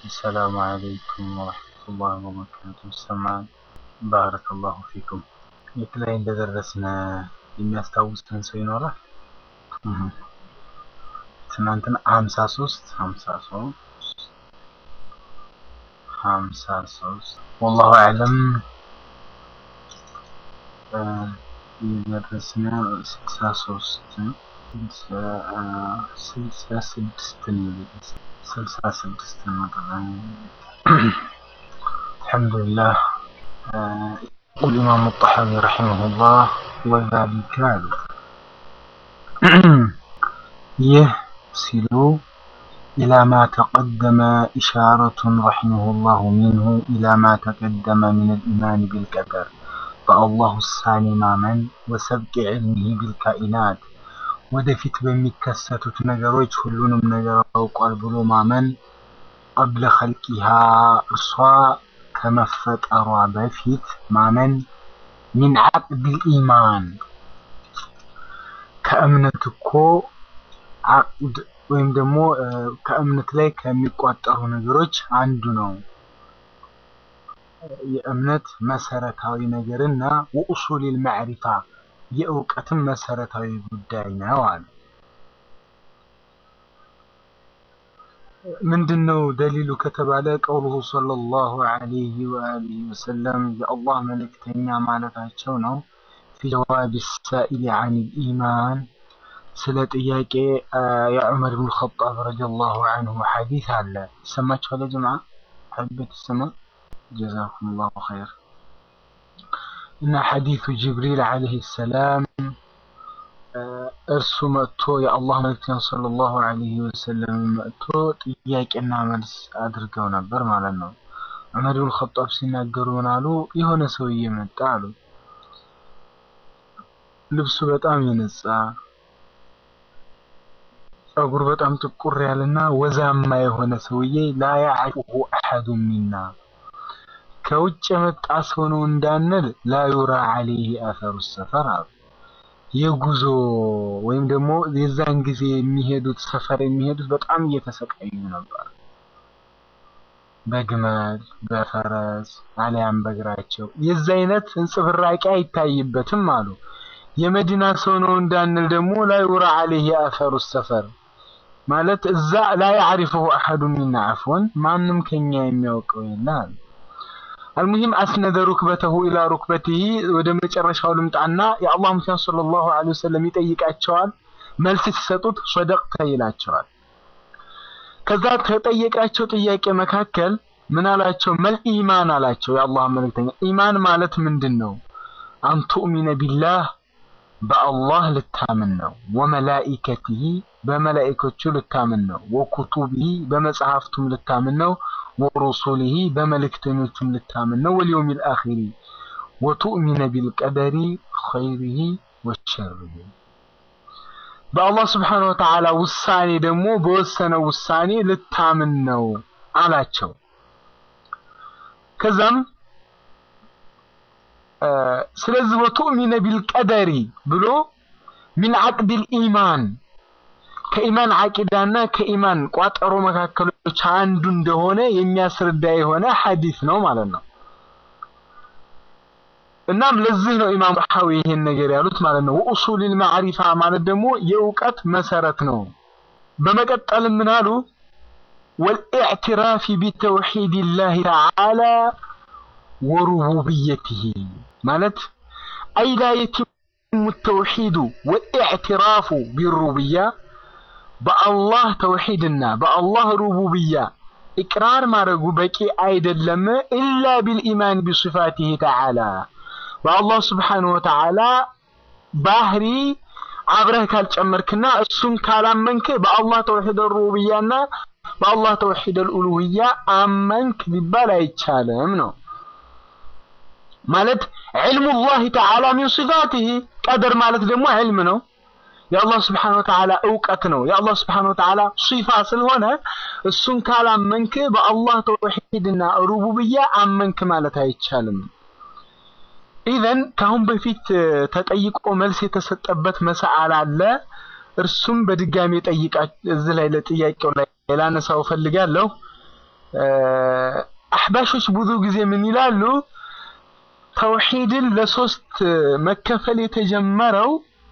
السلام عليكم ورحمة الله وبركاته ይሰማል ባረከ ላሁ ፊኩም የት ላይ እንደደረስን የሚያስታውሰን ሰው ይኖራል እህ። ትናንትና ሀምሳ ሶስት ሀምሳ ሶስት ሀምሳ ሶስት ወላሁ አዕለም እ፣ የደረስን ስልሳ ሶስት ስልሳ ስድስት ነው የደረስን ስልሳ ስድስት ነው الحمد لله آه، يقول الإمام الطحاوي رحمه الله وذلك يه سلو إلى ما تقدم إشارة رحمه الله منه إلى ما تقدم من الإيمان بالقدر فالله الثاني ማመን وسبق علمه بالكائنات ወደፊት በሚከሰቱት ነገሮች ሁሉንም ነገር አውቋል ብሎ ማመን ቀብለ ኸልቂሃ እርሷ ከመፈጠሯ በፊት ማመን ሚን ዓቅድል ኢማን ከእምነት እኮ ዓቅድ ወይም ደግሞ እ፣ ከእምነት ላይ ከሚቋጠሩ ነገሮች አንዱ ነው። የእምነት መሰረታዊ ነገርና ወኡሱሊል ማዕሪፋ የእውቀትም መሰረታዊ ጉዳይ ነው አለ። ምንድን ነው ደሊሉ ከተባለ ቀውሉሁ ሰለላሁ ዐለይሂ ወአሊሂ ወሰለም የአላህ መልእክተኛ ማለታቸው ነው። ፊ ጀዋብ ሳኢል ዐን ኢማን ስለ ጥያቄ አ፣ የዑመር ብን ኸጣብ ረዲየላሁ ዐንሁ ሐዲስ አለ። ይሰማችኋል ያ ጀማዓ? ሐበት ይሰማ? ጀዛኩም ላሁ ኸይር። እና ሐዲሱ ጅብሪል ዐለይሂ ሰላም አ፣ እርሱ መጥቶ የአላህ መልእክተኛ ሰለላሁ ዐለይሂ ወሰለም መጥቶ ጥያቄና መልስ አድርገው ነበር ማለት ነው። ዑመር ብን ኸጣብ ሲናገሩ ምን አሉ? የሆነ ሰውዬ መጣ አሉ። ልብሱ በጣም የነጻ ጸጉር በጣም ጥቁር ያለና ወዛማ የሆነ ሰውዬ ላ ያዕሪፉሁ አሐዱ ሚና ከውጭ የመጣ ሰው ነው እንዳንል ላ ዩራ ዐለይሂ አሰሩ ሰፈር አሉ። የጉዞ ወይም ደግሞ የዛን ጊዜ የሚሄዱት ሰፈር የሚሄዱት በጣም እየተሰቃዩ ነበር። በግመል በፈረስ አሊያም በእግራቸው የዛ አይነት እንጽብራቂ አይታይበትም አሉ። የመዲና ሰው ነው እንዳንል ደግሞ ላ ዩራ ዐለይሂ አሰሩ ሰፈር ማለት እዛ ላ ያዕሪፈሁ አሐዱ ሚና አፍወን ማንም ከኛ የሚያውቀው የለ አሉ። አልሙሂም አስነደ ሩክበተሁ ኢላ ሩክበቲሂ ወደ መጨረሻው ልምጣና የአላህ ሙስሊም ሰለላሁ ዐለይሂ ወሰለም ይጠይቃቸዋል። መልስ ሲሰጡት ሶደቅተ ይላቸዋል። ከዛ ከጠየቃቸው ጥያቄ መካከል ምን አላቸው? መል ኢማን አላቸው። የአላህ መልእክተኛ ኢማን ማለት ምንድን ነው? አንቱእሚነ ቢላህ በአላህ ልታምን ነው። ወመላኢከቲሂ በመላኢኮቹ ልታምን ነው። ወኩቱቢሂ በመጽሐፍቱም ልታምን ነው። ወሩሱሊሂ በመልእክተኞቹም ልታምን ነው። ወልየውሚል አኺሪ ወቱእሚነ ቢልቀደሪ ኸይሪሂ ወሸሪሂ በአላህ ስብሓነሁ ወተዓላ ውሳኔ ደግሞ በወሰነው ውሳኔ ልታምን ነው አላቸው። ከዛም አ፣ ስለዚህ ወቱእሚነ ቢልቀደሪ ብሎ ሚን ዓቅድል ኢማን ከኢማን ዓቂዳና ከኢማን ቋጠሮ መካከሎች አንዱ እንደሆነ የሚያስረዳ የሆነ ሐዲስ ነው ማለት ነው። እናም ለዚህ ነው ኢማም ጣሐዊ ይሄን ነገር ያሉት ማለት ነው። ወኡሱሊል ማዕሪፋ ማለት ደግሞ የእውቀት መሰረት ነው። በመቀጠልም ምን አሉ? ወልኢዕትራፊ ቢተውሒድላሂ ተዓላ ወሩቡብየቲሂ ማለት አይ ላ የቲሙ ተውሒዱ ወልኢዕትራፉ ቢሩቡብያ በአላህ ተውሒድና በአላህ ሩቡብያ ኢቅራር ማድረጉ በቂ አይደለም። ኢላ ቢልኢማን ቢሲፋቲሂ ተዓላ በአላህ ስብሓነሁ ወተዓላ ባህሪ አብረህ ካልጨመርክና እሱን ካላመንክ በአላህ ተውሒድ ሩቡብያና በአላህ ተውሒድ አልኡሉህያ አመንክ ሊባል አይቻልም ነው ማለት ዕልሙላሂ ተዓላ ሚን ሲፋቲሂ ቀደር ማለት ደግሞ ዕልም ነው። የአላህ ስብሓነሁ ወተዓላ እውቀት ነው። የአላህ ስብሓነሁ ወተዓላ ሲፋ ስለሆነ እሱን ካላመንክ በአላህ ተውሒድና ሩቡብያ አመንክ ማለት አይቻልም። ኢዘን ከአሁን በፊት እ፣ ተጠይቆ መልስ የተሰጠበት መሰአል አለ። እርሱም በድጋሚ ጠይቃ እዚህ ላይ ለጥያቄው ላይ ላነሳው ፈልጋለሁ። አሕባሾች ብዙ ጊዜ ምን ይላሉ? ተውሂድን ለሶስት መከፈል የተጀመረው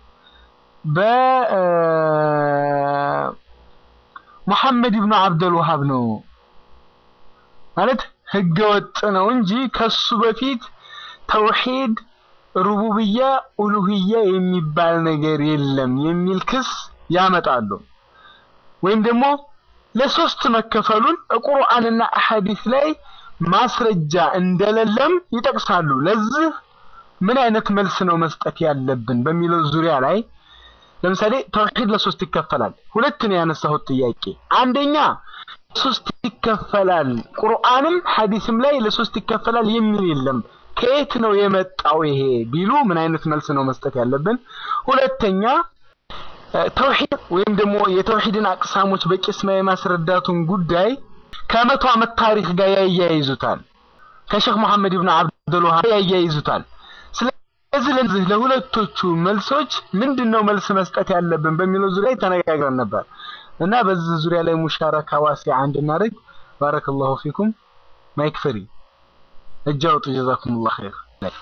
በሙሐመድ ብኑ አብደል ወሃብ ነው ማለት ህገ ወጥ ነው እንጂ ከሱ በፊት ተውሂድ ሩቡብያ ኡሉህያ የሚባል ነገር የለም የሚል ክስ ያመጣሉ። ወይም ደግሞ ለሶስት መከፈሉን ቁርአንና አሐዲስ ላይ ማስረጃ እንደሌለም ይጠቅሳሉ። ለዚህ ምን አይነት መልስ ነው መስጠት ያለብን በሚለው ዙሪያ ላይ ለምሳሌ ተውሂድ ለሶስት ይከፈላል። ሁለት ነው ያነሳሁት ጥያቄ። አንደኛ ሶስት ይከፈላል፣ ቁርአንም ሐዲስም ላይ ለሶስት ይከፈላል የሚል የለም። ከየት ነው የመጣው ይሄ ቢሉ ምን አይነት መልስ ነው መስጠት ያለብን? ሁለተኛ ተውሂድ ወይም ደግሞ የተውሂድን አቅሳሞች በቂስማ የማስረዳቱን ጉዳይ ከመቶ ዓመት ታሪክ ጋር ያያይዙታል። ከሼክ መሐመድ ኢብኑ አብዱል ወሃብ ያያይዙታል። ስለዚህ ለዚህ ለሁለቶቹ መልሶች ምንድነው መልስ መስጠት ያለብን በሚለው ዙሪያ ተነጋግረን ነበር እና በዚህ ዙሪያ ላይ ሙሻረካ ዋሲዓ እንድናደርግ ባረከላሁ ፊኩም። ማይክ ፍሪ እጅ አውጡ። ጀዛኩሙላህ ኸይር።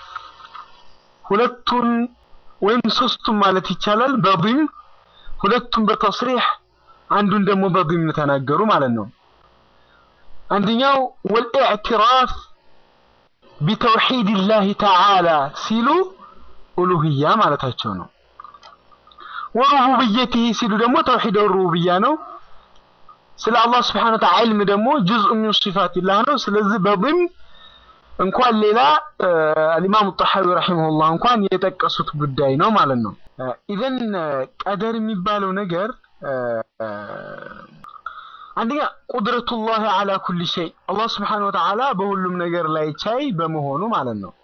ሁለቱን ወይም ሶስቱን ማለት ይቻላል በዲም ሁለቱም በተስሪህ አንዱን ደግሞ በዲም ተናገሩ ማለት ነው። አንደኛው ወልኢዕትራፍ ቢተውሂድላህ ተዓላ ሲሉ ኡሉህያ ማለታቸው ነው። ወሩቡብየቲህ ሲሉ ደግሞ ተውሂድ ሩቡብያ ነው። ስለ አላህ ስብሐነ ወተዓላ ዒልም ደግሞ ጁዝኡ ሚን ሲፋቲላህ ነው። ስለዚህ በዲም እንኳን ሌላ አልኢማሙ ጠሐዊ ረሂመሁላህ እንኳን የጠቀሱት ጉዳይ ነው ማለት ነው። ኢዘን ቀደር የሚባለው ነገር አንደኛ ቁድረቱላህ አላ ኩሊ ሸይ አላህ ስብሐነሁ ወተዓላ በሁሉም ነገር ላይ ቻይ በመሆኑ ማለት ነው።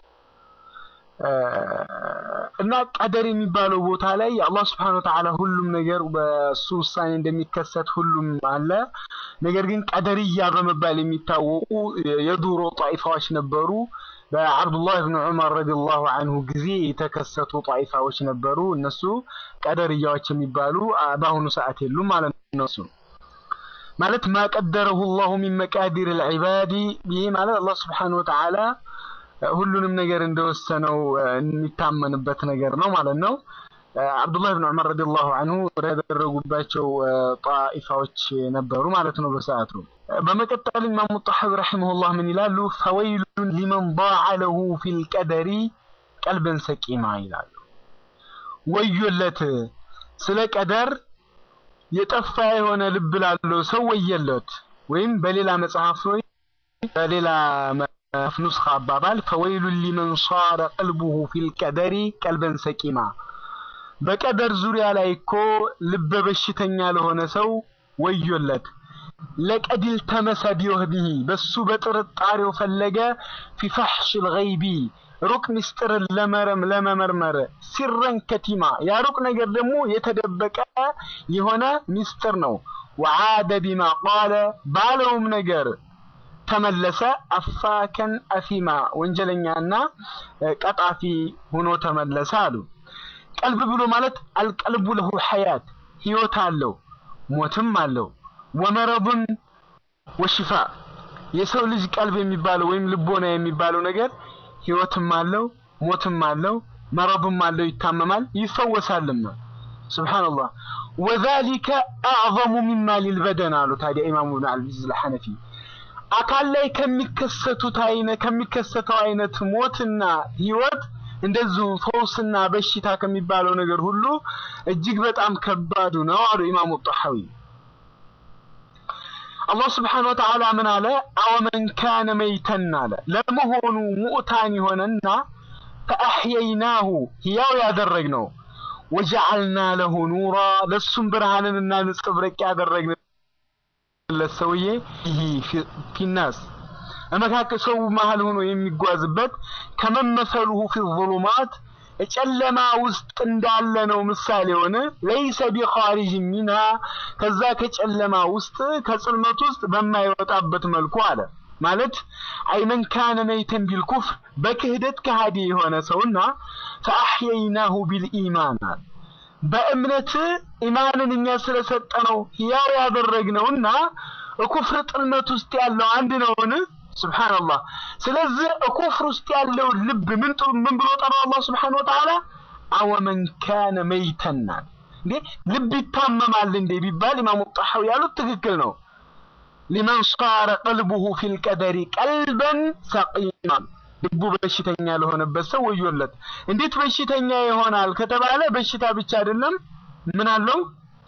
እና ቀደር የሚባለው ቦታ ላይ አላህ ስብሐነሁ ወተዓላ ሁሉም ነገር በሱ ውሳኔ እንደሚከሰት ሁሉም አለ። ነገር ግን ቀደርያ በመባል የሚታወቁ የዱሮ ጣኢፋዎች ነበሩ። በአብዱላህ ብን ዑመር ረዲየላሁ አንሁ ጊዜ የተከሰቱ ጣኢፋዎች ነበሩ። እነሱ ቀደርያዎች የሚባሉ በአሁኑ ሰዓት የሉም ማለት ነው። እሱ ማለት ማቀደረሁ ላሁ ሚን መቃዲር ልዕባዲ ይህ ማለት አላህ ስብሐነሁ ወተዓላ ሁሉንም ነገር እንደወሰነው የሚታመንበት ነገር ነው ማለት ነው። አብዱላህ ብን ዑመር ረዲየላሁ አንሁ ያደረጉባቸው ጣኢፋዎች ነበሩ ማለት ነው በሰዓቱ። በመቀጠል ኢማሙ ጣሐዊ ረሂመሁላህ ምን ይላሉ? ፈወይሉን ሊመን ዳዐ ለሁ ፊል ቀደሪ ቀልበን ሰቂማ ይላሉ። ወዮለት ስለ ቀደር የጠፋ የሆነ ልብ ላለው ሰው ወየለት። ወይም በሌላ መጽሐፍ ወይ በሌላ ኑስኻ አባባል ፈወይሉን ሊመን ሷረ ቀልቡሁ ፊል ቀደሪ ቀልበን ሰቂማ በቀደር ዙሪያ ላይ እኮ ልበ በሽተኛ ለሆነ ሰው ወዮለት። ለቀዲል ተመሰ ቢወህቢሂ በሱ በጥርጣሬው ፈለገ ፊ ፈሕሽል ገይቢ ሩቅ ሚስጥርን ለመረም ለመመርመር ሲረን ከቲማ ያ ሩቅ ነገር ደግሞ የተደበቀ የሆነ ሚስጥር ነው። ወዓደ ቢማ ቃለ ባለውም ነገር ተመለሰ አፋከን አሲማ ወንጀለኛና ቀጣፊ ሆኖ ተመለሰ አሉ። ቀልብ ብሎ ማለት አልቀልቡ ለሁ ሐያት ህይወት አለው ሞትም አለው። ወመረቡን ወሽፋ የሰው ልጅ ቀልብ የሚባለው ወይም ልቦና የሚባለው ነገር ህይወትም አለው ሞትም አለው መረብም አለው ይታመማል ይፈወሳልም። ሱብሃንአላህ ወዛሊከ አዕዘሙ ሚማ ሊልበደን አሉ። ታዲያ ኢማሙ ብን አልዓዚዝ አልሐነፊ አካል ላይ ከሚከሰቱት አይነት ከሚከሰተው አይነት ሞትና ህይወት እንደዚሁ ፈውስና በሽታ ከሚባለው ነገር ሁሉ እጅግ በጣም ከባዱ ነው አሉ ኢማሙ ጣሐዊ። አላህ ስብሓነሁ ወተዓላ ምን አለ? አወመን ካነ መይተን አለ ለመሆኑ ሙእታን የሆነና ፈአሕየይናሁ ህያው ያደረግነው ወጀዐልና ለሁ ኑራ ለሱም ብርሃንንና ንጽብረቅ ያደረግንለት ሰውዬ ይህ ፊናስ መካከል ሰው መሀል ሆኖ የሚጓዝበት ከመመሰሉሁ ፊ ዙሉማት ጨለማ ውስጥ እንዳለ ነው ምሳሌ ሆነ። ለይሰ ቢኻሪጅ ሚንሃ ከዛ ከጨለማ ውስጥ ከጽልመት ውስጥ በማይወጣበት መልኩ አለ ማለት አይመን ካነ መይተን ቢልኩፍር በክህደት ከሃዲ የሆነ ሰውና ፈአሕየይናሁ ቢልኢማን አለ በእምነት ኢማንን እኛ ስለሰጠነው ሕያው ያደረግነውና ኩፍር ጥልመት ውስጥ ያለው አንድ ነውን? ሱብሃንአላህ። ስለዚህ ኩፍር ውስጥ ያለው ልብ ምን ጥሩ ምን ብሎ ጠራው አላህ ሱብሃነሁ ወተዓላ አወመን ካነ መይተናል እንዴ ልብ ይታመማል እንዴ ቢባል ኢማሙ ጣሐዊ ያሉት ትክክል ነው። ሊመን ሷረ ቀልቡሁ ፊል ቀደሪ ቀልበን ሰቂማ ልቡ በሽተኛ ለሆነበት ሰው ወዮለት። እንዴት በሽተኛ ይሆናል ከተባለ በሽታ ብቻ አይደለም ምን አለው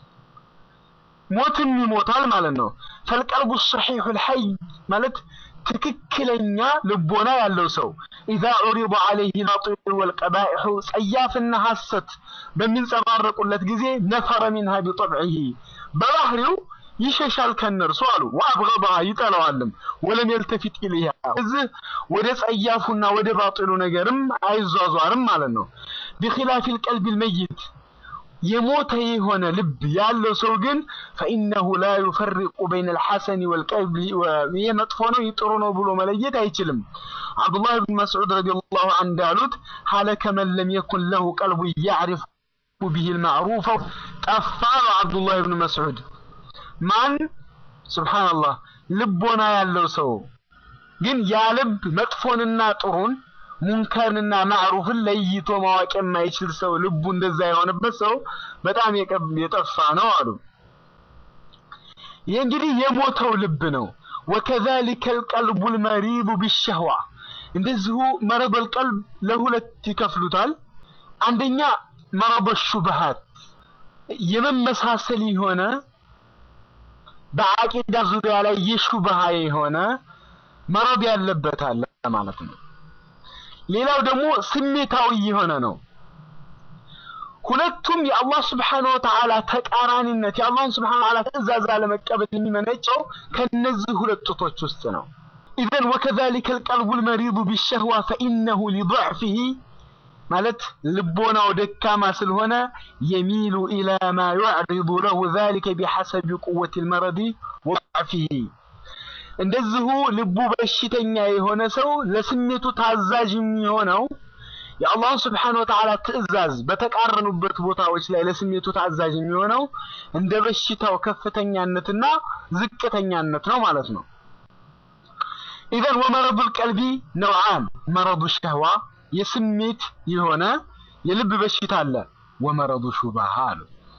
ሞትም ይሞታል ማለት ነው። ፈልቀልቡ ሰሒሑል ሐይ ማለት ትክክለኛ ልቦና ያለው ሰው ኢዛ ዑሪض ዐለይሂ ልባጢሉ ወልቀባኢሑ ጸያፍና ሐሰት በሚንጸባረቁለት ጊዜ ነፈረ ሚንሃ ቢጠብዒሂ በባህሪው ይሸሻል ከነርሱ አሉ። ወአብገضሃ ይጠላዋልም። ወለም የልተፊት ኢለይሃ እዚህ ወደ ጸያፉና ወደ ባጢሉ ነገርም አይዟዟርም ማለት ነው። ቢኺላፊል ቀልቢል መይት የሞተ የሆነ ልብ ያለው ሰው ግን ፈኢነሁ ላ ዩፈሪቁ በይነ ልሐሰኒ ወልቀቢ ይሄ መጥፎ ነው ይህ ጥሩ ነው ብሎ መለየት አይችልም። አብዱላህ ብን መስዑድ ረዲየላሁ ዐንሁ እንዳሉት ሀለከ መን ለም የኩን ለሁ ቀልቡ ያዕሪፉ ቢሂ ልማዕሩፈ ጠፋ ነው አብዱላህ ብን መስዑድ። ማን ሱብሓነላህ ልቦና ያለው ሰው ግን ያ ልብ መጥፎንና ጥሩን ሙንከርንና ማዕሩፍን ለይቶ ማወቅ የማይችል ሰው ልቡ እንደዛ የሆነበት ሰው በጣም የጠፋ ነው አሉ። ይህ እንግዲህ የሞተው ልብ ነው። ወከዛሊከ ልቀልቡ ልመሪዱ ቢሸህዋ እንደዚሁ መረበል ቀልብ ለሁለት ይከፍሉታል። አንደኛ መረበ ሹብሃት የመመሳሰል የሆነ በአቂዳ ዙሪያ ላይ የሹብሃ የሆነ መረብ ያለበት አለ ማለት ነው። ሌላው ደግሞ ስሜታዊ የሆነ ነው። ሁለቱም የአላህ ስብሓነ ወተዓላ ተቃራኒነት የአላህን ስብሓነ ወተዓላ ትእዛዝ አለመቀበል የሚመነጨው ከነዚህ ሁለት ጡቶች ውስጥ ነው። ኢዘን ወከዛሊከ ልቀልቡ ልመሪዱ ቢሸህዋ ፈኢነሁ ሊضዕፊሂ ማለት ልቦናው ደካማ ስለሆነ የሚሉ ኢላ ማ ዩዕሪዱ ለሁ ዛሊከ ቢሐሰቢ ቁወት ልመረዲ ወضዕፊሂ እንደዚሁ ልቡ በሽተኛ የሆነ ሰው ለስሜቱ ታዛዥ የሚሆነው የአላህን ስብሓነ ወተዓላ ትእዛዝ በተቃረኑበት ቦታዎች ላይ ለስሜቱ ታዛዥ የሚሆነው እንደ በሽታው ከፍተኛነትና ዝቅተኛነት ነው ማለት ነው። ኢዘን ወመረዱል ቀልቢ ነውዓን መረዱ ሸህዋ የስሜት የሆነ የልብ በሽታ አለ። ወመረዱ ሹባሃ አሉ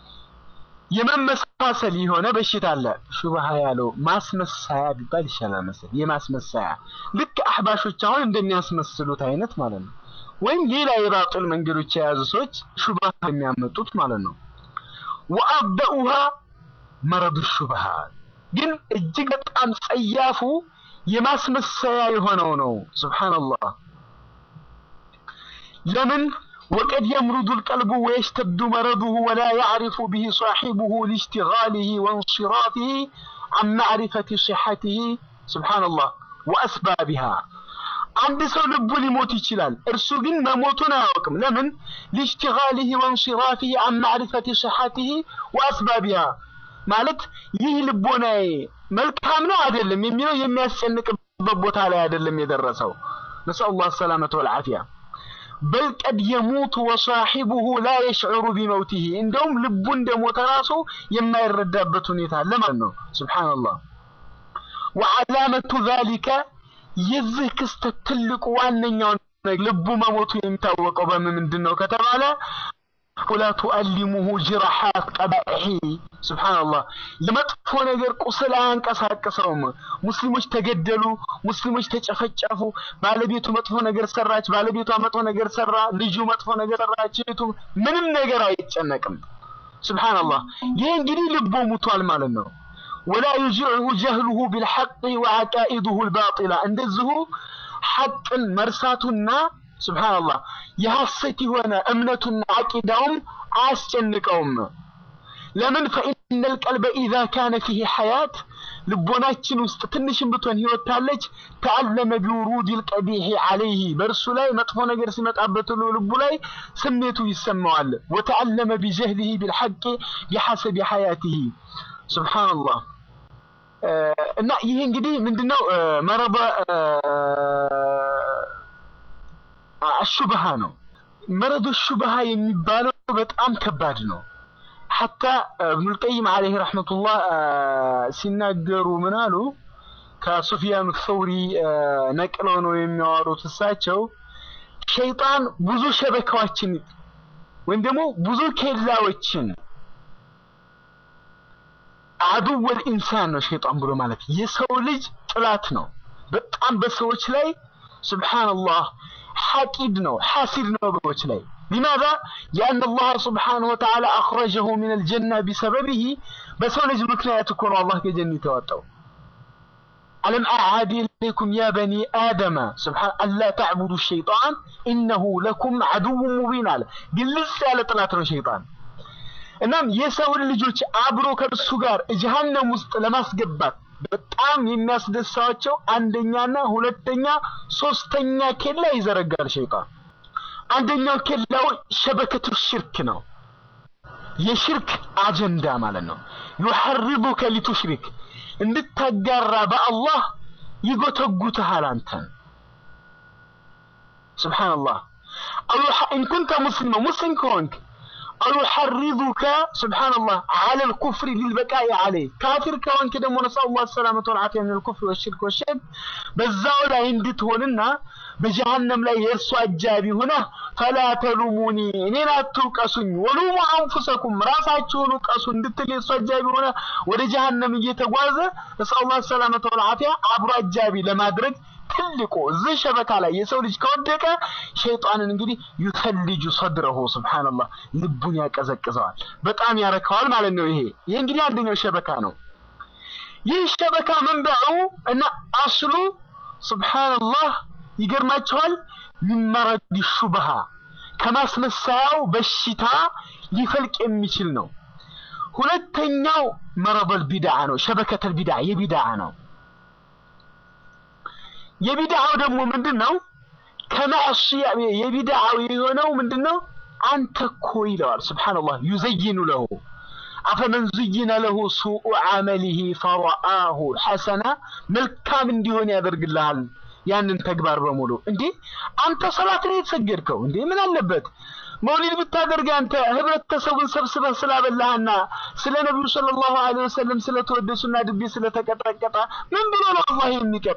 የመመሳሰል የሆነ በሽታ አለ። ሹብሃ ያለው ማስመሳያ ቢባል ይሻላል መሰለኝ። የማስመሳያ ልክ አህባሾች አሁን እንደሚያስመስሉት አይነት ማለት ነው። ወይም ሌላ የባጥል መንገዶች የያዙ ሰዎች ሹብሃ የሚያመጡት ማለት ነው። ወአበኡሃ መረዱ ሹብሃ ግን እጅግ በጣም ጸያፉ የማስመሰያ የሆነው ነው። ሱብሃንአላህ ለምን وقد يمرض القلب ويشتد مرضه ولا يعرف به صاحبه لاشتغاله وانصرافه عن معرفة صحته سبحان الله وأسبابها አንድ ሰው ልቡ ሊሞት ይችላል። እርሱ ግን መሞቱን አያውቅም። ለምን? ሊሽቲጋሊሂ ወንሲራፊሂ አን ማዕሪፈቲ ሲሐቲሂ ወአስባቢሃ ማለት ይህ ልቦናዬ መልካም ነው አይደለም የሚለው የሚያስጨንቅበት ቦታ ላይ አይደለም የደረሰው። ነስአሉላህ ሰላመተ ወልዓፊያ በል ቀድ የሙቱ ወሳሒቡሁ ላ የሽዑሩ ቢመውቲሂ እንደውም ልቡ እንደሞተ ራሱ የማይረዳበት ሁኔታ አለ ማለት ነው። ሱብሓነላህ ወዓላመቱ ዛሊከ የዚህ ክስተት ትልቁ ዋነኛው ልቡ መሞቱ የሚታወቀው በምን ምንድን ነው ከተባለ ወላ ቱአሊሙሁ ጅራሓት ቀባሒ ሱብሓነላህ የመጥፎ ነገር ቁስል አያንቀሳቅሰውም። ሙስሊሞች ተገደሉ፣ ሙስሊሞች ተጨፈጨፉ፣ ባለቤቱ መጥፎ ነገር ሰራች፣ ባለቤቷ መጥፎ ነገር ሰራ፣ ልጁ መጥፎ ነገር ሰራች፣ እህቱ ምንም ነገር አይጨነቅም። ሱብሓነላህ ይህ እንግዲህ ልቦ ሙቷል ማለት ነው። ወላ ዩጅዕሁ ጀህሉሁ ቢልሐቅ ወዐቃኢዱሁ ልባጢላ እንደዚሁ ሐቅን መርሳቱና ሱብሓነላህ የሐሰት የሆነ እምነቱና አቂዳውም አያስጨንቀውም። ለምን ፈኢነ ልቀልበ ኢዛ ካነ ፊህ ሐያት ልቦናችን ውስጥ ትንሽም ብትሆን ህይወት ታለች ተአለመ ቢውሩድ ልቀቢሕ ዐለይህ በእርሱ ላይ መጥፎ ነገር ሲመጣበት ሁሉ ልቡ ላይ ስሜቱ ይሰማዋል። ወተአለመ ቢጀህሊህ ቢልሐቅ ቢሐሰቢ ሐያትህ ሱብሓነላህ እና ይሄ እንግዲህ ምንድነው መረበ አሹብሃ ነው። መረዱ ሹብሃ የሚባለው በጣም ከባድ ነው። ሐታ እብኑል ቀይም ዓለይሂ ረሕመቱላህ ሲናገሩ ምን አሉ? ከሱፊያኑ ሰውሪ ነቅለው ነው የሚያወሩት እሳቸው ሸይጣን ብዙ ሸበካዎችን ወይም ደግሞ ብዙ ኬላዎችን አዱወል ኢንሳን ነው ሸይጣን ብሎ ማለት የሰው ልጅ ጥላት ነው። በጣም በሰዎች ላይ ሱብሓነላህ ሐቂድ ነው ሐሲድ ነው በሰዎች ላይ ሊማዛ ሊአን አላህ ስብሓነሁ ወተዓላ አኽረጀሁ ሚነል ጀና ቢሰበቢሂ በሰው ልጅ ምክንያት እኮ ነው አላህ ከጀነት ያወጣው። አለም አዕሃድ ኢለይኩም ያ በኒ አደመ ስብሓን አላ ተዕቡዱ ሸይጣን ኢነሁ ለኩም ዐዱውን ሙቢን አለ። ግልጽ ያለ ጥላት ነው ሸይጣን። እናም የሰውን ልጆች አብሮ ከእርሱ ጋር ጀሃነም ውስጥ ለማስገባት በጣም የሚያስደሳቸው አንደኛና ሁለተኛ ሶስተኛ ኬላ ይዘረጋል ሸይጣን። አንደኛው ኬላው ሸበከቱ ሽርክ ነው። የሽርክ አጀንዳ ማለት ነው። ዩሐርዱከ ሊቱሽሪክ እንድታጋራ በአላህ ይጎተጉትሃል አንተን። ሱብሓነላህ ኢንኩንተ ሙስሊመ ሙስሊም ከሆንክ አው ዩሐርዱከ ሱብሓነላህ ዐለል ኩፍሪ ሊልበቃኢ ዐለይህ ካፊር ከሆንክ ደግሞ ነስአሉላህ ሰላመተ ወልዓፊያ ሚነል ኩፍሪ ወሽርክ ወሸርክ በዛው ላይ እንድትሆንና በጀሃነም ላይ የእርሱ አጃቢ ሆነህ ፈላ ተሉሙኒ እኔን አትውቀሱኝ፣ ወሉሙ አንፉሰኩም ራሳችሁን ውቀሱ እንድትል የእሱ አጃቢ ሆነ ወደ ጀሃነም እየተጓዘ ነስአሉላህ ሰላመተ ወልዓፊያ አብሮ አጃቢ ለማድረግ ትልቁ እዚህ ሸበካ ላይ የሰው ልጅ ከወደቀ ሸይጣንን እንግዲህ ዩተልጁ ሰድረሁ ሱብሓነላህ ልቡን ያቀዘቅዘዋል፣ በጣም ያረከዋል ማለት ነው። ይሄ ይህ እንግዲህ አንደኛው ሸበካ ነው። ይህ ሸበካ መንበዑ እና አስሉ ሱብሓነላህ ይገርማቸዋል። ሚመረድ ሹብሃ ከማስመሰያው በሽታ ሊፈልቅ የሚችል ነው። ሁለተኛው መረበል ቢድዓ ነው። ሸበከተል ቢድዓ የቢድዓ ነው። የቢድዓው ደግሞ ምንድን ነው? ከማዕሲያ የቢድዓው የሆነው ምንድን ነው? አንተ እኮ ይለዋል። ሱብሓነላህ ዩዘይኑ ለሁ አፈመን ዙይነ ለሁ ሱኡ ዐመሊሂ ፈረአሁ ሐሰና መልካም እንዲሆን ያደርግልሃል ያንን ተግባር በሙሉ። እንዴ አንተ ሰላት ላይ የተሰገድከው እንዴ ምን አለበት መውሊድ ብታደርግ አንተ ህብረተሰቡን ሰብስበህ ስላበላህና ስለ ነቢዩ ሰለላሁ ዐለይሂ ወሰለም ስለተወደሱና ድቤ ስለተቀጠቀጠ ምን ብሎ ነው አላህ የሚቀጣ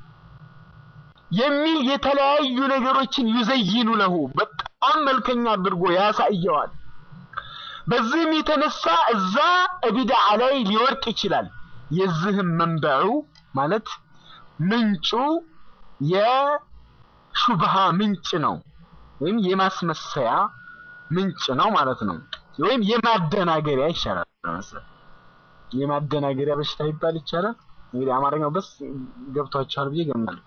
የሚል የተለያዩ ነገሮችን ዩዘይኑ ለሁ በጣም መልከኛ አድርጎ ያሳየዋል። በዚህም የተነሳ እዛ ቢድዓ ላይ ሊወርቅ ይችላል። የዚህም መንበዑ ማለት ምንጩ የሹብሃ ምንጭ ነው፣ ወይም የማስመሰያ ምንጭ ነው ማለት ነው። ወይም የማደናገሪያ ይሻላል መሰለኝ። የማደናገሪያ በሽታ ይባል ይቻላል። እንግዲህ አማርኛው በስ ገብቷችኋል ብዬ ገምናለሁ።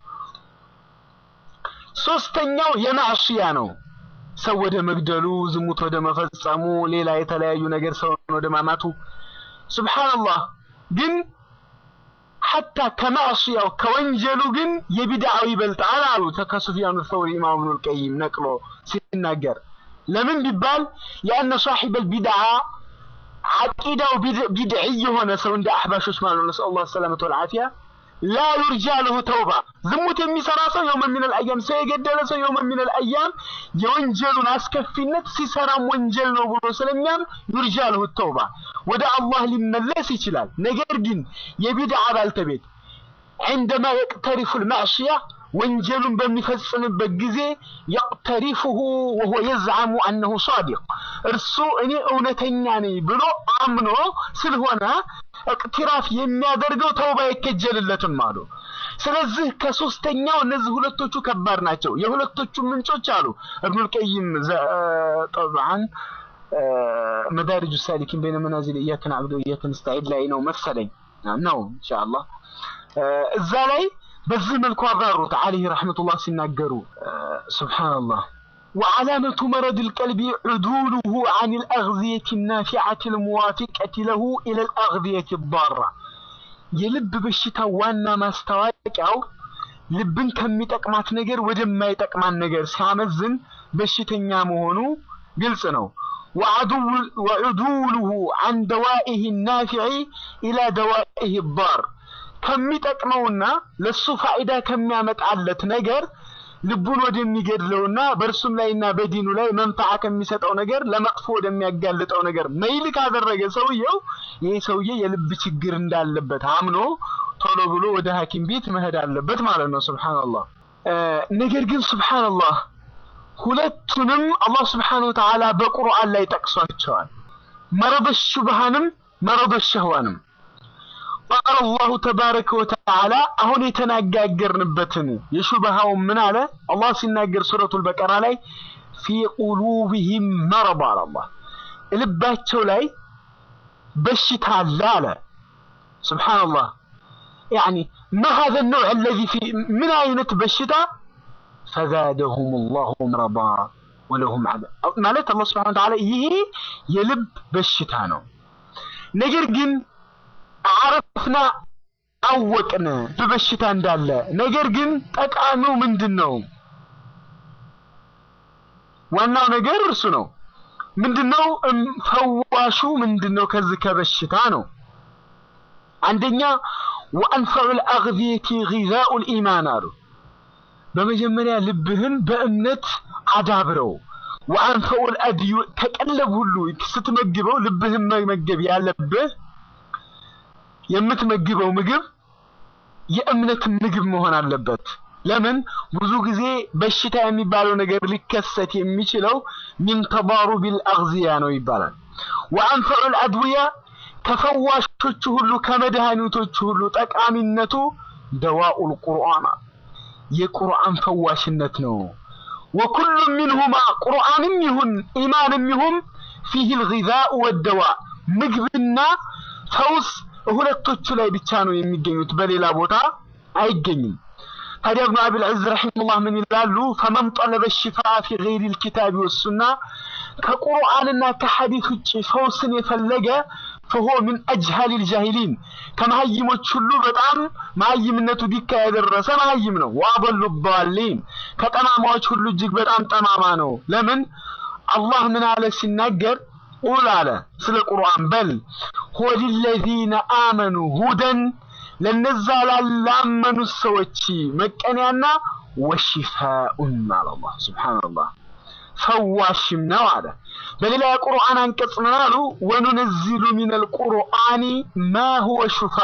ሶስተኛው የማዕሲያ ነው። ሰው ወደ መግደሉ፣ ዝሙት ወደ መፈጸሙ፣ ሌላ የተለያዩ ነገር ሰውን ወደ ማማቱ። ሱብሃንአላህ ግን ሐታ ከማዕሲያው ከወንጀሉ ግን የቢድዓው ይበልጣል አሉ ከሱፊያኑ ሰውሪ ኢማም ኢብኑል ቀይም ነቅሎ ሲናገር። ለምን ቢባል ያነ ሷሒበል ቢድዓ ዓቂዳው ቢድዒ የሆነ ሰው እንደ አሕባሾች ማለት ነው ነስአሉላህ ሰላመተ ወልዓፊያ ላ ዩርጃ ለሁ ተውባ ዝሙት የሚሰራ ሰው የውመ ሚነል አያም ሰው የገደለ ሰው የውመ ሚነል አያም የወንጀሉን አስከፊነት ሲሰራም ወንጀል ነው ብሎ ስለሚያም ዩርጃ ለሁ ተውባ ወደ አላህ ሊመለስ ይችላል። ነገር ግን የቢድዓ ባልተቤት عندما يقترف المعصية ወንጀሉን በሚፈጽምበት ጊዜ يقترفه وهو يزعم أنه صادق እርሱ እኔ እውነተኛ ነኝ ብሎ አምኖ ስለሆነ እቅትራፍ የሚያደርገው ተውባ አይከጀልለትም አሉ። ስለዚህ ከሶስተኛው እነዚህ ሁለቶቹ ከባድ ናቸው። የሁለቶቹ ምንጮች አሉ እብኑል ቀይም ጠብዓን መዳሪጁ ሳሊኪን በይነ መናዚል ኢያከ ነዕቡዱ ወኢያከ ነስተዒን ላይ ነው መሰለኝ ነው ኢንሻአላህ እዛ ላይ በዚህ መልኩ አብራሩት አለይህ ረሕመቱላህ ሲናገሩ ሱብሓነላህ وعلامة مرض القلب عدوله عن الأغذية النافعة الموافقة له إلى الأغذية الضارة የልብ በሽታ ዋና ማስታወቂያው ልብን ከሚጠቅማት ነገር ወደማይጠቅማት ነገር ሲያመዝን በሽተኛ መሆኑ ግልጽ ነው። ወዑዱሉሁ አን ደዋኢህ ናፊዒ ኢላ ደዋኢህ ዳር ከሚጠቅመውና ለሱ ፋይዳ ከሚያመጣለት ነገር ልቡን ወደሚገድለውና በእርሱም ላይና በዲኑ ላይ መንፈዓ ከሚሰጠው ነገር ለመጥፎ ወደሚያጋልጠው ነገር መይል ካደረገ ሰውየው ይሄ ሰውዬ የልብ ችግር እንዳለበት አምኖ ቶሎ ብሎ ወደ ሐኪም ቤት መሄድ አለበት ማለት ነው። ሱብሃንአላህ። ነገር ግን ሱብሃንአላህ ሁለቱንም አላህ ሱብሓነሁ ወተዓላ በቁርአን ላይ ጠቅሷቸዋል። መረበ ሹብሃንም መረበ ሸህዋንም ቃል አላሁ ተባረከ ወተዓላ አሁን የተነጋገርንበትን የሹብሃውን ምን አለ አላህ ሲናገር ሱረቱል በቀራ ላይ ፊ ቁሉብህም መረብ አለ አላህ ልባቸው ላይ በሽታ አለ አለ ሱብሓነላህ ያኒ ማ ሀዘ ነውዕ አለዚ ፊ ምን አይነት በሽታ ፈዛደሁም ላሁ መረባ ወለሁም ዐዛብ ማለት አላህ ሱብሓነሁ ወተዓላ ይሄ የልብ በሽታ ነው። ነገር ግን አረፍና አወቅን በበሽታ እንዳለ። ነገር ግን ጠቃሚው ምንድን ነው? ዋናው ነገር እርሱ ነው። ምንድነው? ፈዋሹ ምንድነው? ከዚህ ከበሽታ ነው። አንደኛ ወአንፈዑል አግዚየቲ ጊዛኡል ኢማን አሉ። በመጀመሪያ ልብህን በእምነት አዳብረው። ወአንፈዑል አድዩ ከቀለብ ሁሉ ስትመግበው ልብህን መመገብ ያለብህ የምትመግበው ምግብ የእምነት ምግብ መሆን አለበት። ለምን ብዙ ጊዜ በሽታ የሚባለው ነገር ሊከሰት የሚችለው ሚን ተባሩቢል አግዚያ ነው ይባላል። ወአንፈዑል አድዊያ ከፈዋሾቹ ሁሉ ከመድኃኒቶቹ ሁሉ ጠቃሚነቱ ደዋኡል ቁርአን የቁርአን ፈዋሽነት ነው። ወኩሉ ሚንሁማ ቁርአንም ይሁን ኢማንም ይሁን ፊህ ልጊዛኡ ወደዋ ምግብና ፈውስ ሁለቶቹ ላይ ብቻ ነው የሚገኙት፣ በሌላ ቦታ አይገኝም። ታዲያ እብኑ አቢል ዒዝ ረሒመሁላህ ምን ይላሉ? ፈመን ጠለበ ሽፋ ፊ ገይሪ ልኪታቢ ወሱና ከቁርአንና ከሐዲስ ውጭ ፈውስን የፈለገ ፈሆ ምን አጅሃሊ ልጃሂሊን ከመሀይሞች ሁሉ በጣም መሀይምነቱ ዲካ የደረሰ መሀይም ነው። ወአበሉ ዳሊን ከጠማማዎች ሁሉ እጅግ በጣም ጠማማ ነው። ለምን አላህ ምን አለ ሲናገር ቁል አለ ስለ ቁርአን በል ሁወ ሊለዚነ አመኑ ሁደን ለነዛ ላላመኑት ሰዎች መቀንያና ወሽፋኡን አለ አላህ ሱብሓነላህ ፈዋሽም ነው አለ። በሌላ የቁርአን አንቀጽ ምን አሉ? ወኑነዚሉ ሚነል ቁርአኒ ማ ሁወ ሹፋ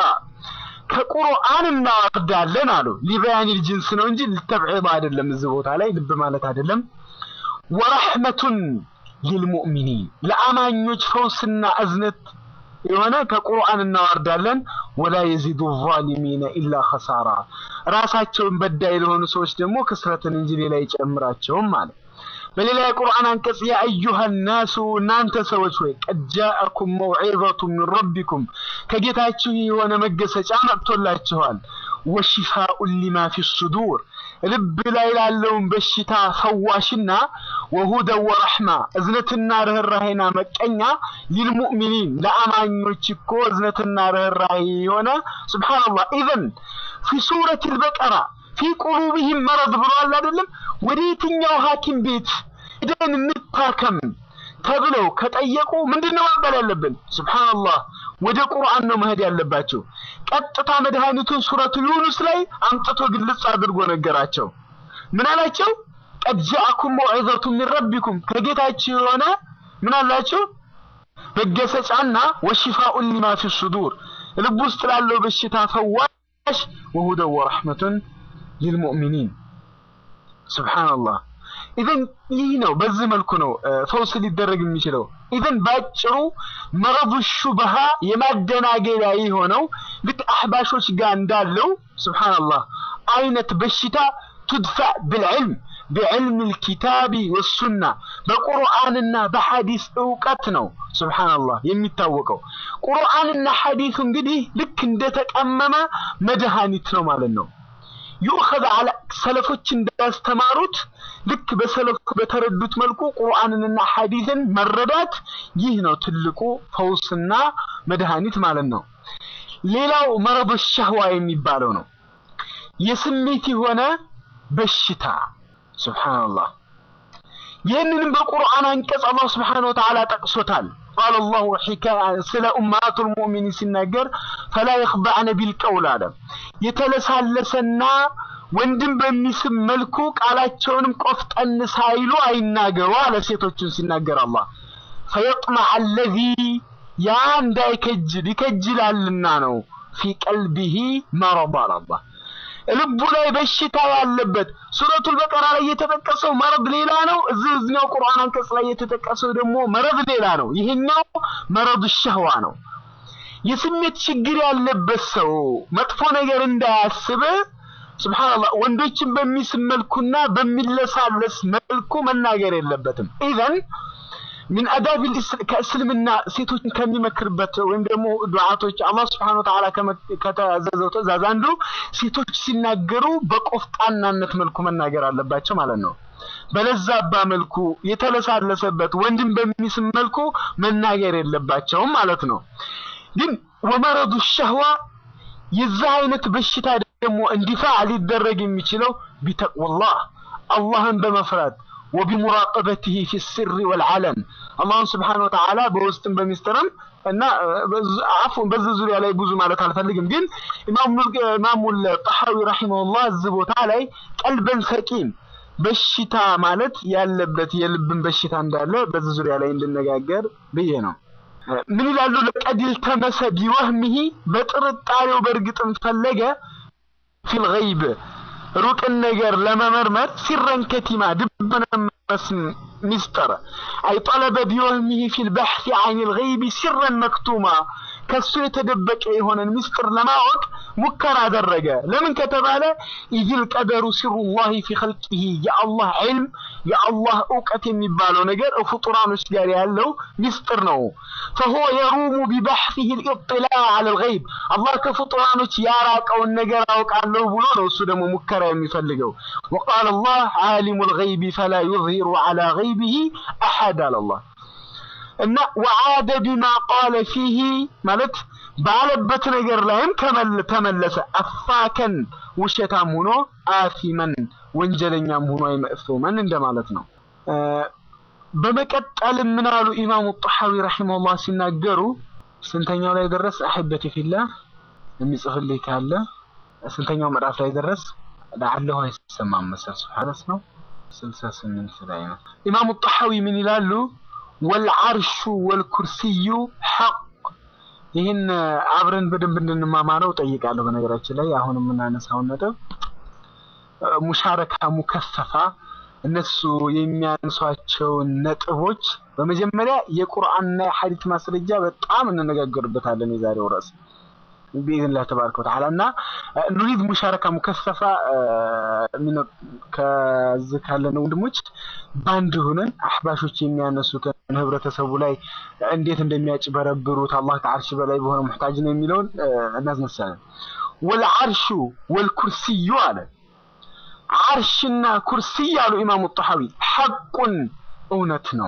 ከቁርአን እናወርዳለን አሉ። ሊበያኒል ጅንስ ነው እንጂ ልተብዒድ አይደለም። እዚህ ቦታ ላይ ልብ ማለት አይደለም። ወረሕመቱን ሊልሙእሚኒን ለአማኞች ፈውስና እዝነት የሆነ ከቁርአን እናወርዳለን። ወላ የዚዱ ዛሊሚነ ኢላ ኸሳራ ራሳቸውን በዳይ ለሆኑ ሰዎች ደግሞ ክስረትን እንጂ ሌላ አይጨምራቸውም ማለት በሌላ የቁርአን አንቀጽ ያ አዩሃ ናሱ እናንተ ሰዎች ወይ ቀድ ጃአኩም መውዒዘቱ ሚን ረቢኩም ከጌታችሁ የሆነ መገሰጫ መጥቶላችኋል። ወሺፋኡን ሊማ ፊ ሱዱር ልብ ላይ ላለውን በሽታ ፈዋሽና ወሁደን ወረሕማ እዝነትና ርኅራሄና መቀኛ ሊልሙእሚኒን ለአማኞች እኮ እዝነትና ርኅራሄ የሆነ ሱብሓነላህ ኢዘን ፊ ሱረት አልበቀራ ፊ ቁሉብህም መረድ ብሏል አይደለም? ወደ የትኛው ሐኪም ቤት ሄደን እንታከም ተብለው ከጠየቁ ምንድነው መባል ያለብን? ሱብሃንአላህ ወደ ቁርአን ነው መሄድ ያለባቸው። ቀጥታ መድኃኒቱን ሱረቱ ዩኑስ ላይ አምጥቶ ግልጽ አድርጎ ነገራቸው። ምን አላቸው? ቀድ ጃአኩም መውዒዘቱ ሚን ረቢኩም ከጌታችሁ የሆነ ምን አላቸው? መገሰጫና ወሽፋኡን ሊማ ፊ ሱዱር ልብ ውስጥ ላለው በሽታ ፈዋሽ ወሁደን ወረሕመቱን ሊልሙእሚኒን ሱብሓነላህ። ኢዘን ይህ ነው፣ በዚህ መልኩ ነው ፈውስ ሊደረግ የሚችለው። ኢዘን ባጭሩ መረዱ ሹብሃ የማደናገሪያ የሆነው ልክ አሕባሾች ጋር እንዳለው ሱብሓነላህ አይነት በሽታ ቱድፋዕ ብልዕልም ቢዕልም ልኪታቢ ወሱና በቁርአንና በሐዲስ እውቀት ነው ሱብሓነላህ የሚታወቀው። ቁርአንና ሐዲሱ እንግዲህ ልክ እንደተቀመመ መድኃኒት ነው ማለት ነው። ዩእኸዝ አለ ሰለፎች እንዳስተማሩት ልክ በሰለፉ በተረዱት መልኩ ቁርአንንና ሐዲስን መረዳት ይህ ነው ትልቁ ፈውስና መድኃኒት ማለት ነው። ሌላው መረዶ ሸህዋ የሚባለው ነው። የስሜት የሆነ በሽታ ሱብሓነላህ። ይህንንም በቁርአን አንቀጽ አላህ ሱብሓነሁ ወተዓላ ጠቅሶታል። ቃለ አላሁ ሒካያ ስለ ኡማቱል ሙእሚኒን ሲናገር ፈላ የኽበዕነ ቢልቀውል አለ የተለሳለሰና ወንድም በሚስብ መልኩ ቃላቸውንም ቆፍጠን ሳይሉ አይናገሩ አለ ሴቶችን ሲናገር አላህ ፈየጥመዐ አለዚ ያ እንዳይከጅል ይከጅላልና ነው ፊ ቀልቢሂ መረድ አለ አላህ ልቡ ላይ በሽታ ያለበት ሱረቱል በቀራ ላይ የተጠቀሰው መረድ ሌላ ነው። እዚህ እዚህኛው ቁርአን አንቀጽ ላይ የተጠቀሰው ደግሞ መረድ ሌላ ነው። ይሄኛው መረዱ ሸህዋ ነው። የስሜት ችግር ያለበት ሰው መጥፎ ነገር እንዳያስብ ሱብሃንአላህ ወንዶችን በሚስብ መልኩና በሚለሳለስ መልኩ መናገር የለበትም። ኢዘን ሚን አዳብ ከእስልምና ሴቶችን ከሚመክርበት ወይም ደግሞ ዱዓቶች አላህ ስብሐነ ወተዓላ ከተዘዘው ትእዛዝ አንዱ ሴቶች ሲናገሩ በቆፍጣናነት መልኩ መናገር አለባቸው ማለት ነው። በለዛባ መልኩ የተለሳለሰበት ወንድም በሚስብ መልኩ መናገር የለባቸውም ማለት ነው። ግን ወመረዱ ሸህዋ የዛ አይነት በሽታ ደግሞ እንዲፋዕ ሊደረግ የሚችለው ቢተቅወላህ አላህን በመፍራት ወቢሙራቀበቲሂ ፊ ስሪ ወልዓለም አላህን ስብሓነ ወተዓላ በውስጥም በሚስጥርም እና አፉን በዚህ ዙሪያ ላይ ብዙ ማለት አልፈልግም። ግን ኢማሙል ጠሐዊ ረሒመሁላህ እዚህ ቦታ ላይ ቀልበን ሰቂም በሽታ ማለት ያለበት የልብን በሽታ እንዳለ በዚህ ዙሪያ ላይ እንድነጋገር ብዬ ነው። ምን ይላሉ? ለቀድ ልተመሰ ቢወህሚሂ በጥርጣሬው በእርግጥም ፈለገ ፊል ገይብ ሩቅን ነገር ለመመርመር ሲረን ከቲማ ድብነ ሚስጥር አይ ጠለበ ቢወህሚሂ ፊል በሕሲ አን ልገይቢ ሲረን መክቱማ ከሱ የተደበቀ የሆነን ሚስጥር ለማወቅ ሙከራ አደረገ። ለምን ከተባለ ኢዝል ቀደሩ ሲሩላሂ ፊ ኸልቂሂ የአላህ ዒልም የአላህ እውቀት የሚባለው ነገር ፍጡራኖች ጋር ያለው ሚስጥር ነው። ፈሁወ የሩሙ ቢበሕሲሂ ልኢጥላዕ ዐለ ልገይብ አላህ ከፍጡራኖች ያራቀውን ነገር አውቃለሁ ብሎ ነው እሱ ደግሞ ሙከራ የሚፈልገው። ወቃለ አላህ ዓሊሙ ልገይቢ ፈላ ዩዝሂሩ ዐላ ገይቢሂ አሐድ አለ አላህ እና ወዓደ ቢማ ቃለ ፊሂ ማለት ባለበት ነገር ላይም ተመለሰ። አፋከን ውሸታም ሆኖ አፊመን ወንጀለኛም ሆኖ አይመእሱመን እንደማለት ነው። በመቀጠል ምን አሉ ኢማሙ ጠሐዊ ረሒመሁላህ ሲናገሩ ስንተኛው ላይ ደረስ? አሕበቲ ፊላህ የሚጽፍልኝ ካለ ስንተኛው ምዕራፍ ላይ ደረስ? ለዓለሁ አይሰማም መሰል ስብሓነስ ነው ስልሳ ስምንት ላይ ነው። ኢማሙ ጠሐዊ ምን ይላሉ? ወልዓርሹ ወልኩርሲዩ ሐቅ። ይህን አብረን በደንብ እንድንማማረው ጠይቃለሁ። በነገራችን ላይ አሁን የምናነሳውን ነጥብ ሙሻረካ ሙከፈፋ እነሱ የሚያነሷቸውን ነጥቦች በመጀመሪያ የቁርአንና የሐዲት ማስረጃ በጣም እንነጋገርበታለን። የዛሬው ርዕስ ቢኢዝኒላህ ተባረከ ወተዓላ እና ኑሪድ ሙሻረካ ሙከፈፋ ከዚህ ካለን ወንድሞች በአንድ ሆነን አህባሾች የሚያነሱትን ህብረተሰቡ ላይ እንዴት እንደሚያጭበረብሩት አላህ ከዓርሽ በላይ በሆነ ሙሕታጅ ነው የሚለውን እናስነሳለን። ወልዓርሹ ወልኩርሲዩ አለ ዓርሽና ኩርሲይ አሉ ኢማሙ ጠሐዊ ሐቁን እውነት ነው።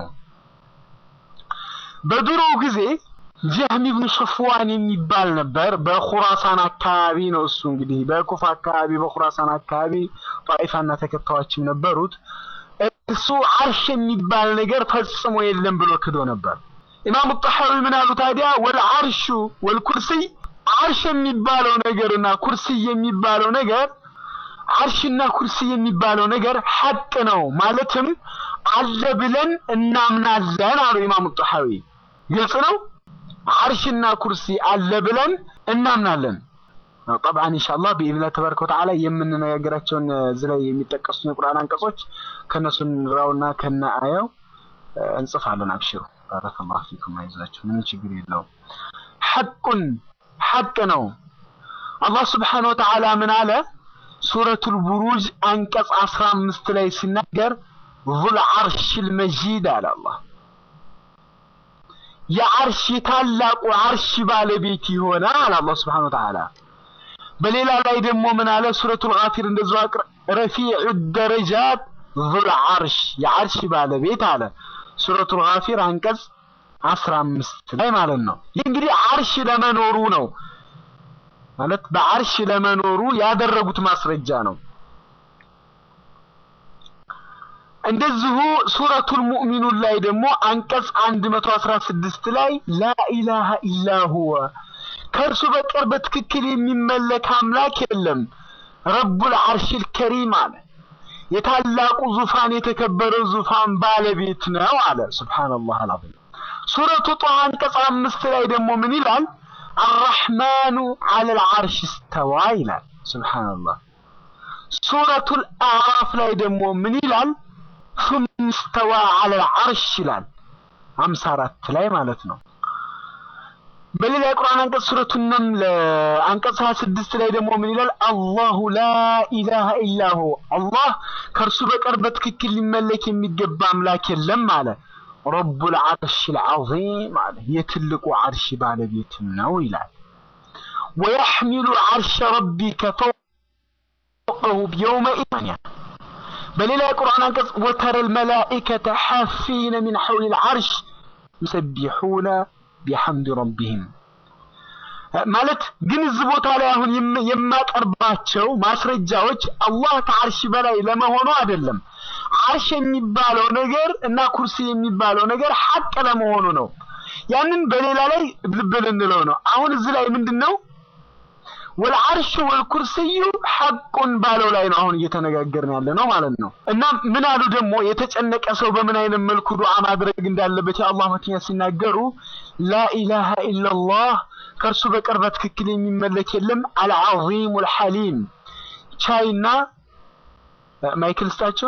በድሮ ጊዜ ጀህም ብኑ ሶፍዋን የሚባል ነበር። በኹራሳን አካባቢ ነው እሱ እንግዲህ በኩፋ አካባቢ በኹራሳን አካባቢ ጣኢፋና ተከታዮችም ነበሩት። እሱ ዓርሽ የሚባል ነገር ፈጽሞ የለም ብሎ ክዶ ነበር። ኢማሙ ጠሐዊ ምን አሉ ታዲያ? ወልዓርሹ ወልኩርሲይ ዓርሽ የሚባለው ነገርና ኩርሲይ የሚባለው ነገር ዓርሽና ኩርሲ የሚባለው ነገር ሐቅ ነው ማለትም አለ ብለን እናምናለን አሉ ኢማሙ ጠሐዊ። ግልጽ ነው። ዓርሽና ኩርሲ አለ ብለን እናምናለን። ጠብዓን ኢንሻአላህ ቢኢዝኒላህ ተባረከ ወተዓላ የምንነጋገራቸውን እዚህ ላይ የሚጠቀሱ የቁርአን አንቀጾች ከነሱ እንራውና ከነ አያው እንጽፋለን። አብሽሩ ባረከላሁ ፊኩም። አይዟችሁ ምንም ችግር የለውም። ሐቁን ሐቅ ነው። አላህ ስብሓነሁ ወተዓላ ምን አለ? ሱረቱል ቡሩጅ አንቀጽ 15 ላይ ሲናገር ዙል ዓርሽል መጂድ አለ አላህ የዓርሽ የታላቁ ዓርሽ ባለቤት የሆነ አለ አላህ ስብሓነሁ ወተዓላ። በሌላ ላይ ደግሞ ምን አለ? ሱረቱል ጋፊር እንደዚሁ አቅር ረፊዑ ደረጃት ዙል ዓርሽ የዓርሽ ባለቤት አለ ሱረቱል ጋፊር አንቀጽ 15 ላይ ማለት ነው። ይህ እንግዲህ ዓርሽ ለመኖሩ ነው ማለት በዓርሽ ለመኖሩ ያደረጉት ማስረጃ ነው። እንደዚሁ ሱረቱል ሙእሚኑን ላይ ደግሞ አንቀጽ 116 ላይ ላኢላሃ ኢላ ሁወ ከእርሱ በቀር በትክክል የሚመለክ አምላክ የለም ረቡል አርሽል ከሪም አለ የታላቁ ዙፋን የተከበረው ዙፋን ባለቤት ነው አለ። ሱብሃነላህ አልዓዚም። ሱረቱ ጧሃ አንቀጽ አምስት ላይ ደግሞ ምን ይላል? አርረሕማኑ ዐለል ዐርሽ እስተዋ ይላል። ሱብሃነላህ። ሱረቱል አዕራፍ ላይ ደግሞ ምን ይላል? ሱመ እስተዋ ዐለል ዐርሽ ይላል። አምሳ አራት ላይ ማለት ነው። በሌላ የቁርአን አንቀጽ ሱረቱ ነምል አንቀጽ 26 ላይ ደግሞ ምን ይላል? አላሁ ላ ኢላሃ ኢላሁ አላህ ከእርሱ በቀር በትክክል ሊመለክ የሚገባ አምላክ የለም አለ። ረቡል ዐርሽል ዐዚም አለ የትልቁ ዐርሽ ባለቤትም ነው ይላል። ወየሕሚሉ ዐርሸ ረቢከ ፈውቀሁ የውመኢዝ በሌላ የቁርአን አንቀጽ ወተረል መላኢከተ ሐፊነ ሚን ሐውሊል ዐርሽ ዩሰቢሑነ ቢሐምድ ረቢህም ማለት ግን እዚህ ቦታ ላይ አሁን የማቀርባቸው ማስረጃዎች አላህ ከአርሽ በላይ ለመሆኑ አይደለም። አርሽ የሚባለው ነገር እና ኩርሲ የሚባለው ነገር ሐቅ ለመሆኑ ነው። ያንን በሌላ ላይ ልብ ልንለው ነው። አሁን እዚህ ላይ ምንድን ነው ወልዓርሽ ወልኩርስዩ ሐቁን ባለው ላይ ነው አሁን እየተነጋገርን ያለ ነው ማለት ነው። እና ምን አሉ ደግሞ የተጨነቀ ሰው በምን አይነት መልኩ ዱዓ ማድረግ እንዳለበት የአላህ መትኛ ሲናገሩ ላኢላሃ ኢላላህ ከእርሱ በቀር በትክክል የሚመለክ የለም፣ አልዓዚሙ አልሐሊም ቻይና ማይክል ስጣቸው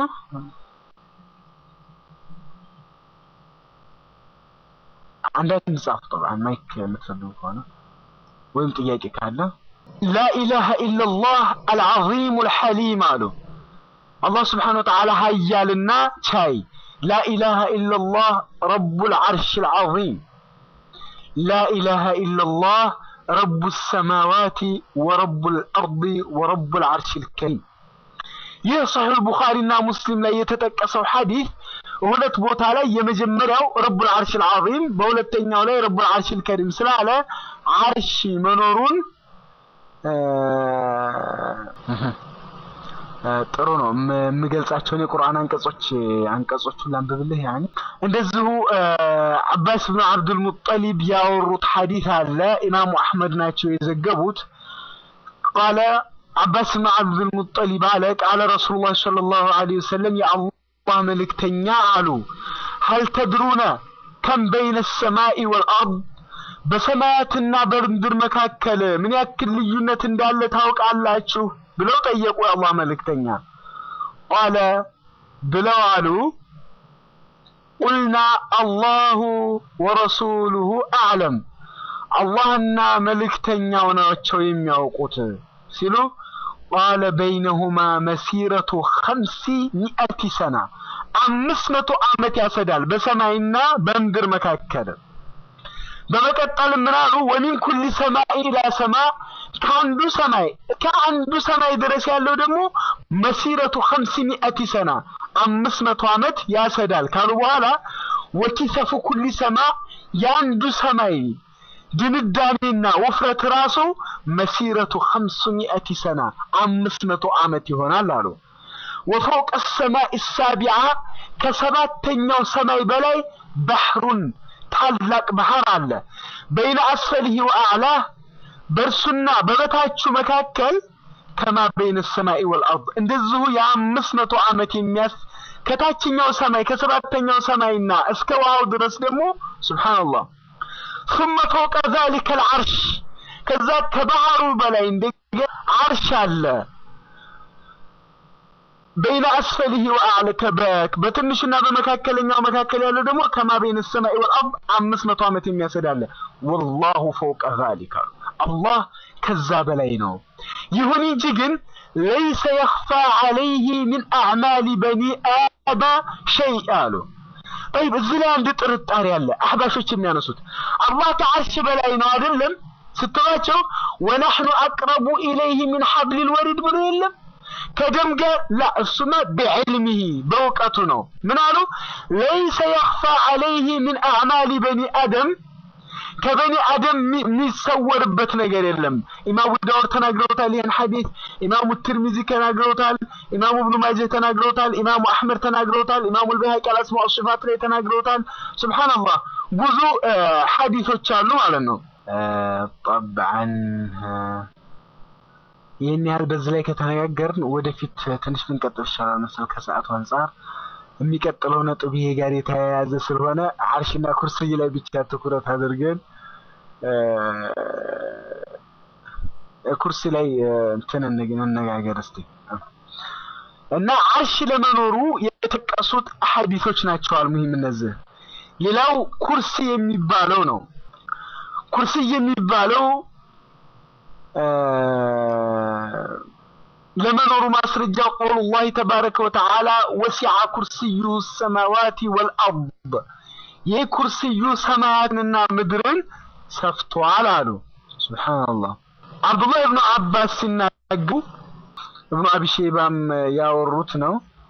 አንዳንድ ጻፍ ጠብዓን ማይክ የምትፈልጉ ከሆነ ወይም ጥያቄ ካለ ላኢላሃ ኢላላህ አልዓዚሙ አልሐሊም አሉ። አላህ ስብሓነሁ ወተዓላ ሀያልና ቻይ ላኢላሃ ኢላላህ ረቡል ዐርሽል ዐዚም ላኢላሃ ኢላላህ ረቡ ሰማዋቲ ወረቡል አርዲ ወረቡል ዐርሽል ከሪም። ይህ ሰሒህ ቡኻሪና ሙስሊም ላይ የተጠቀሰው ሐዲስ ሁለት ቦታ ላይ የመጀመሪያው ረቡል ዐርሽል ዐዚም በሁለተኛው ላይ ረቡል ዐርሽል ከሪም ስላለ ዐርሽ መኖሩን ጥሩ ነው። የምገልጻቸውን የቁርአን አንቀጾች አንቀጾቹን ላንብብልህ። ያኔ እንደዚሁ አባስ ብን አብዱል ሙጠሊብ ያወሩት ሐዲስ አለ። ኢማሙ አሕመድ ናቸው የዘገቡት። ቃለ አባስ ብን አብዱል ሙጠሊብ አለ ቃለ ረሱሉላህ ሰለላሁ ዐለይሂ ወሰለም የአላህ መልእክተኛ አሉ ሀል ተድሩነ ከም በይነ ሰማኢ ወልአርድ በሰማያትና በምድር መካከል ምን ያክል ልዩነት እንዳለ ታውቃላችሁ? ብለው ጠየቁ የአላህ መልእክተኛ። ቃለ ብለው አሉ ቁልና አላሁ ወረሱሉሁ አዕለም፣ አላህና መልእክተኛው ናቸው የሚያውቁት ሲሉ ቃለ በይነሁማ መሲረቱ ኸምሲ ሚአቲ ሰና አምስት መቶ ዓመት ያሰዳል በሰማይና በምድር መካከል። በመቀጠል ምን አሉ? ወሚን ኩሊ ሰማይ ኢላ ሰማ ከአንዱ ሰማይ ከአንዱ ሰማይ ድረስ ያለው ደግሞ መሲረቱ ኸምሲ ሚአቲ ሰና አምስት መቶ ዓመት ያሰዳል ካሉ በኋላ ወኪሰፉ ኩሊ ሰማ የአንዱ ሰማይ ድንዳሜና ውፍረት ራሱ መሲረቱ ኸምሱ ሚአቲ ሰና አምስት መቶ ዓመት ይሆናል አሉ። ወፈውቀ ሰማይ ሳቢዓ ከሰባተኛው ሰማይ በላይ ባህሩን ታላቅ ባህር አለ። በይነ አስፈልህ ወአዕላህ በእርሱና በበታቹ መካከል ከማ በይነ ሰማይ ወልአርድ እንደዚሁ የአምስት መቶ ዓመት የሚያስ ከታችኛው ሰማይ ከሰባተኛው ሰማይና እስከ ውሃው ድረስ ደግሞ ሱብሃንአላህ ثم فوق ذلك العرش ከዛ ከባህሩ በላይ እንደገና አርሽ አለ። በይነ አስፈልህ ወአዕለ ከበክ በትንሽና በመካከለኛው መካከል ያለው ደግሞ ከማ በይነ ሰማይ ወልአርድ አምስት መቶ ዓመት የሚያሰዳለ ወላሁ ፈውቀ ዛሊክ አሉ። አላህ ከዛ በላይ ነው። ይሁን እንጂ ግን ለይሰ የኽፋ ዐለይህ ሚን አዕማሊ በኒ አዳ ሸይ አሉ። ጠይብ እዚህ ላይ አንድ ጥርጣሬ አለ። አህባሾች የሚያነሱት አላህ ከዓርሽ በላይ ነው አይደለም ስትሏቸው ወነሕኑ አቅረቡ ኢለይህ ሚን ሐብሊል ወሪድ ብሎ የለም ከደም ጋር ላ እሱማ ቢዕልሚሂ በእውቀቱ ነው። ምን አሉ? ለይሰ የኽፋ ዐለይህ ሚን አዕማሊ በኒ አደም ከበኒ አደም የሚሰወርበት ነገር የለም። ኢማሙ ዳውድ ተናግረውታል ይህን ሐዲስ፣ ኢማሙ ትርሚዚ ተናግረውታል፣ ኢማሙ እብኑ ማጀህ ተናግረውታል፣ ኢማሙ አሕመድ ተናግረውታል፣ ኢማሙ አልበይሀቂ አልአስማ ወሲፋት ላይ ተናግረውታል። ሱብሓነላህ ብዙ ሐዲሶች አሉ ማለት ነው። ጠብዓን ይህን ያህል በዚህ ላይ ከተነጋገርን ወደፊት ትንሽ ብንቀጥል ይሻላል መሰል ከሰዓቱ አንጻር። የሚቀጥለው ነጥብ ይሄ ጋር የተያያዘ ስለሆነ አርሽና ኩርሲይ ላይ ብቻ ትኩረት አድርገን ኩርሲ ላይ እንትን እንነጋገር እስቲ እና አርሽ ለመኖሩ የተጠቀሱት ሐዲሶች ናቸው። አልሙሂም እነዚህ ሌላው ኩርሲ የሚባለው ነው። ኩርሲ የሚባለው ለመኖሩ ማስረጃ ቀውሉላህ ተባረከ ወተዓላ ወሲዐ ኩርሲዩ ሰማዋቲ ወልአርድ ይህ ኩርሲዩ ሰማያትንና ምድርን ሰፍቷል አሉ። ሱብሓነላህ። አብዱላህ ብኑ አባስ ሲናገሩ እብኑ አቢ ሸይባም ያወሩት ነው።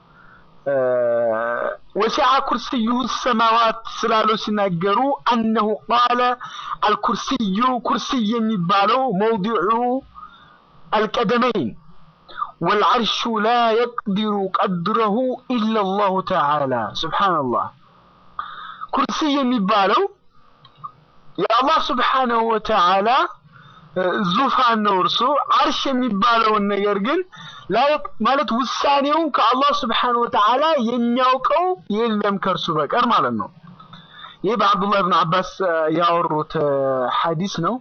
ወሲዐ ኩርሲዩ ሰማዋት ስላሉ ሲናገሩ አነሁ ቃለ አልኩርሲዩ ኩርሲይ የሚባለው መውዲዑ አልቀደመይን ወልዐርሹ ላ የቅዲሩ ቀድረሁ ኢላ አላሁ ተዓላ ሱብሓነላህ። ኩርሲይ የሚባለው የአላህ ስብሓነሁ ወተዓላ ዙፋን ነው። እርሱ አርሽ የሚባለውን ነገር ግን ማለት ውሳኔውን ከአላህ ስብሓነሁ ወተዓላ የሚያውቀው የለም ከእርሱ በቀር ማለት ነው። ይህ በአብዱላህ ብን አባስ ያወሩት ሐዲስ ነው።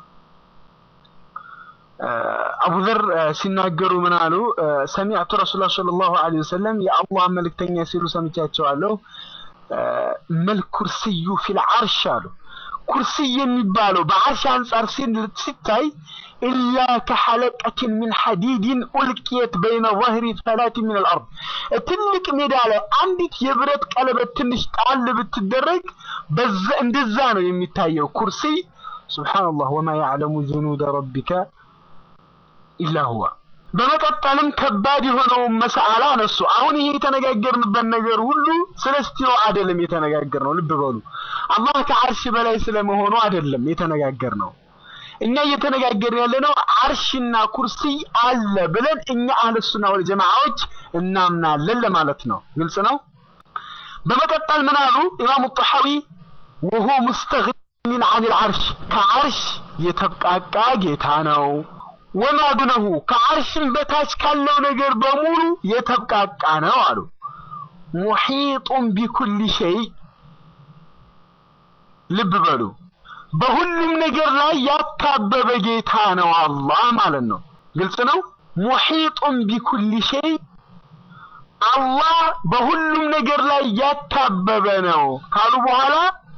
አቡዘር ሲናገሩ ምን አሉ? ሰሚዕቱ ረሱላ ሰለላሁ ዐለይሂ ወሰለም የአላህ መልእክተኛ ሲሉ ሰምቻቸዋለሁ። መል ኩርሲዩ ፊል ዐርሽ አሉ። ኩርሲ የሚባለው በአርሽ አንጻር ሲታይ ኢላ ከሐለቀትን ሚን ሐዲድን ኡልቅየት በይነ ظهሪ ፈላት ሚን አልአርድ ትልቅ ሜዳ ላይ አንዲት የብረት ቀለበት ትንሽ ጣል ብትደረግ በዛ እንደዛ ነው የሚታየው ኩርሲ። ሱብሓነላህ ወማ ያዕለሙ ጁኑደ ረቢከ ኢላ ሁዋ። በመቀጠልም ከባድ የሆነውን መስአላ አነሱ። አሁን ይሄ የተነጋገርንበት ነገር ሁሉ ስለ ስቲዋ አይደለም የተነጋገርነው። ልብ በሉ አላህ ከአርሽ በላይ ስለመሆኑ አይደለም የተነጋገርነው። እኛ እየተነጋገርን ያለነው አርሽና ኩርሲ አለ ብለን እኛ አህለሱና ወል ጀማዓዎች እናምናለን ለማለት ነው። ግልጽ ነው። በመቀጠል ምን አሉ ኢማሙ ጣሐዊ ወሁ ሙስተግኒን አኒል አርሽ ከአርሽ የተብቃቃ ጌታ ነው ወማ ዱነሁ ከአርሽም በታች ካለው ነገር በሙሉ የተብቃቃ ነው አሉ። ሙሒጡን ቢኩሊ ሸይ ልብ በሉ በሁሉም ነገር ላይ ያካበበ ጌታ ነው አላህ ማለት ነው። ግልጽ ነው። ሙሒጡን ቢኩሊ ሸይ አላህ በሁሉም ነገር ላይ ያካበበ ነው ካሉ በኋላ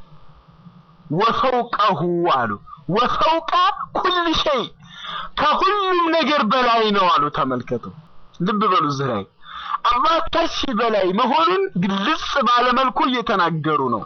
ወፈውቀሁ አሉ። ወፈውቀ ኩል ሸይ ከሁሉም ነገር በላይ ነው አሉ። ተመልከቱ፣ ልብ በሉ እዚህ ላይ አላህ ከሺ በላይ መሆኑን ግልጽ ባለመልኩ እየተናገሩ ነው።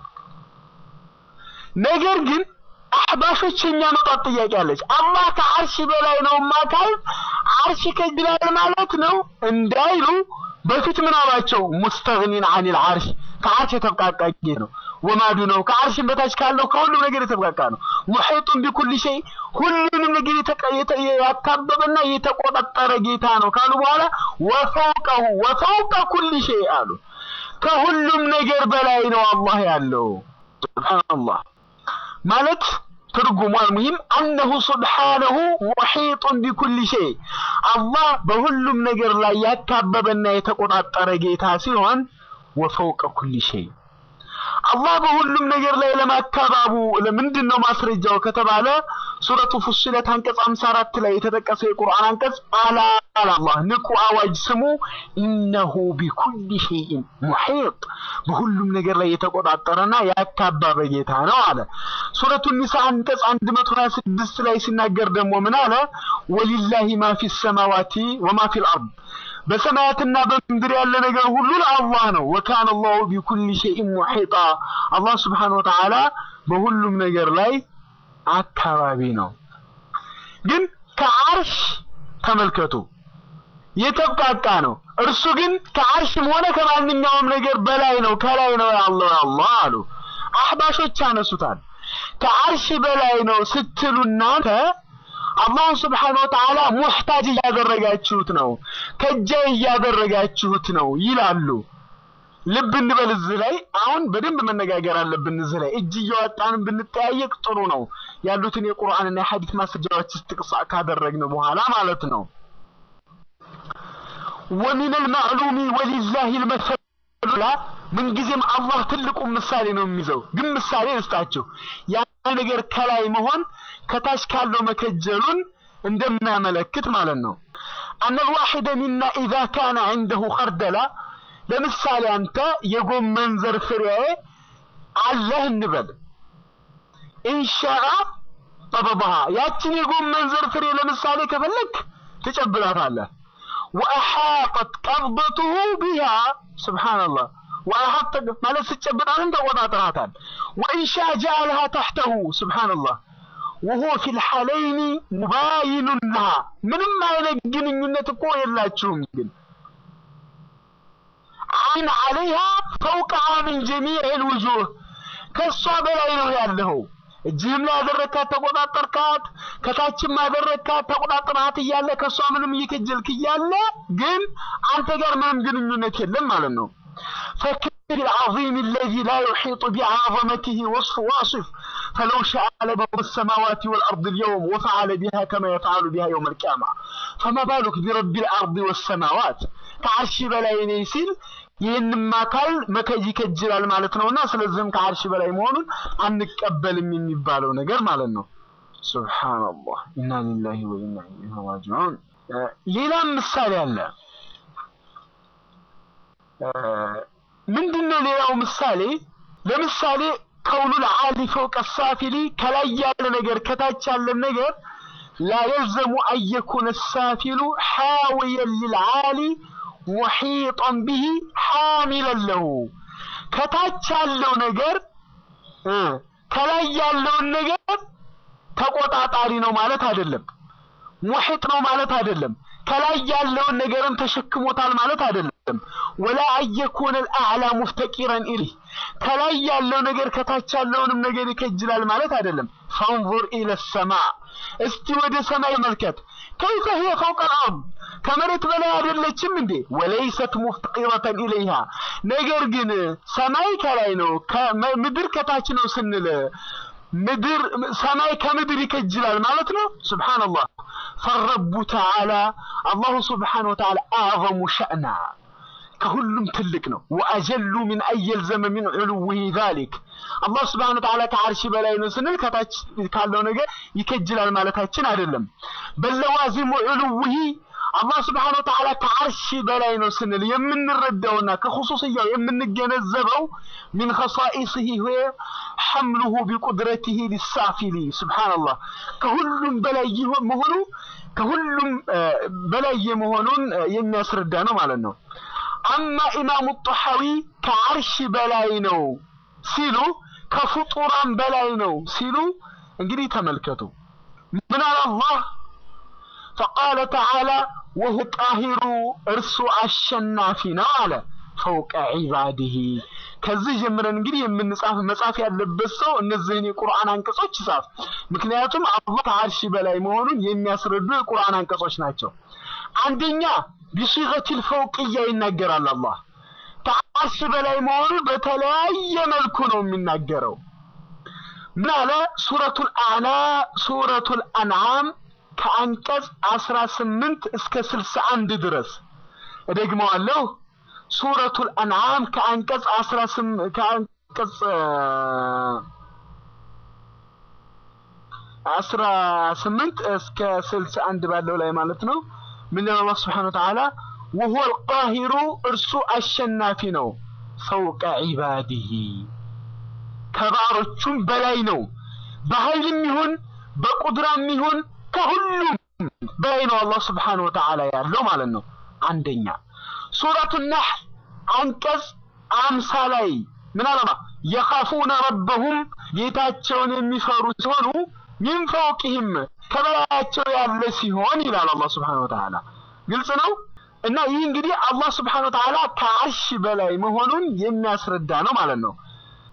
ነገር ግን አህባሾች የሚያመጣት ጥያቄ አለች። አላህ ከአርሽ በላይ ነው ማካል አርሽ ከግላል ማለት ነው እንዳይሉ በፊት ምን አሏቸው? ሙስተግኒን አኒል አርሽ ከአርሽ የተብቃቃ ጌታ ነው። ወማዱ ነው ከአርሽን በታች ካለው ከሁሉም ነገር የተብቃቃ ነው። ሙሒጡን ቢኩል ሸይ ሁሉንም ነገር ያካበበና የተቆጣጠረ ጌታ ነው ካሉ በኋላ ወፈውቀሁ ወፈውቀ ኩል ሸይ አሉ። ከሁሉም ነገር በላይ ነው አላህ ያለው። ሱብሃንአላህ ማለት ትርጉሙ አልሙሂም አነሁ ሱብሓነሁ ሙሒጡን ቢኩል ሸይ አላህ በሁሉም ነገር ላይ ያካበበና የተቆጣጠረ ጌታ ሲሆን ወፈውቀ ኩል ሸይ አላህ በሁሉም ነገር ላይ ለማካባቡ ለምንድን ነው ማስረጃው ከተባለ ሱረቱ ፉሲለት አንቀጽ 54 ላይ የተጠቀሰው የቁርአን አንቀጽ አላ አላህ ንቁ አዋጅ ስሙ ኢነሁ ቢኩል ሸይን ሙሒጥ በሁሉም ነገር ላይ የተቆጣጠረና ያካባበ ጌታ ነው አለ። ሱረቱ ኒሳ አንቀጽ 126 ላይ ሲናገር ደግሞ ምን አለ? ወሊላሂ ማ ፊ ሰማዋቲ ወማ ፊል አርድ በሰማያትና በምድር ያለ ነገር ሁሉ ለአላህ ነው። ወካነ አላሁ ቢኩል ሸይን ሙሒጣ አላህ ስብሓነሁ ወተዓላ በሁሉም ነገር ላይ አካባቢ ነው። ግን ከአርሽ ተመልከቱ የተብቃቃ ነው። እርሱ ግን ከአርሽም ሆነ ከማንኛውም ነገር በላይ ነው፣ ከላይ ነው ያለው አላህ አሉ። አህባሾች ያነሱታል። ከአርሽ በላይ ነው ስትሉ እናንተ አላህ ስብሓነሁ ወተዓላ ሙሕታጅ እያደረጋችሁት ነው፣ ከጃይ እያደረጋችሁት ነው ይላሉ። ልብ እንበል እዚህ ላይ አሁን በደንብ መነጋገር አለብን። እዚህ ላይ እጅ እያወጣንም ብንጠያየቅ ጥሩ ነው። ያሉትን የቁርአንና የሐዲስ ማስረጃዎች ጥቅስ ካደረግን በኋላ ማለት ነው። ወሚን አልማዕሉሚ ወሊላሂ ልመሰሉ ላ ምንጊዜም አላህ ትልቁን ምሳሌ ነው የሚይዘው። ግን ምሳሌ ልስጣችሁ። ያ ነገር ከላይ መሆን ከታች ካለው መከጀሉን እንደሚያመለክት ማለት ነው። አነ ልዋሒደ ሚና ኢዛ ካነ ዐንደሁ ኸርደላ ለምሳሌ አንተ የጎመን ዘር ፍሬ አለህ እንበል ኢንሻአ ጠበበሃ ያችን የጎመን ዘር ፍሬ ለምሳሌ ከፈለግ ትጨብጣታለህ። ወአሓጠት ቀብضቱሁ ቢሃ ስብሓንላህ ወአሓጠ ማለት ስጨብጣትን ተቆጣጥራታል። ወኢንሻ ጀዐለሃ ተሕተሁ ስብሓንላህ ወሆ ፊ ልሓለይኒ ሙባይኑን ለሃ ምንም አይነት ግንኙነት እኮ የላችሁም ግን አይን አለይሃ ፈውቀሃ ምን ጀሚዕ ልውጁህ ከእሷ በላይ ነው ያለኸው። እጅህም ላይ ያደረግካት ተቆጣጠርካት፣ ከታችም ያደረግካት ተቆጣጠርሃት እያለ ከእሷ ምንም እየከጀልክ እያለ ግን አንተ ጋር ምንም ግንኙነት የለም ማለት ነው። ፈክር العظيم الذي لا يحيط بعظمته وصف واصف فلو شاء لبر السماوات والأرض اليوم وفعل بها كما يفعل بها يوم القيامة فما بالك برب الأرض والسماوات ከዓርሽ በላይ ነኝ ሲል ይህንም አካል መከጅ ይከጅላል ማለት ነውና ስለዚህም ከዓርሽ በላይ መሆኑን አንቀበልም የሚባለው ነገር ማለት ነው። ሱብሃንአላህ ኢና ሊላሂ ወኢና ኢለይሂ ራጂዑን። ሌላም ምሳሌ አለ። ምንድነው ሌላው ምሳሌ? ለምሳሌ ከውሉል ዓሊ ፈውቀ ሳፊሊ ከላይ ያለ ነገር ከታች ያለ ነገር ላ የልዘሙ አየኩነ ሳፊሉ ሓዊየን ሊልዓሊ ሙሒጠን ቢሂ ሓሚለን ለሁ ከታች ያለው ነገር ከላይ ያለውን ነገር ተቆጣጣሪ ነው ማለት አይደለም። ሙሒጥ ነው ማለት አይደለም። ከላይ ያለውን ነገርም ተሸክሞታል ማለት አይደለም። ወላ አየኩነ አልአዕላ ሙፍተቂረን ኢሊህ ከላይ ያለው ነገር ከታች ያለውንም ነገር ይከጅላል ማለት አይደለም። ፈንዙር ኢለ ሰማ እስቲ ወደ ሰማይ መልከት። ከይፈ ሂየ ፈውቀ አልአርድ ከመሬት በላይ አይደለችም እንዴ? ወለይሰት ሙፍተቂረተን ኢለይሃ ነገር ግን ሰማይ ከላይ ነው፣ ምድር ከታች ነው ስንል ምድር ሰማይ ከምድር ይከጅላል ማለት ነው። ሱብሓነላህ ፈረቡ ተዓላ አላሁ ስብሓነሁ ወተዓላ አዕዘሙ ሸእና ከሁሉም ትልቅ ነው። ወአጀሉ ምን አየልዘመ ሚን ዑሉዊሂ ዛሊክ አላህ ስብሓነሁ ወተዓላ ከዓርሽ በላይ ነው ስንል ከታች ካለው ነገር ይከጅላል ማለታችን አይደለም። በለዋዚሙ ዑሉዊሂ አላህ ስብሓነሁ ወተዓላ ከዓርሽ በላይ ነው ስንል የምንረዳውና ከኹሱስያው የምንገነዘበው ሚን ኸሳኢሲሂ ሆ ሐምሉሁ ቢቁድረቲሂ ሊሳፊሊ ሱብሓነላህ ከሁሉም በላይ መሆኑ ከሁሉም በላይ የመሆኑን የሚያስረዳ ነው ማለት ነው። አማ ኢማሙ ጦሐዊ ከዓርሽ በላይ ነው ሲሉ ከፍጡራን በላይ ነው ሲሉ እንግዲህ ተመልከቱ ምን አለ አላህ ፈቃለ ተዓላ ወሁ ቃሂሩ እርሱ አሸናፊ ነው አለ ፈውቀ ዒባዲሂ ከዚህ ጀምረን እንግዲህ የምንጻፍ መጻፍ ያለበት ሰው እነዚህን የቁርአን አንቀጾች ይጻፍ። ምክንያቱም አላህ ከዓርሽ በላይ መሆኑን የሚያስረዱ የቁርአን አንቀጾች ናቸው። አንደኛ ቢሲገቲል ፈውቅያ ይናገራል። አላህ ከዓርሽ በላይ መሆኑን በተለያየ መልኩ ነው የሚናገረው። ምን አለ? ሱረቱል አዕላ ሱረቱል አንዓም ከአንቀጽ 18 እስከ 61 ድረስ እደግመዋለሁ። ሱረቱል አንዓም ከአንቀጽ 18 ከአንቀጽ 18 እስከ 61 ባለው ላይ ማለት ነው። ምን ይላል አላህ Subhanahu Wa Ta'ala وهو القاهر እርሱ አሸናፊ ነው ፈውቀ ዒባዲሂ ከባሮቹም በላይ ነው። በኃይልም ይሁን በቁድራም ይሁን ከሁሉም በላይ ነው አላህ Subhanahu Wa Ta'ala ያለው ማለት ነው። አንደኛ ሱረቱ ነሕል አንቀጽ አምሳ ላይ ምን አለማ የኻፉነ ረበሁም ጌታቸውን የሚፈሩ ሲሆኑ ሚን ፈውቅህም ከበላያቸው ያለ ሲሆን ይላል አላህ Subhanahu Wa Ta'ala ግልጽ ነው እና ይህ እንግዲህ አላህ Subhanahu Wa Ta'ala ከዓርሽ በላይ መሆኑን የሚያስረዳ ነው ማለት ነው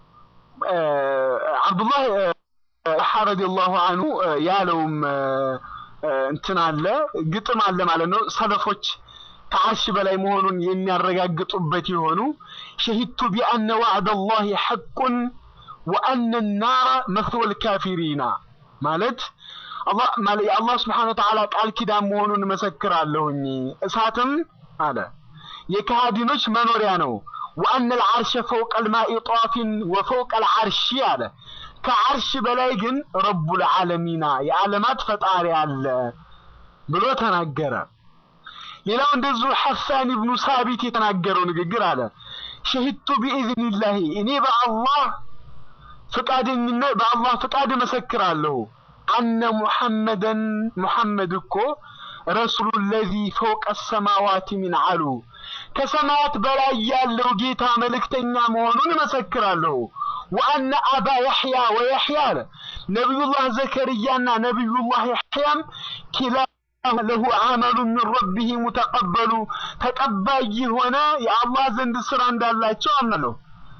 አብዱላህ ረዲየላሁ አንሁ ያለውም እንትን አለ ግጥም አለ ማለት ነው ሰለፎች ከዓርሽ በላይ መሆኑን የሚያረጋግጡበት የሆኑ ሸሂድቱ ቢአነ ዋዕደ ላሂ ሐቁን ወአነ ናረ መስወል ካፊሪና ማለት የአላህ ስብሓነ ወተዓላ ቃል ኪዳን መሆኑን እመሰክራለሁኝ እሳትም አለ የካሃዲኖች መኖሪያ ነው። ወአነ ልዓርሸ ፈውቀ ልማኢ ጧፊን ወፈውቀ ልዓርሺ አለ ከዓርሽ በላይ ግን ረቡል ዓለሚና የዓለማት ፈጣሪ አለ ብሎ ተናገረ። ሌላው እንደዚሁ ሐሳን ኢብኑ ሳቢት የተናገረው ንግግር አለ ሸሂድቱ ቢኢዝኒላሂ እኔ በአላህ ፍቃደኝነት በአላህ ፍቃድ እመሰክራለሁ አነ ሙሐመደን ሙሐመድ እኮ ረሱሉ ለዚ ፈውቀ ሰማዋት ሚን አሉ ከሰማያት በላይ ያለው ጌታ መልእክተኛ መሆኑን እመሰክራለሁ። ወአነ አባ ያሕያ ወያሕያ አለ ነቢዩላህ ዘከርያና ነቢዩላህ ያሕያም ኪላ ለሁ አመሉ ሚን ረቢህ ሙተቀበሉ ተቀባይ የሆነ የአላህ ዘንድ ስራ እንዳላቸው አምናለሁ።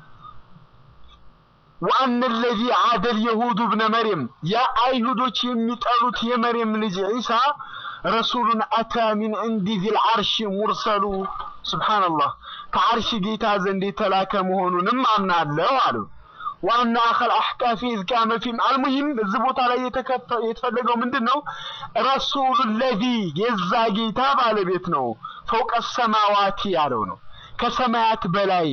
ወአነ ለዚ ዓደል የሁዱ ብነ መርየም ያ አይሁዶች የሚጠሉት የመርየም ልጅ ዒሳ ረሱሉን አታ ሚን ዕንዲ ዚል ዓርሽ ሙርሰሉ ሱብሓነላህ ከዓርሽ ጌታ ዘንድ የተላከ መሆኑንም አምናለሁ አሉ። ዋና አኸል አሕቃፊ ኢዝ ካነ ፊም አልሙሂም እዚህ ቦታ ላይ የተፈለገው ምንድን ነው? ረሱሉ ለዚ የዛ ጌታ ባለቤት ነው። ፈውቀ ሰማዋቲ ያለው ነው ከሰማያት በላይ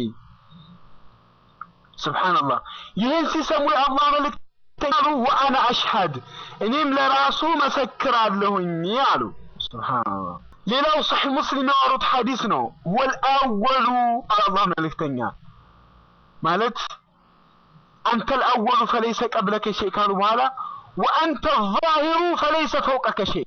ሱብሓነላህ። ይህን ሲሰሙ የአላህ መልእክተኛ አሉ ወአና አሽሃድ እኔም ለራሱ መሰክራለሁኝ አሉ። ሱብሓነላህ። ሌላው ሰሒህ ሙስሊም ያወሩት ሐዲስ ነው። ወልአወሉ አላህ መልእክተኛ ማለት አንተ ልአወሉ ፈለይሰ ቀብለከ ሸይ ካሉ በኋላ ወአንተ ዛሂሩ ፈለይሰ ፈውቀከ ሸይ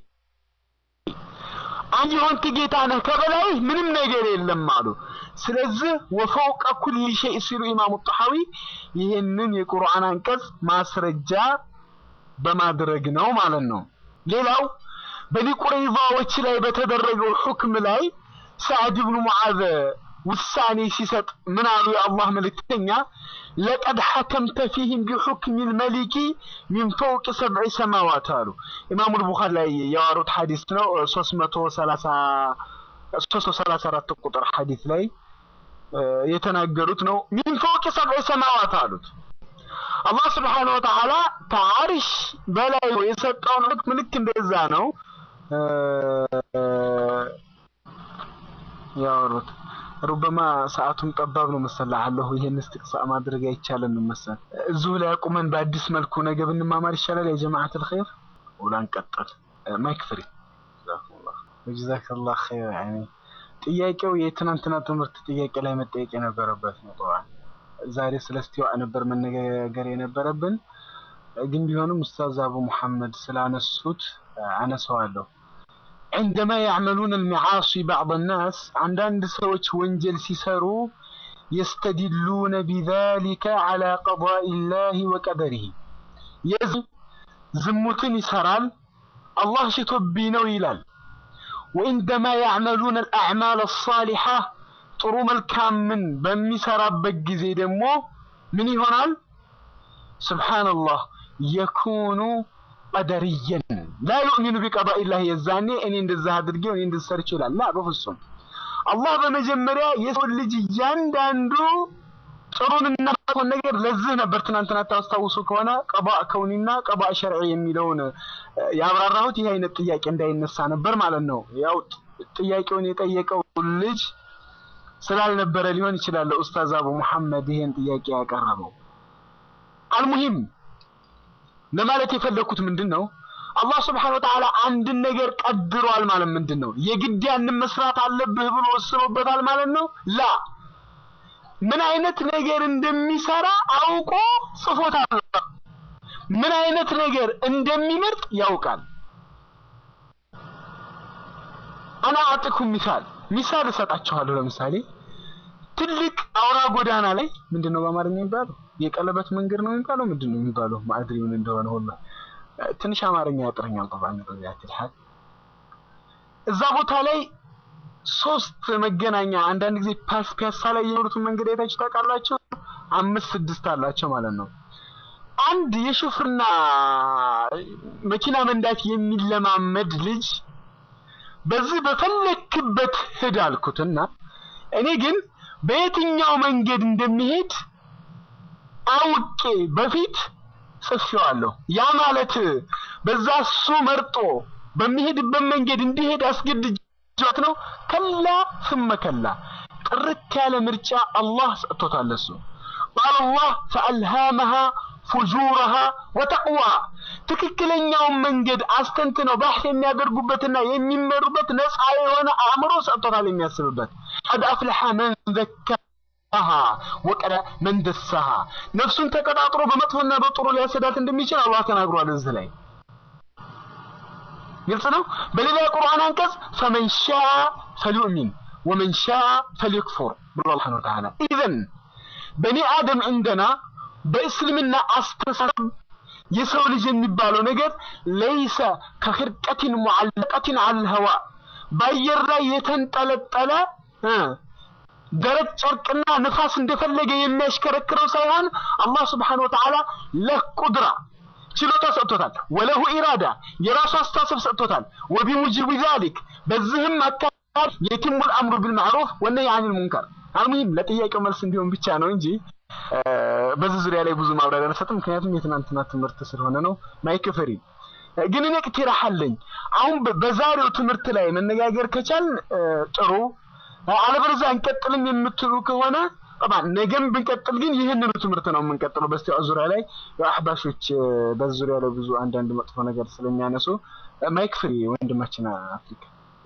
አንተ የሆንክ ጌታ ነህ ከበላይ ምንም ነገር የለም አሉ። ስለዚህ ወፈውቀ ኩል ሸይ ሲሉ ኢማሙ ጣሐዊ ይህንን የቁርአን አንቀጽ ማስረጃ በማድረግ ነው ማለት ነው። ሌላው በኒ ቁረይዛዎች ላይ በተደረገው ሁክም ላይ ሰዕድ ብኑ ሙዓዝ ውሳኔ ሲሰጥ ምን አሉ? የአላህ መልእክተኛ ለቀድ ሐከምተ ፊህም ቢሑክሚ ልመሊኪ ሚን ፈውቅ ሰብዒ ሰማዋት አሉ። ኢማሙ ልቡኻሪ ላይ ያወሩት ሐዲስ ነው። ሶስት መቶ ሰላሳ ሶስት መቶ ሰላሳ አራት ቁጥር ሐዲስ ላይ የተናገሩት ነው። ሚን ፈውቅ ሰብዒ ሰማዋት አሉት። አላህ ስብሓነሁ ወተዓላ ከዓርሽ በላይ የሰጠውን ሁክም ልክ እንደዛ ነው ያወሩት። ሩበማ ሰዓቱም ጠባብ ነው መሰል አለሁ ይሄን እስትቅሳእ ማድረግ አይቻልም መሰል። እዚሁ ላይ አቁመን በአዲስ መልኩ ነገ ብንማማር ይሻላል። ያ ጀማዓት الخير ወላ እንቀጥል። ማይክ ፍሪ ጀዛከላህ ኸይር። ያኔ ጥያቄው የትናንትና ትምህርት ጥያቄ ላይ መጠየቅ የነበረበት ነው። ጠዋት ዛሬ ስለ እስቲዋእ ነበር መነጋገር የነበረብን፣ ግን ቢሆንም ኡስታዝ አቡ መሐመድ ስላነሱት አነሳዋለሁ። عندما يعملون المعاصي بعض الناس عندنا سوች ወንጀል ሲሰሩ يستدلون بذلك على قضاء الله وقدره የዚህ ዝሙትን ይሰራል አላህ ሽቶብኝ ነው ይላል وعندما يعملون الأعمال الصالحة ጥሩ መልካምን በሚሰራበት ጊዜ ደግሞ ምን ይሆናል ስብሓንላህ የኩኑ ቀደርየን ላ ዩእሚኑ ቢቀዳኢላህ የዛኔ እኔ እንደዛ አድርጌው እኔ እንደዛ ሰርቼ ይላል። ላ በፍጹም አላህ በመጀመሪያ የሰው ልጅ እያንዳንዱ ጥሩንና መጥፎን ነገር ለዚህ ነበር ትናንትና ታስታውሱ ከሆነ ቀባእ ከውኒና ቀባእ ሸርዒ የሚለውን ያብራራሁት ይህ አይነት ጥያቄ እንዳይነሳ ነበር ማለት ነው። ያው ጥያቄውን የጠየቀው ልጅ ስላልነበረ ሊሆን ይችላል ኡስታዝ አቡ መሐመድ ይሄን ጥያቄ ያቀረበው። አልሙሂም ለማለት የፈለኩት ምንድን ነው? አላህ ስብሐነ ወተዓላ አንድን ነገር ቀድሯል ማለት ምንድን ነው? የግድ ያንን መስራት አለብህ ብሎ ወስኖበታል ማለት ነው? ላ ምን አይነት ነገር እንደሚሰራ አውቆ ጽፎታል። ምን አይነት ነገር እንደሚመርጥ ያውቃል። አና አጥኩም ሚሳል ሚሳል እሰጣችኋለሁ። ለምሳሌ ትልቅ አውራ ጎዳና ላይ ምንድን ነው በአማርኛ የሚባለው? የቀለበት መንገድ ነው የሚባለው? ምንድን ነው የሚባለው? ማዕድሪ ምን እንደሆነ ሁላ ትንሽ አማርኛ ያጥረኛል። ጠባኝ ረዚያት ልሐል እዛ ቦታ ላይ ሶስት መገናኛ አንዳንድ ጊዜ ፓስ ፒያሳ ላይ የኖሩትን መንገድ አይታችሁ ታውቃላችሁ? አምስት ስድስት አላቸው ማለት ነው። አንድ የሹፍርና መኪና መንዳት የሚለማመድ ልጅ በዚህ በፈለክበት ሂድ አልኩትና እኔ ግን በየትኛው መንገድ እንደሚሄድ አውቄ በፊት ጽፌዋለሁ። ያ ማለት በዛ እሱ መርጦ በሚሄድበት መንገድ እንዲሄድ አስገድጄ ጀት ነው ከላ ثم ከላ ጥርት ያለ ምርጫ አላህ ሰጥቶታል እሱ ቃል አላህ ፈአልሃመሃ ፉጁረሃ ወተቅዋ ትክክለኛውን መንገድ አስተንትነው ባህስ የሚያደርጉበትና የሚመሩበት ነፃ የሆነ አእምሮ ሰጥቶታል የሚያስብበት ቀድ አፍለሐ መን ዘካሃ ወቀደ መን ደሳሃ ነፍሱን ተቀጣጥሮ በመጥፎና በጥሩ ሊያሰዳት እንደሚችል አላህ ተናግሯል እዚህ ላይ ግልጽ ነው በሌላ የቁርአን አንቀጽ ፈመን ሻ ፈልዩእሚን ወመን ሻ ፈልየክፉር ብሎ አላህ ስብሐነሁ ወተዓላ ኢዘን በኒ አደም እንደና በእስልምና አስተሳሰብ የሰው ልጅ የሚባለው ነገር ለይሰ ከኽርቀቲን ሙዓለቀቲን አልሀዋ በአየር ላይ የተንጠለጠለ እ ደረቅ ጨርቅና ንፋስ እንደፈለገ የሚያሽከረክረው ሳይሆን አላህ ስብሓነሁ ወተዓላ ለቁድራ ችሎታ ሰጥቶታል። ወለሁ ኢራዳ የራሱ አስተሳሰብ ሰጥቶታል። ወቢሙጅቢ ዛሊክ በዚህም አካባቢ የቲሙል አምሩ ቢልማዕሩፍ ወነህይ አኒል ሙንከር አልሙሂም ለጥያቄው መልስ እንዲሆን ብቻ ነው እንጂ በዚህ ዙሪያ ላይ ብዙ ማብራሪያ አልሰጥም፣ ምክንያቱም የትናንትና ትምህርት ስለሆነ ነው። ማይክ ፍሪ ግን እኔ ቅቲራህ አለኝ። አሁን በዛሬው ትምህርት ላይ መነጋገር ከቻልን ጥሩ፣ አለበለዚያ እንቀጥልም የምትሉ ከሆነ ጠባን ነገም ብንቀጥል ግን ይህንኑ ትምህርት ነው የምንቀጥለው። በስቲያው ዙሪያ ላይ አህባሾች በዚህ ዙሪያ ላይ ብዙ አንዳንድ መጥፎ ነገር ስለሚያነሱ ማይክ ፍሪ ወንድማችን አፍሪካ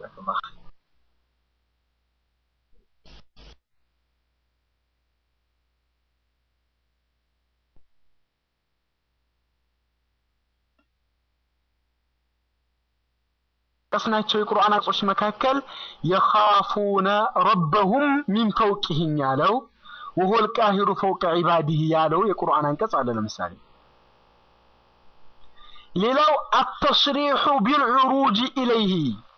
ከጠቀስናቸው የቁርአን አንቀጾች መካከል የኻፉነ ረበሁም ሚን ፈውቅህም ያለው ወሁወል ቃሂሩ ፈውቀ ዒባዲህ ያለው የቁርአን አንቀጽ አለ። ለምሳሌ ሌላው አተስሪሑ ቢልዑሩጅ ኢለይህ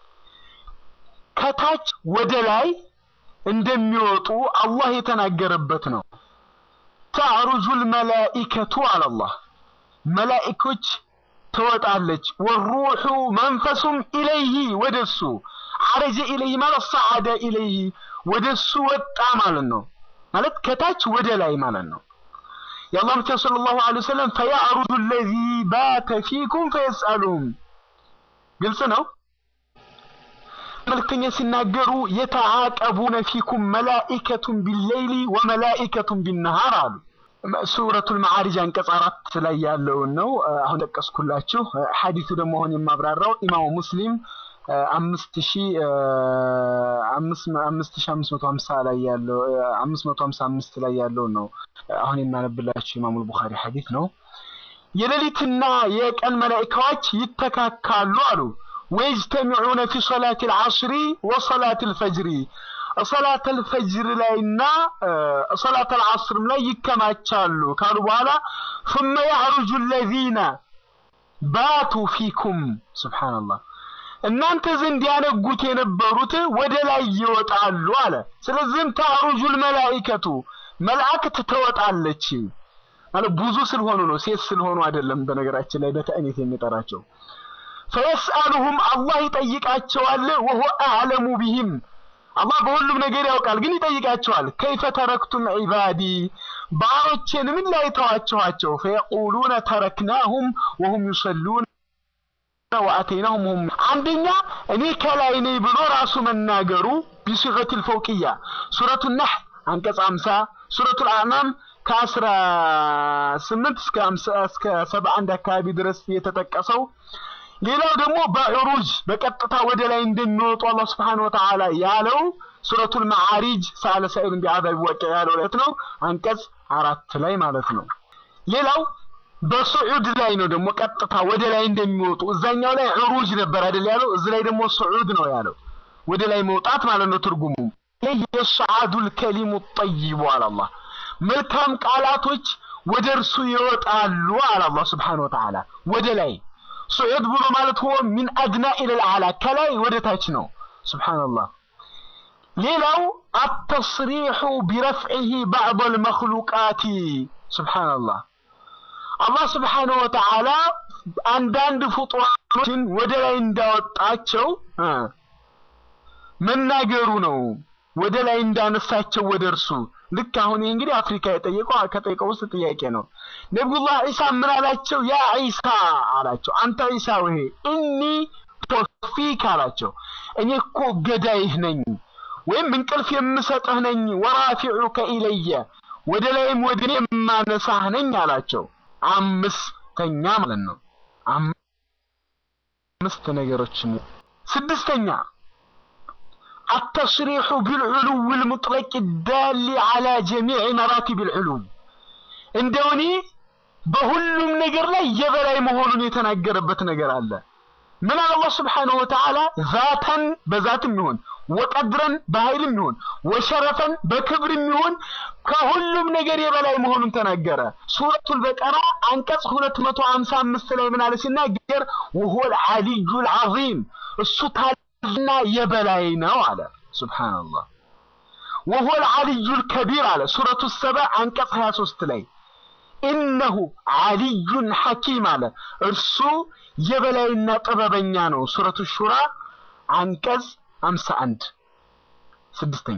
ከታች ወደ ላይ እንደሚወጡ አላህ የተናገረበት ነው። ተዕሩጁል መላኢከቱ አለላህ መላኢኮች ትወጣለች ወሩሑ መንፈሱም ኢለይህ ወደሱ ዐረጀ ኢለይህ ማለት ሰዓደ ኢለይህ ወደሱ ወጣ ማለት ነው። ማለት ከታች ወደ ላይ ማለት ነው። የአላህ መልእክተኛ ሰለላሁ ዐለይሂ ወሰለም ፈያዕሩጁ አለዚ ባተ ፊኩም ፈየስአሉሁም ግልጽ ነው። መልእክተኛ ሲናገሩ የተዓቀቡነ ፊኩም መላኢከቱን ቢለይሊ ወመላኢከቱን ቢነሃር አሉ። ሱረቱል መዓሪጅ አንቀጽ አራት ላይ ያለውን ነው አሁን ጠቀስኩላችሁ። ሐዲሱ ደግሞ አሁን የማብራራው ኢማሙ ሙስሊም አምስት ሺ አምስት ሺ አምስት መቶ ሀምሳ ላይ ያለው አምስት መቶ ሀምሳ አምስት ላይ ያለው ነው አሁን የማነብላችሁ ኢማሙል ቡኻሪ ሐዲስ ነው። የሌሊትና የቀን መላኢካዎች ይተካካሉ አሉ። ወይጅተሚዑነ ፊ ሶላቲል ዐስሪ ወሶላቲል ፈጅሪ ሶላተል ፈጅር ላይና ሶላተል ዐስርም ላይ ይከማቻሉ ካሉ በኋላ ثم يعرج الذين باتوا فيكم سبحان الله እናንተ ዘንድ ያነጉት የነበሩት ወደ ላይ ይወጣሉ አለ። ስለዚህም ታሩጁል መላኢከቱ መላእክት ትወጣለች ማለት ብዙ ስለሆኑ ነው፣ ሴት ስለሆኑ አይደለም። በነገራችን ላይ በተእኒት የሚጠራቸው ፈየስአሉሁም አላህ ይጠይቃቸዋል። ወሁ አዕለሙ ቢሂም አላህ በሁሉም ነገር ያውቃል፣ ግን ይጠይቃቸዋል። ከይፈ ተረክቱም ዒባዲ ባሮቼን ምን ላይ ተዋችኋቸው? ፈየቁሉነ ተረክናሁም ወሁም ዩሰሉን ወአተይናሁም ሁም አንደኛ እኔ ከላይ ነኝ ብሎ ራሱ መናገሩ ቢሲገቲል ፈውቅያ ሱረቱ ነሕል አንቀጽ 50 ሱረቱል አዕናም ከአስራ ስምንት እስከ እስከ ሰባ አንድ አካባቢ ድረስ የተጠቀሰው ሌላው ደግሞ በዑሩጅ በቀጥታ ወደ ላይ እንደሚወጡ አላህ Subhanahu Wa Ta'ala ያለው ሱረቱል መዓሪጅ ሳለ ሰኢሉን ቢዐዛቢ ዋቂዕ ያለው ላይ ነው አንቀጽ አራት ላይ ማለት ነው። ሌላው በሱዑድ ላይ ነው ደግሞ ቀጥታ ወደ ላይ እንደሚወጡ እዛኛው ላይ ዑሩጅ ነበር አይደል ያለው፣ እዚህ ላይ ደግሞ ሱዑድ ነው ያለው ወደ ላይ መውጣት ማለት ነው ትርጉሙ። ይህ የሰዓዱል ከሊሙ ጠይቡ አለ አላህ መልካም ቃላቶች ወደ እርሱ ይወጣሉ አለ አላህ Subhanahu Wa Ta'ala ወደ ላይ ሱዑድ ብሎ ማለት ሆ ሚን አድና ኢለል አዕላ ከላይ ወደ ታች ነው። ሱብሃንአላህ። ሌላው አተስሪሑ ቢረፍዒሂ ባዕደል መኽሉቃቲ ሱብሃንአላህ። አላህ ስብሓነሁ ወተዓላ አንዳንድ ፍጡራኖችን ወደ ላይ እንዳወጣቸው መናገሩ ነው። ወደ ላይ እንዳነሳቸው ወደ እርሱ ልክ አሁን ይህ እንግዲህ አፍሪካ የጠየቀው ከጠየቀው ውስጥ ጥያቄ ነው። ነቢዩላህ ዒሳ ምን አላቸው? ያ ዒሳ አላቸው፣ አንተ ዒሳ ወይ እኒ ሙተወፊክ አላቸው። እኔ እኮ ገዳይህ ነኝ ወይም እንቅልፍ የምሰጥህ ነኝ። ወራፊዑከ ኢለየ ወደ ላይም ወደ እኔ የማነሳህ ነኝ አላቸው። አምስተኛ ማለት ነው። አምስት ነገሮች። ስድስተኛ التصريح بالعلو المطلق الدال على جميع مراتب العلو እንደው እኔ በሁሉም ነገር ላይ የበላይ መሆኑን የተናገረበት ነገር አለ። ምን አለ አላህ ስብሓነሁ ወተዓላ ዛተን በዛትም ይሁን ወቀድረን በኃይልም ይሁን ወሸረፈን በክብርም ይሁን ከሁሉም ነገር የበላይ መሆኑን ተናገረ። ሱረቱል በቀራ አንቀጽ 255 ላይ ምን አለ ሲናገር ወሁወል ዐሊዩል ዐዚም እሱ ታላቅና የበላይ ነው አለ። ሱብሃንአላህ ወሁወል ዐሊዩል ከቢር አለ ሱረቱ ሰባ አንቀጽ 23 ላይ ኢነሁ ዐሊዩን ሐኪም አለ እርሱ የበላይና ጥበበኛ ነው። ሱረቱ ሹራ አንቀጽ 51 ስድስተኛ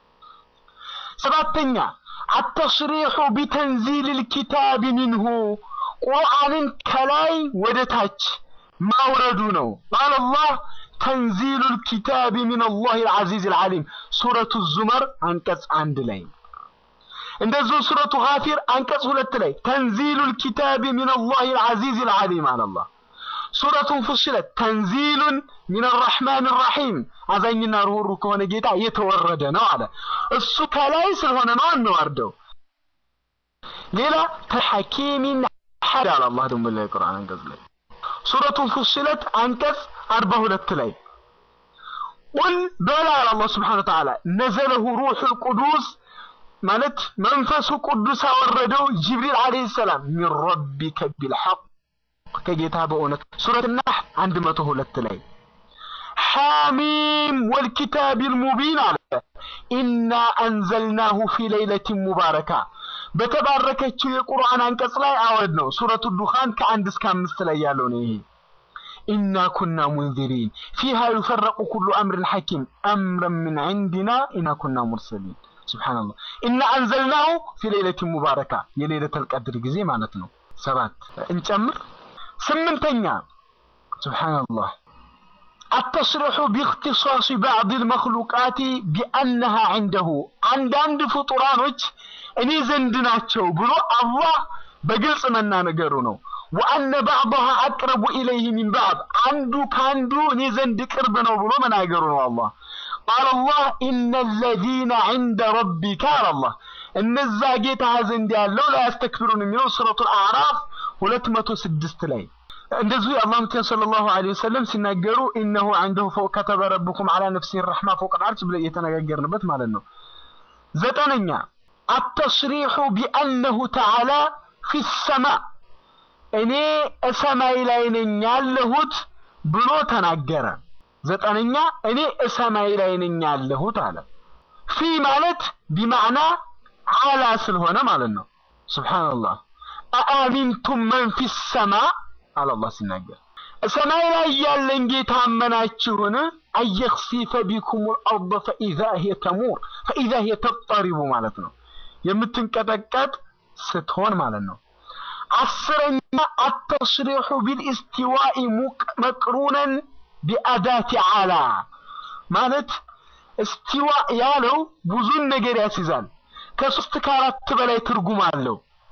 ሰባተኛ አተስሪሑ ቢተንዚል ልኪታብ ሚንሁ ቁርአንን ከላይ ወደ ታች ማውረዱ ነው። ቃል አላህ ተንዚሉ ልኪታብ ሚን አላህ ልዓዚዝ ልዓሊም ሱረቱ ዙመር አንቀጽ አንድ ላይ እንደዚሁ ሱረቱ ጋፊር አንቀጽ ሁለት ላይ ተንዚሉ ልኪታብ ሚን አላህ ልዓዚዝ ልዓሊም አለ አላህ ሱረቱን ፉስለት ተንዚሉን ሚን አራሕማን ራሒም አዛኝና ርሁሩ ከሆነ ጌታ የተወረደ ነው አለ። እሱ ከላይ ስለሆነ ነው እንዋርደው። ሌላ ተሐኪሚን ሐድ አለ አላህ ደግሞ ላይ ቁርአን አንቀጽ ላይ ሱረቱን ፉስለት አንቀጽ አርባ ሁለት ላይ ቁል በላ አለ አላህ ስብሓነ ወተዓላ ነዘለሁ ሩሑል ቁዱስ ማለት መንፈሱ ቅዱስ አወረደው ጅብሪል ዓለይሂ ሰላም ሚን ረቢከ ቢልሐቅ ከጌታ በእውነት ሱረት ናህ 102 ላይ ሐሚም ወልኪታቢል ሙቢን አለ ኢና አንዘልናሁ ፊ ለይለቲን ሙባረካ በተባረከችው የቁርአን አንቀጽ ላይ አወድ ነው። ሱረቱ ዱኻን ከአንድ እስከ አምስት ላይ ያለው ነው ይሄ ኢና ኩና ሙንዚሪን ፊሃ ዩፈረቁ ኩሉ አምርን ሐኪም አምረን ምን ዐንዲና ኢና ኩና ሙርሰሊን ሱብሓነላህ ኢና አንዘልናሁ ፊ ለይለቲን ሙባረካ የሌለተል ቀድር ጊዜ ማለት ነው። ሰባት እንጨምር ስምንተኛ ሱብሓነላህ አተስሪሑ ቢእክትሳሲ ባዕድ ልመክሉቃት ቢአነሃ ዐንደሁ አንዳንድ ፍጡራኖች እኔ ዘንድ ናቸው ብሎ አላህ በግልጽ መናገሩ ነው። ወአነ ባዕضሃ አቅረቡ ኢለይህ ሚን ባዕድ አንዱ ከአንዱ እኔ ዘንድ ቅርብ ነው ብሎ መናገሩ ነው። አላህ ቃል አላህ ኢነ ለዚነ ዐንደ ረቢከ አለ አላህ እነዛ ጌታ ዘንድ ያለው ላ ያስተክብሩን የሚለው ሱረቱል አዕራፍ ሁለት መቶ ስድስት ላይ እንደዚሁ የአላህ መልእክተኛ ሰለላሁ ዐለይሂ ወሰለም ሲናገሩ ኢነሁ ዐንደሁ ፈውቅ ከተበ ረብኩም ዐላ ነፍሲሂ ረሕማ ፈውቀል ዐርሽ ብለን የተነጋገርንበት ማለት ነው። ዘጠነኛ አተስሪሑ ቢአነሁ ተዓላ ፊ ሰማ እኔ እሰማይ ላይ ነኝ ያለሁት ብሎ ተናገረ። ዘጠነኛ እኔ እሰማይ ላይ ነኝ ያለሁት አለ። ፊ ማለት ቢማዕና ዓላ ስለሆነ ማለት ነው። ሱብሓነላህ አአሚንቱም መን ፊ ሰማ አለ አላህ ሲናገር ሰማይ ላይ ያለን ጌታ አመናችሁን? አየኽሲፈ ቢኩም ልአርض ፈኢዛ ሂየ ተሙር ፈኢዛ ሂየ ተጠሪቡ ማለት ነው። የምትንቀጠቀጥ ስትሆን ማለት ነው። አስረኛ አተስሪሑ ቢልእስቲዋኢ መቅሩነን ቢአዳቲ ዓላ ማለት እስቲዋ ያለው ብዙን ነገር ያስይዛል። ከሶስት ከአራት በላይ ትርጉም አለው።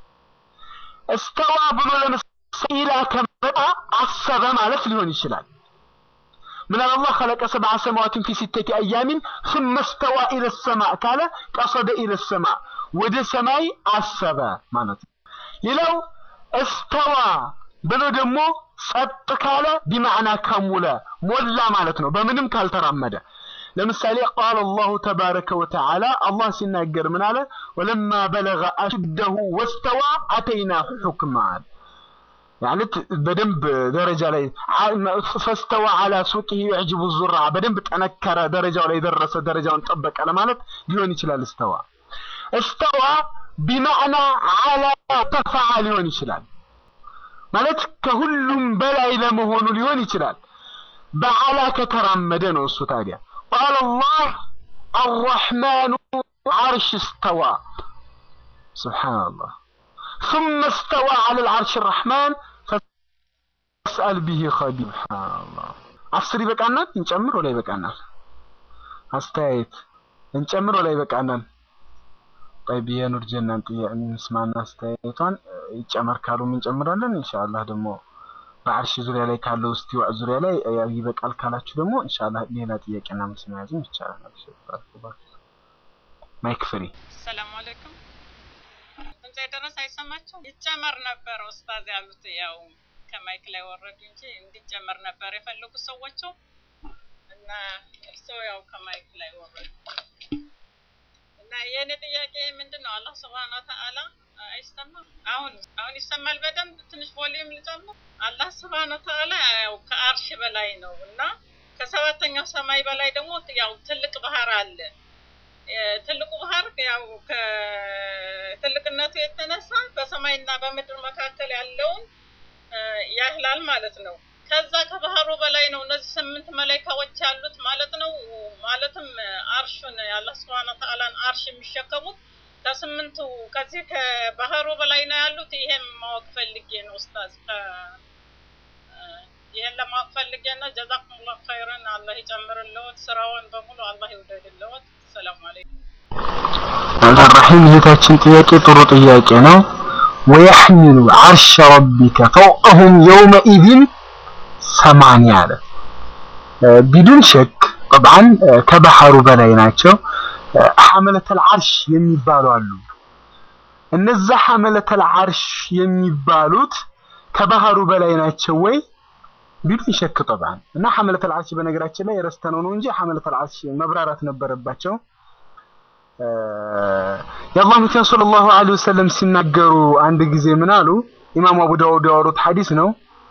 እስተዋ ብሎ ለምሳሌ ኢላ ከመጣ አሰበ ማለት ሊሆን ይችላል። ምን አለ አላህ خلق سبع سماوات في ستة أيام ثم استوى إلى السماء ካለ ቀሰደ إلى السماء ወደ ሰማይ አሰበ ማለት ነው። ሌላው እስተዋ ብሎ ደግሞ ጸጥ ካለ ቢማዕና ከሙለ ሞላ ማለት ነው። በምንም ካልተራመደ ለምሳሌ ቃል አላሁ ተባረከ ወተዓላ አላህ ሲናገር ምን አለ? ወለማ በለገ አሽደሁ ወስተዋ አተይናሁ ሑክማ አለ። ማለት በደንብ ደረጃ ላይ ፈስተዋ አላ ሱቂሂ ዩዕጅቡ ዙራ በደንብ ጠነከረ፣ ደረጃው ላይ ደረሰ፣ ደረጃውን ጠበቀ ለማለት ሊሆን ይችላል። እስተዋ እስተዋ ቢማዕና አላ ተፈዓ ሊሆን ይችላል። ማለት ከሁሉም በላይ ለመሆኑ ሊሆን ይችላል። በዓላ ከተራመደ ነው እሱ ታዲያ ቃል አላህ አርረሕማኑ ዓርሽ እስተዋ ሱብሓነላህ ثم استوى على العرش الرحمن فاسأل به خبير سبحان الله አስር ይበቃናል? እንጨምር ወላ ይበቃናል? አስተያየት እንጨምር ወላ ይበቃናል? ጠይብ የኑር ጀናን ጥያቄ እንስማና አስተያየቷን ይጨመር ካሉም እንጨምራለን። ኢንሻአላህ ደግሞ በአርሽ ዙሪያ ላይ ካለው እስቲዋዕ ዙሪያ ላይ ያው ይበቃል ካላችሁ ደግሞ ኢንሻአላህ ሌላ ጥያቄና መልስ መያዝም ይቻላል። አብሽር ማይክ ፍሪ። ሰላም አለይኩም። ድምፅ የደረሰ አይሰማችሁም? ይጨመር ነበር ኡስታዝ ያሉት ያው ከማይክ ላይ ወረዱ እንጂ እንዲጨመር ነበር የፈለጉ ሰዎቹ እና እርስዎ ያው ከማይክ ላይ ወረዱ እና የእኔ ጥያቄ ምንድን ነው? አላህ ስብሃነ ወተዓላ አይሰማም? አሁን አሁን ይሰማል በደንብ ትንሽ ቮሊዩም ልጨምር። አላህ ስብሃነ ወተዓላ ያው ከአርሽ በላይ ነው እና ከሰባተኛው ሰማይ በላይ ደግሞ ያው ትልቅ ባህር አለ። ትልቁ ባህር ያው ከትልቅነቱ የተነሳ በሰማይና በምድር መካከል ያለውን ያህላል ማለት ነው። ከዛ ከባህሩ በላይ ነው እነዚህ ስምንት መላይካዎች ያሉት ማለት ነው። ማለትም አርሹን የአላህ ስብሃነ ወተዓላን አርሽ የሚሸከሙት ከስምንቱ ከዚህ ከባህሩ በላይ ነው ያሉት። ይሄን ማወቅ ፈልጌ ነው ኡስታዝ። ይሄን ለማወቅ ፈልጌ ነው። ጀዛኩሙላህ ኸይረን። አላህ ይጨምርልዎት፣ ስራውን በሙሉ አላህ ይውደድልዎት። ሰላም አለይኩም። ረሒም እህታችን ጥያቄ ጥሩ ጥያቄ ነው። ወየሕሚሉ ዓርሸ ረቢከ ፈውቀሁም የውመኢዝን ሰማንያ አለ። ቢዱን ሸክ ጠብዓን ከባህሩ በላይ ናቸው። ሐመለተል ዓርሽ የሚባሉ አሉ። እነዛ ሐመለተል ዓርሽ የሚባሉት ከባህሩ በላይ ናቸው ወይ? ቢዱን ሸክ ጠብዓን እና ሐመለተል ዓርሽ በነገራችን ላይ ረስተነው ነው እንጂ ሐመለተል ዓርሽ መብራራት ነበረባቸው። የአላህ መልእክተኛ ሰለላሁ ዐለይሂ ወሰለም ሲናገሩ አንድ ጊዜ ምን አሉ? ኢማሙ አቡ ዳውድ ያወሩት ሐዲስ ነው።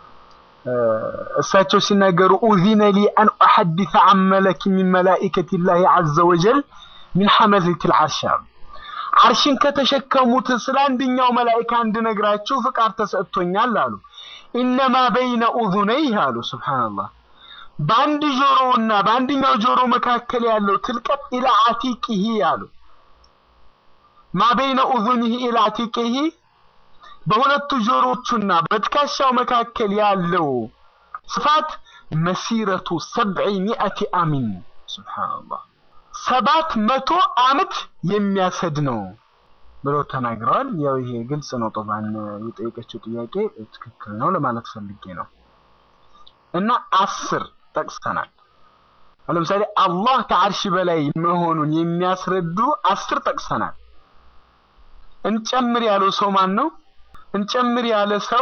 እሳቸው ሲናገሩ ኡዚነ ሊ አን ኡሐዲሰ ዐን መለክ ሚን መላኢከቲላሂ ዐዘ ወጀል ሚን ሐመለቲል ዐርሽ አሉ። ዐርሽን ከተሸከሙት ስለ አንደኛው መላኢካ እንድነግራችሁ ፍቃድ ተሰጥቶኛል አሉ። ኢነማ በይነ ኡዙነይህ አሉ። ሱብሃንአላህ በአንድ ጆሮውና በአንደኛው ጆሮ መካከል ያለው ትልቀት ኢላ አቲቂሂ አሉ። ማ በይነ ኡዙኒሂ ኢላ አቲቂሂ በሁለቱ ጆሮቹና በትከሻው መካከል ያለው ስፋት መሲረቱ ሰብዒ ሚአቲ አሚን ሱብሃንአላህ ሰባት መቶ ዓመት የሚያሰድ ነው ብለው ተናግረዋል። ያው ይሄ ግልጽ ነው። ጦባን የጠየቀችው ጥያቄ ትክክል ነው ለማለት ፈልጌ ነው። እና አስር ጠቅሰናል። ለምሳሌ አላህ ከአርሽ በላይ መሆኑን የሚያስረዱ አስር ጠቅሰናል። እንጨምር ያለው ሰው ማን ነው? እንጨምር ያለ ሰው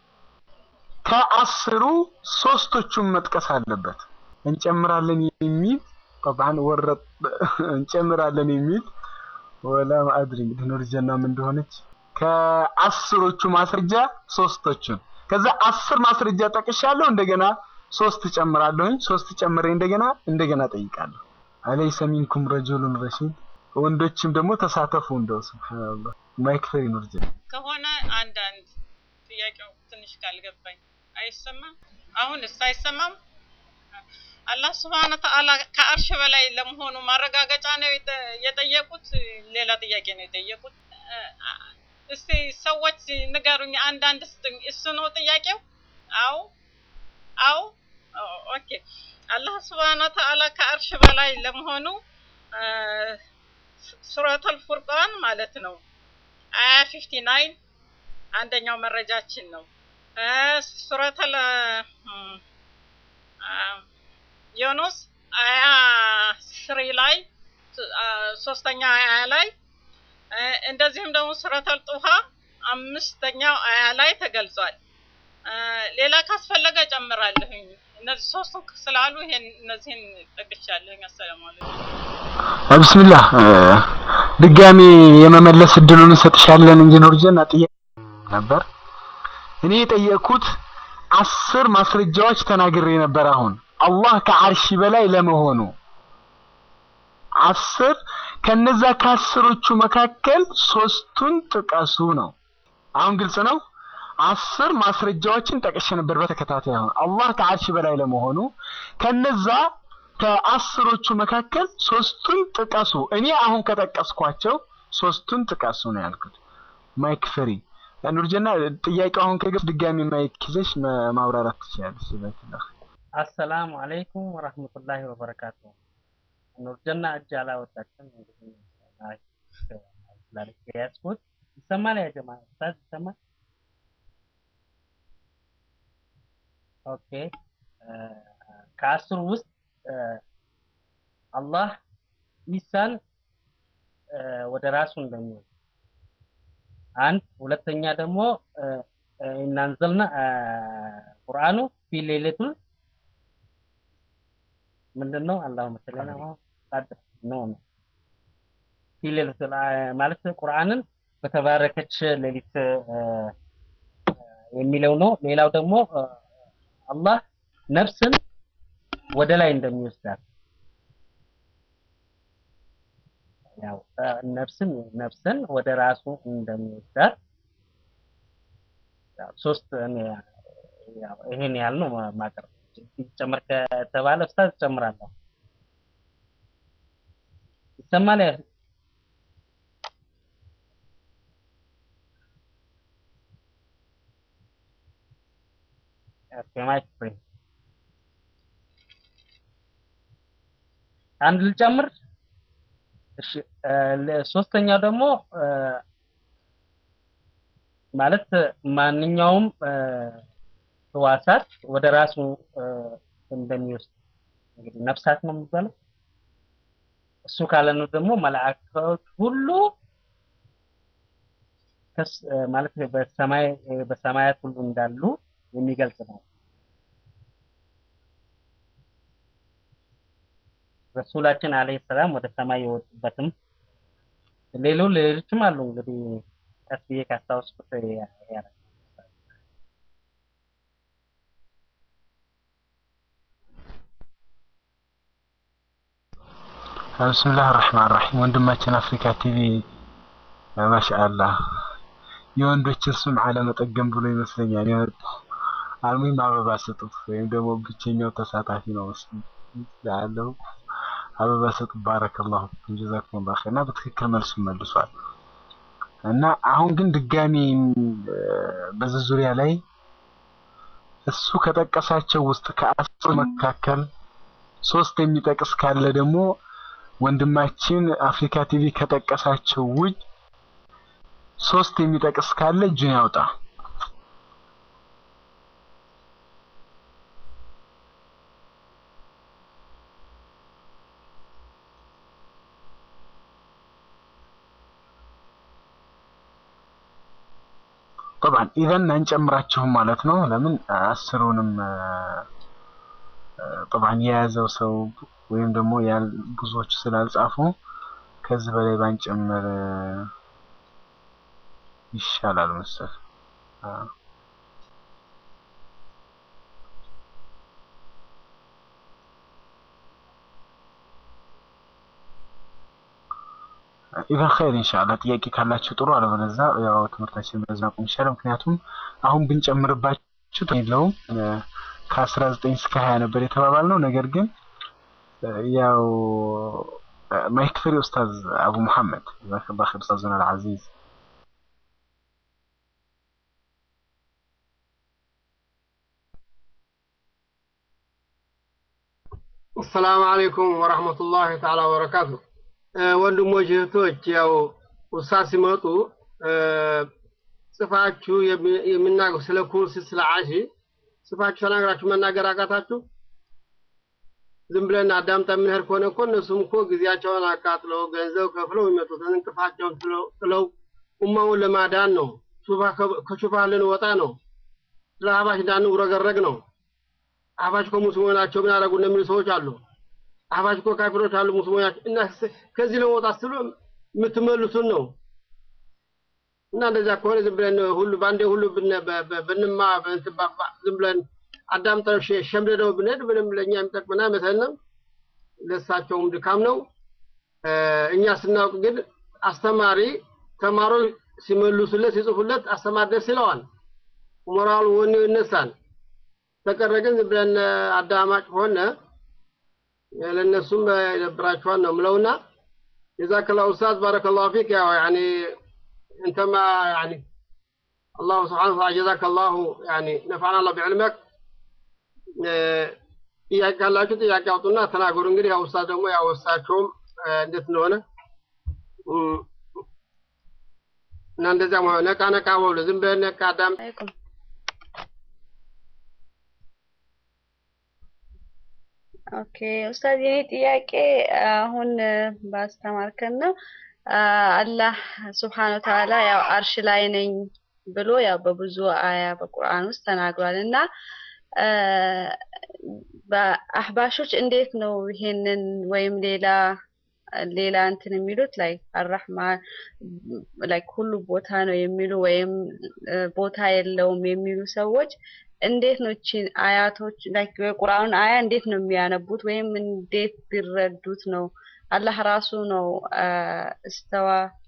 ከአስሩ ሶስቶቹን መጥቀስ አለበት። እንጨምራለን የሚል ጠብዓን ወረጥ እንጨምራለን የሚል ወላ ማአድሪ እንግዲህ ኑር ጀናም እንደሆነች ከአስሮቹ ማስረጃ ሶስቶቹን ከዛ አስር ማስረጃ ጠቅሻለሁ። እንደገና ሶስት ጨምራለሁኝ። ሶስት ጨምሬ እንደገና እንደገና ጠይቃለሁ። አለይሰ ሚንኩም ረጁሉን ረሺድ ወንዶችም ደግሞ ተሳተፉ። እንደው ሱብሃንአላህ ማይክ ፍሪ ኑር ጀና ከሆነ አንዳንድ ጥያቄው ትንሽ ካልገባኝ አይሰማም። አሁንስ አይሰማም? አላህ ስብሐነ ወተዓላ ከአርሽ በላይ ለመሆኑ ማረጋገጫ ነው የጠ- የጠየቁት? ሌላ ጥያቄ ነው የጠየቁት? እስቲ ሰዎች ንገሩኝ፣ አንዳንድ ስጡኝ። እሱ ነው ጥያቄው? አው አው ኦኬ። አላህ ስብሐነ ወተዓላ ከአርሽ በላይ ለመሆኑ ሱረቱል ፉርቃን ማለት ነው አያ 59 አንደኛው መረጃችን ነው። ሱረቱል ዮኑስ አያ ስሪ ላይ ሶስተኛ አያ ላይ እንደዚሁም ደግሞ ሱረቱል ጡሃ አምስተኛው አያ ላይ ተገልጿል። ሌላ ካስፈለገ ጨምራለሁኝ። እነዚህ ሶስቱ ስላሉ ይሄን እነዚህን ጠቅሻለሁኝ። አሰላሙ አለይኩም። ብስሚላህ ድጋሚ የመመለስ እድሉን እንሰጥሻለን እንጂ ኑር ጀና ጥያቄ ነበር። እኔ የጠየቅኩት አስር ማስረጃዎች ተናግሬ ነበር። አሁን አላህ ከአርሺ በላይ ለመሆኑ አስር ከነዛ ከአስሮቹ መካከል ሶስቱን ጥቀሱ ነው። አሁን ግልጽ ነው። አስር ማስረጃዎችን ጠቅሼ ነበር በተከታታይ። አሁን አላህ ከአርሺ በላይ ለመሆኑ ከነዛ ከአስሮቹ መካከል ሶስቱን ጥቀሱ። እኔ አሁን ከጠቀስኳቸው ሶስቱን ጥቀሱ ነው ያልኩት። ማይክ ፍሪ ኑርጀና ጥያቄው አሁን ከገብ ድጋሚ ማይክ ይዘሽ ማ- ማብራራት ትችላለሽ። ይበትላህ አሰላሙ አለይኩም ወራህመቱላሂ ወበረካቱ። ኑርጀና እጅ አላወጣችም። እንግዲህ ስላለች የያዝኩት ይሰማል። ያ ጀማ ኡስታዝ ይሰማል? ኦኬ ከአስሩ ውስጥ አላህ ኢሳን ወደ ራሱ እንደሚወስድ አንድ፣ ሁለተኛ ደግሞ እናንዘልና ቁርአኑ ፊ ሌሊቱል ምንድን ነው አላሁመ ሰሊ ዐላ ቀድር ነው ነው ፊ ሌሊቱል ማለት ቁርአንን በተባረከች ሌሊት የሚለው ነው። ሌላው ደግሞ አላህ ነፍስን ወደ ላይ እንደሚወስዳት ያው ነፍስን ነፍስን ወደ ራሱ እንደሚወስዳት ሶስት ያው ይሄን ያህል ነው ማቅረብ። ጨምር ከተባለ ኡስታዝ ጨምራለሁ። ይሰማል? ኦኬ ማይክ ፍሪ አንድ ልጨምር። እሺ ሶስተኛው ደግሞ ማለት ማንኛውም ህዋሳት ወደ ራሱ እንደሚወስድ እንግዲህ ነፍሳት ነው የሚባለው። እሱ ካለነው ደግሞ መላእክቶች ሁሉ ማለት በሰማይ በሰማያት ሁሉ እንዳሉ የሚገልጽ ነው። ረሱላችን አለይሂ ሰላም ወደ ሰማይ የወጡበትም ሌሎ ሌሎችም አሉ። እንግዲህ ቀስ ብዬ ካስታወስኩት ያ ብስምላህ ራህማን ራሒም ወንድማችን አፍሪካ ቲቪ ማሻአላህ የወንዶችን ስም አለመጠገም ብሎ ይመስለኛል የመጣው። አልሙሂም አበባ ስጡት፣ ወይም ደግሞ ብቸኛው ተሳታፊ ነው ያለው። አበባ ስጡት። ባረከላሁ ፊኩም ጀዛኩሙላሁ ኸይር። እና በትክክል መልሱ መልሷል። እና አሁን ግን ድጋሚ በዚህ ዙሪያ ላይ እሱ ከጠቀሳቸው ውስጥ ከአስር መካከል ሶስት የሚጠቅስ ካለ ደግሞ ወንድማችን አፍሪካ ቲቪ ከጠቀሳቸው ውጭ ሶስት የሚጠቅስ ካለ እጁን ያውጣ። طبعا ኢዘን አንጨምራችሁም ማለት ነው። ለምን አስሩንም طبعا የያዘው ሰው ወይም ደግሞ ብዙዎቹ ስላልጻፉ ከዚህ በላይ ባንጨምር ይሻላል መሰል። ኢቨን ኸይር ኢንሻአላህ። ጥያቄ ካላችሁ ጥሩ፣ አለበለዚያ ያው ትምህርታችን በዛ ቁም ይሻላል። ምክንያቱም አሁን ብንጨምርባችሁ የለውም ከ19 እስከ 20 ነበር የተባባልነው። ነገር ግን ያው ማይክ ፍሪ ኡስታዝ አቡ መሐመድ ጀዛከላሁ ኸይር ኡስታዝና አልዓዚዝ አሰላሙ አለይኩም ወራህመቱላሂ ተዓላ ወበረካቱ። ወንድሞች እህቶች፣ ያው ኡስታዝ ሲመጡ ጽፋችሁ የሚናገሩ ስለ ኩርሲ ስለ አሺ ጽፋችሁ ተናግራችሁ መናገር አቃታችሁ? ዝም ብለን አዳምጠ የምንሄድ ከሆነ እኮ እነሱም እኮ ጊዜያቸውን አቃጥለው ገንዘብ ከፍለው የሚመጡትን እንቅፋቸውን ጥለው ኡማውን ለማዳን ነው። ከሹፋ ልንወጣ ነው። ስለ አህባሽ እንዳንውረገረግ ነው። አህባሽ እኮ ሙስሊሞች ናቸው ምን አደረጉ እንደሚሉ ሰዎች አሉ። አህባሽ እኮ ካፊሮች አሉ ሙስሊሞች ናቸው እና ከዚህ ለመውጣት ስሉ የምትመልሱን ነው። እና እንደዚያ ከሆነ ዝም ብለን ሁሉ በአንዴ ሁሉ ብንማ ዝም ብለን አዳምጠን ሸምደደው ብንሄድ ምንም ለእኛ የሚጠቅመን አይመስለንም። ለእሳቸውም ድካም ነው። እኛ ስናውቅ ግን አስተማሪ ተማሪዎች ሲመልሱለት ሲጽፉለት አስተማሪ ደስ ይለዋል። ሞራሉ ወኔው ይነሳል። ተቀረ ግን ዝም ብለን አዳማጭ ሆነ ለእነሱም ይደብራቸዋል ነው ምለውና ጀዛከላሁ ኡስታዝ ባረከላሁ ፊክ ያው ያኒ እንተማ ያኒ አላሁ ስብሓነሁ ወተዓላ ጀዛከላሁ ያኒ ነፈዐና አላሁ ቢዕልመክ ጥያቄ ካላችሁ ጥያቄ አውጡና ተናገሩ። እንግዲህ ያው ኡስታዝ ደግሞ ያው እሳቸውም እ፣ እንዴት እንደሆነ እም፣ እና እንደዚያ መሆን ነቃ ነቃ በሉ። ዝም ብለህ ነቃ አዳም አለይኩም ኦኬ ኡስታዝ የኔ ጥያቄ አሁን እ፣ ባስተማርከን ነው አ፣ አላህ ስብሓን ወተዓላ ያው አርሽ ላይ ነኝ ብሎ ያው በብዙ አያ በቁርአን ውስጥ ተናግሯል እና አ፣ በአህባሾች እንዴት ነው ይሄንን ወይም ሌላ ሌላ እንትን የሚሉት ላይ አራህማን ላይ ሁሉ ቦታ ነው የሚሉ ወይም እ፣ ቦታ የለውም የሚሉ ሰዎች እንዴት ነው እቺን አያቶች ላይክ የቁርአኑን አያ እንዴት ነው የሚያነቡት ወይም እንዴት ቢረዱት ነው አላህ ራሱ ነው አ፣ እስተዋ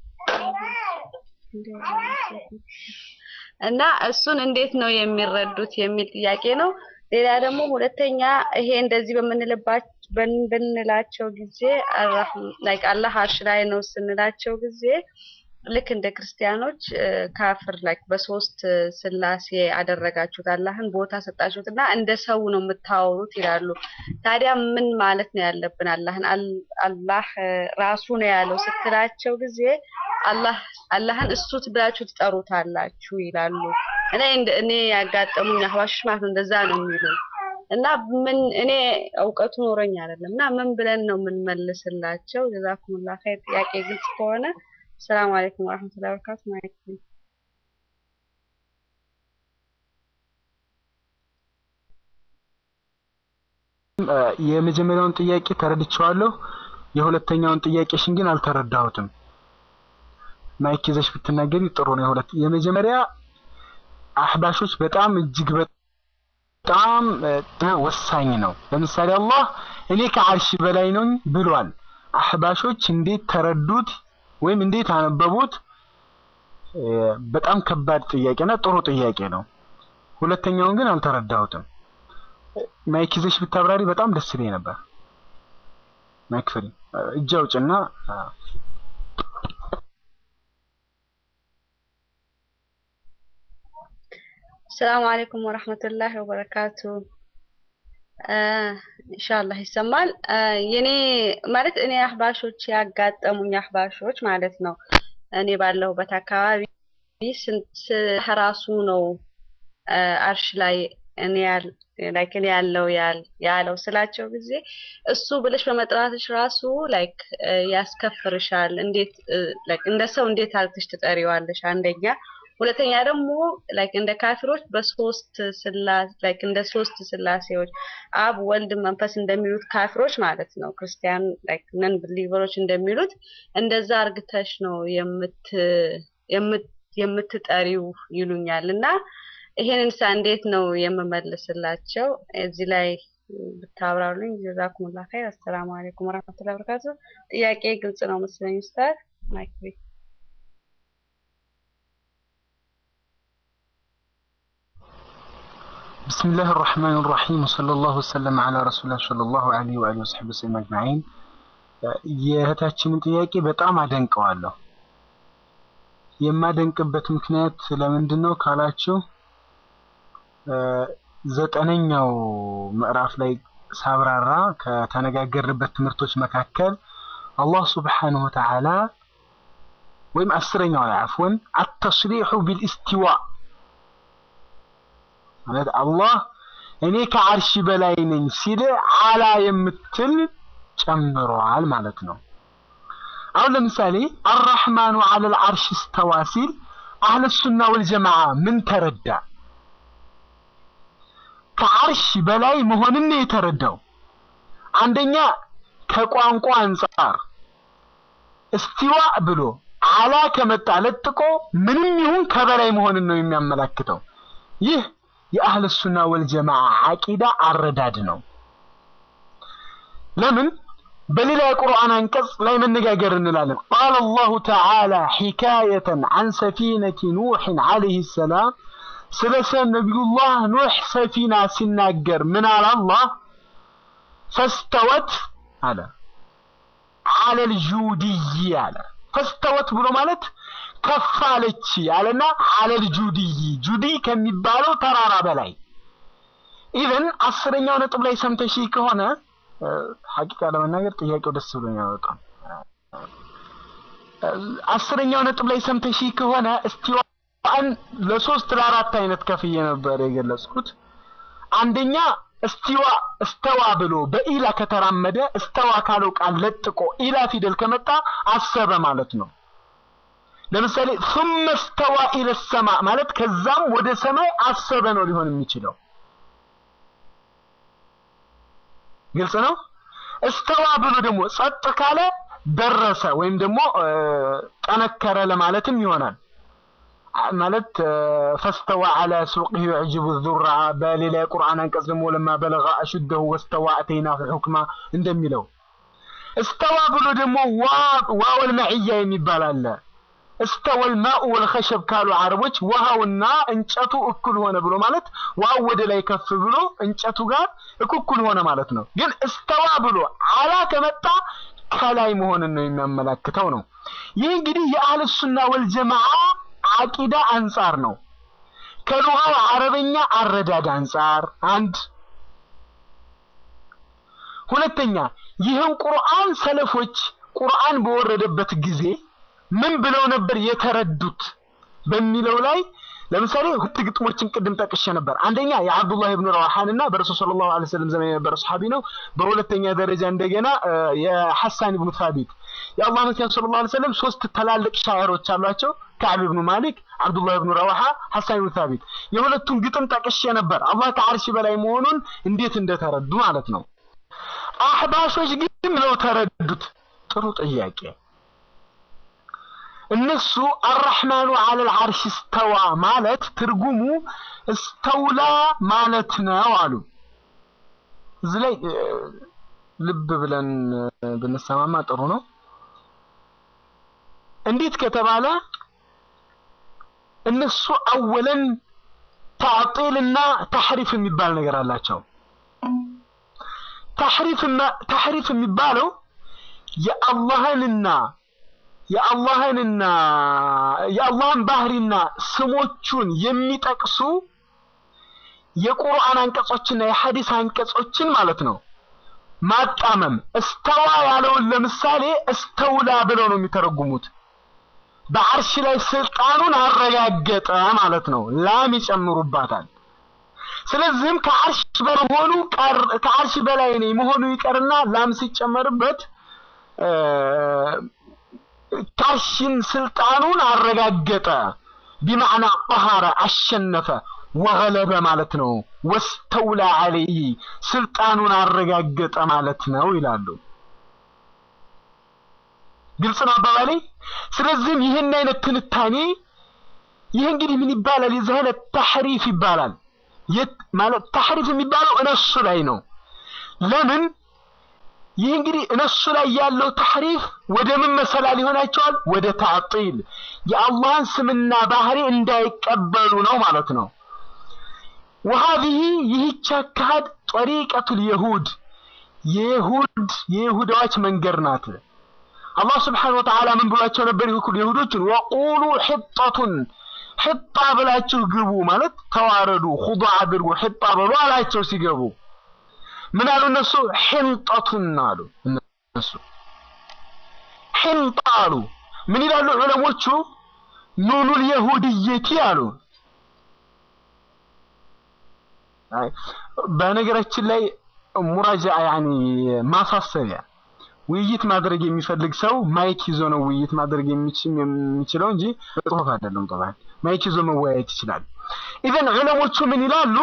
እና እሱን እንዴት ነው የሚረዱት የሚል ጥያቄ ነው። ሌላ ደግሞ ሁለተኛ ይሄ እንደዚህ በምንልባቸው በምንላቸው ጊዜ ላይክ አላህ አርሽ ላይ ነው ስንላቸው ጊዜ ልክ እንደ ክርስቲያኖች እ፣ ካፍር ላይክ በሶስት እ፣ ስላሴ አደረጋችሁት አላህን ቦታ ሰጣችሁት እና እንደ ሰው ነው የምታወሩት ይላሉ። ታዲያ ምን ማለት ነው ያለብን? አላህን አል- አላህ እ፣ ራሱ ነው ያለው ስትላቸው ጊዜ አላህ አላህን እሱ ብላችሁ ትጠሩታላችሁ ይላሉ። እኔ እንደ- እኔ ያጋጠሙኝ አህባሾች ማለት ነው እንደዛ ነው የሚሉ እና ምን እኔ እውቀቱ ኖረኝ አይደለም እና ምን ብለን ነው የምንመልስላቸው? ጀዛኩሙላ ኸይር። ጥያቄ ግልጽ ከሆነ ሰላም አለይኩም ወራህመቱላሂ ወበረካቱ ማለት ነው። እ፣ የመጀመሪያውን ጥያቄ ተረድቼዋለሁ። የሁለተኛውን ጥያቄሽን ግን አልተረዳሁትም። ማይክ ይዘሽ ብትናገሪ ጥሩ ነው። የሁለት የመጀመሪያ አህባሾች በጣም እጅግ በጣም እ፣ ወሳኝ ነው። ለምሳሌ አላህ እኔ ከአርሽ በላይ ነኝ ብሏል። አህባሾች እንዴት ተረዱት ወይም እንዴት አነበቡት? እ፣ በጣም ከባድ ጥያቄና ጥሩ ጥያቄ ነው። ሁለተኛውን ግን አልተረዳሁትም። ማይክ ይዘሽ ብታብራሪ በጣም ደስ ይለኝ ነበር። ማይክ ፍሪ እጅ አውጭና አ፣ ሰላም አለይኩም ወራህመቱላሂ ወበረካቱ። አ፣ ኢንሻአላህ ይሰማል። አ፣ የኔ ማለት እኔ አህባሾች ያጋጠሙኝ አህባሾች ማለት ነው እኔ ባለሁበት አካባቢ ስንት ራሱ ነው አ፣ አርሽ ላይ እኔ ያል ላይክ እኔ ያለው ያል ያለው ስላቸው ጊዜ እሱ ብለሽ በመጥራትሽ ራሱ ላይክ ያስከፍርሻል። እንዴት ላይክ እንደ ሰው እንዴት አልክሽ ትጠሪዋለሽ? አንደኛ ሁለተኛ ደግሞ ላይክ እንደ ካፊሮች በሶስት ስላሴ ላይክ እንደ ሶስት ስላሴዎች አብ ወልድ መንፈስ እንደሚሉት ካፊሮች ማለት ነው ክርስቲያን ላይክ ነን ብሊቨሮች እንደሚሉት እንደዛ አርግተሽ ነው የምት የምት የምትጠሪው ይሉኛል እና ይሄንን ሳ እንዴት ነው የምመልስላቸው? እዚህ ላይ ብታብራሩልኝ ጀዛኩሙላ ኸይር። አሰላሙ አለይኩም ወራህመቱላሂ ወበረካቱ። ጥያቄ ግልጽ ነው መሰለኝ ኡስታዝ ማይክ ቤት بسم الله الرحمن الرحيم وصلى الله وسلم على رسول الله صلى الله عليه وآله وصحبه وسلم أجمعين የእህታችንን ጥያቄ በጣም አደንቀዋለሁ። የማደንቅበት ምክንያት ለምንድን ነው ካላችሁ እ፣ ዘጠነኛው ምዕራፍ ላይ ሳብራራ ከተነጋገርንበት ትምህርቶች መካከል አላህ ሱብሓነሁ ወተዓላ ወይም አስረኛው ላይ አፍወን አተስሪሑ ቢልኢስቲዋ ማለት አላህ እኔ ከአርሽ በላይ ነኝ ሲል አላ የምትል ጨምሯል ማለት ነው። አሁን ለምሳሌ አራህማኑ አለል አርሽ እስተዋ ሲል አህለ ሱና ወልጀማዓ ምን ተረዳ? ከአርሽ በላይ መሆንን ነው የተረዳው። አንደኛ ከቋንቋ አንጻር እስቲዋ ብሎ አላ ከመጣ ለጥቆ ምንም ይሁን ከበላይ መሆንን ነው የሚያመላክተው። ይህ የአህለ ሱና ወልጀማዓ አቂዳ አረዳድ ነው። ለምን በሌላ የቁርአን አንቀጽ ላይ መነጋገር እንላለን። ቃለ አላሁ ተዓላ ሒካየተን አን ሰፊነቲ ኑሕን ዓለይሂ ሰላም ስለ ነቢዩላህ ኑሕ ሰፊና ሲናገር ምን አለ አላህ? ፈስተወት አለ አለል ጁድይ አለ። ፈስተወት ብሎ ማለት ከፍ አለች አለና አለል ጁድይ ጁድይ ከሚባለው ተራራ በላይ ኢቨን አስረኛው ነጥብ ላይ ሰምተሽ ከሆነ ሐቂቃ ለመናገር ጥያቄው ደስ ብሎኛል በጣም አስረኛው ነጥብ ላይ ሰምተሽ ከሆነ እስቲዋን ለሶስት ለአራት አይነት ከፍዬ ነበር የገለጽኩት። አንደኛ እስቲዋ እስተዋ ብሎ በኢላ ከተራመደ እስተዋ ካለው ቃል ለጥቆ ኢላ ፊደል ከመጣ አሰበ ማለት ነው። ለምሳሌ ثم استوى الى السماء ማለት ከዛም ወደ ሰማይ አሰበ ነው ሊሆን የሚችለው። ግልጽ ነው። እስተዋ ብሎ ደግሞ ጸጥ ካለ ደረሰ ወይም ደግሞ ጠነከረ ለማለትም ይሆናል። ማለት ፈስተዋ አለ ሱቅህ ዩዕጅቡ ዙራ በሌላ የቁርአን አንቀጽ ደግሞ ለማ በለጋ አሹደሁ ወስተዋ አተይናሁ ሑክማ እንደሚለው እስተዋ ብሎ ደግሞ ዋወል መዕያ የሚባል አለ። እስተወል ማኡ ወልኸሸብ ካሉ አረቦች ውሃውና እንጨቱ እኩል ሆነ ብሎ ማለት ውሃው ወደ ላይ ከፍ ብሎ እንጨቱ ጋር እኩል ሆነ ማለት ነው። ግን እስተዋ ብሎ አላ ከመጣ ከላይ መሆንን ነው የሚያመላክተው ነው። ይህ እንግዲህ የአህል ሱና ወልጀማዓ አቂዳ አንጻር ነው። ከሉጋው አረበኛ አረዳድ አንጻር አንድ ሁለተኛ ይህን ቁርአን ሰለፎች ቁርአን በወረደበት ጊዜ ምን ብለው ነበር የተረዱት በሚለው ላይ ለምሳሌ ሁለት ግጥሞችን ቅድም ጠቅሼ ነበር። አንደኛ የአብዱላህ ኢብኑ ረዋሃንና በረሱል ሰለላሁ ዐለይሂ ወሰለም ዘመን የነበረ ሰሐቢ ነው። በሁለተኛ ደረጃ እንደገና የሐሳን ኢብኑ ሳቢት የአላህ መልእክተኛ ሰለላሁ ዐለይሂ ወሰለም ሶስት ትላልቅ ሻዕሮች አሏቸው። ከዕብ ኢብኑ ማሊክ፣ አብዱላህ ኢብኑ ረዋሃ፣ ሐሳን ኢብኑ ሳቢት። የሁለቱን ግጥም ጠቅሼ ነበር። አላህ ከዓርሽ በላይ መሆኑን እንዴት እንደተረዱ ማለት ነው። አህባሾች ግን ነው ተረዱት። ጥሩ ጥያቄ። እነሱ አራህማኑ አለል አርሽ እስተዋ ማለት ትርጉሙ እስተውላ ማለት ነው አሉ። እዚህ ላይ ልብ ብለን ብንሰማማ ጥሩ ነው። እንዴት ከተባለ እነሱ አወለን ታዕጢልና ተሕሪፍ የሚባል ነገር አላቸው። ተሕሪፍ የሚባለው የአላህንና የአላህንና የአላህን ባህሪና ስሞቹን የሚጠቅሱ የቁርአን አንቀጾችና የሐዲስ አንቀጾችን ማለት ነው ማጣመም። እስተዋ ያለውን ለምሳሌ እስተውላ ብለው ነው የሚተረጉሙት። በአርሽ ላይ ስልጣኑን አረጋገጠ ማለት ነው። ላም ይጨምሩባታል። ስለዚህም ከአርሽ በመሆኑ ከአርሽ በላይ ነኝ መሆኑ ይቀርና ላም ሲጨመርበት ካሽን ስልጣኑን አረጋገጠ። ቢማዕና ቀሃረ አሸነፈ፣ ወገለበ ማለት ነው። ወስተውላ አለይህ ስልጣኑን አረጋገጠ ማለት ነው ይላሉ። ግልጽ ነው አባባሌ። ስለዚህም ይህን አይነት ትንታኔ ይህ እንግዲህ ምን ይባላል? የዚህ አይነት ተሕሪፍ ይባላል። ማለት ተሕሪፍ የሚባለው እነሱ ላይ ነው። ለምን ይህ እንግዲህ እነሱ ላይ ያለው ተሕሪፍ ወደ ምን መሰላል ይሆናቸዋል? ወደ ታዕጢል የአላህን ስምና ባህሪ እንዳይቀበሉ ነው ማለት ነው። ወሀዚህ ይህች አካሄድ ጠሪቀቱል የሁድ የይሁድ የይሁዳዎች መንገድ ናት። አላህ ስብሓነሁ ወተዓላ ምን ብሏቸው ነበር? ይሁን የሁዶችን ወቁሉ ሒጠቱን ሒጣ ብላችሁ ግቡ ማለት ተዋረዱ፣ ኹዱዕ አድርጉ፣ ሒጣ በሉ አላቸው ሲገቡ ምን አሉ እነሱ ሕንጠቱን አሉ እነሱ ሕንጣ አሉ ምን ይላሉ ዑለሞቹ ኑኑል የሁድየቲ አሉ በነገራችን ላይ ሙራጃ ያኒ ማሳሰቢያ ውይይት ማድረግ የሚፈልግ ሰው ማይክ ይዞ ነው ውይይት ማድረግ የሚችለው እንጂ በጽሁፍ አይደለም ጠባይ ማይክ ይዞ መወያየት ይችላል ኢዘን ዑለሞቹ ምን ይላሉ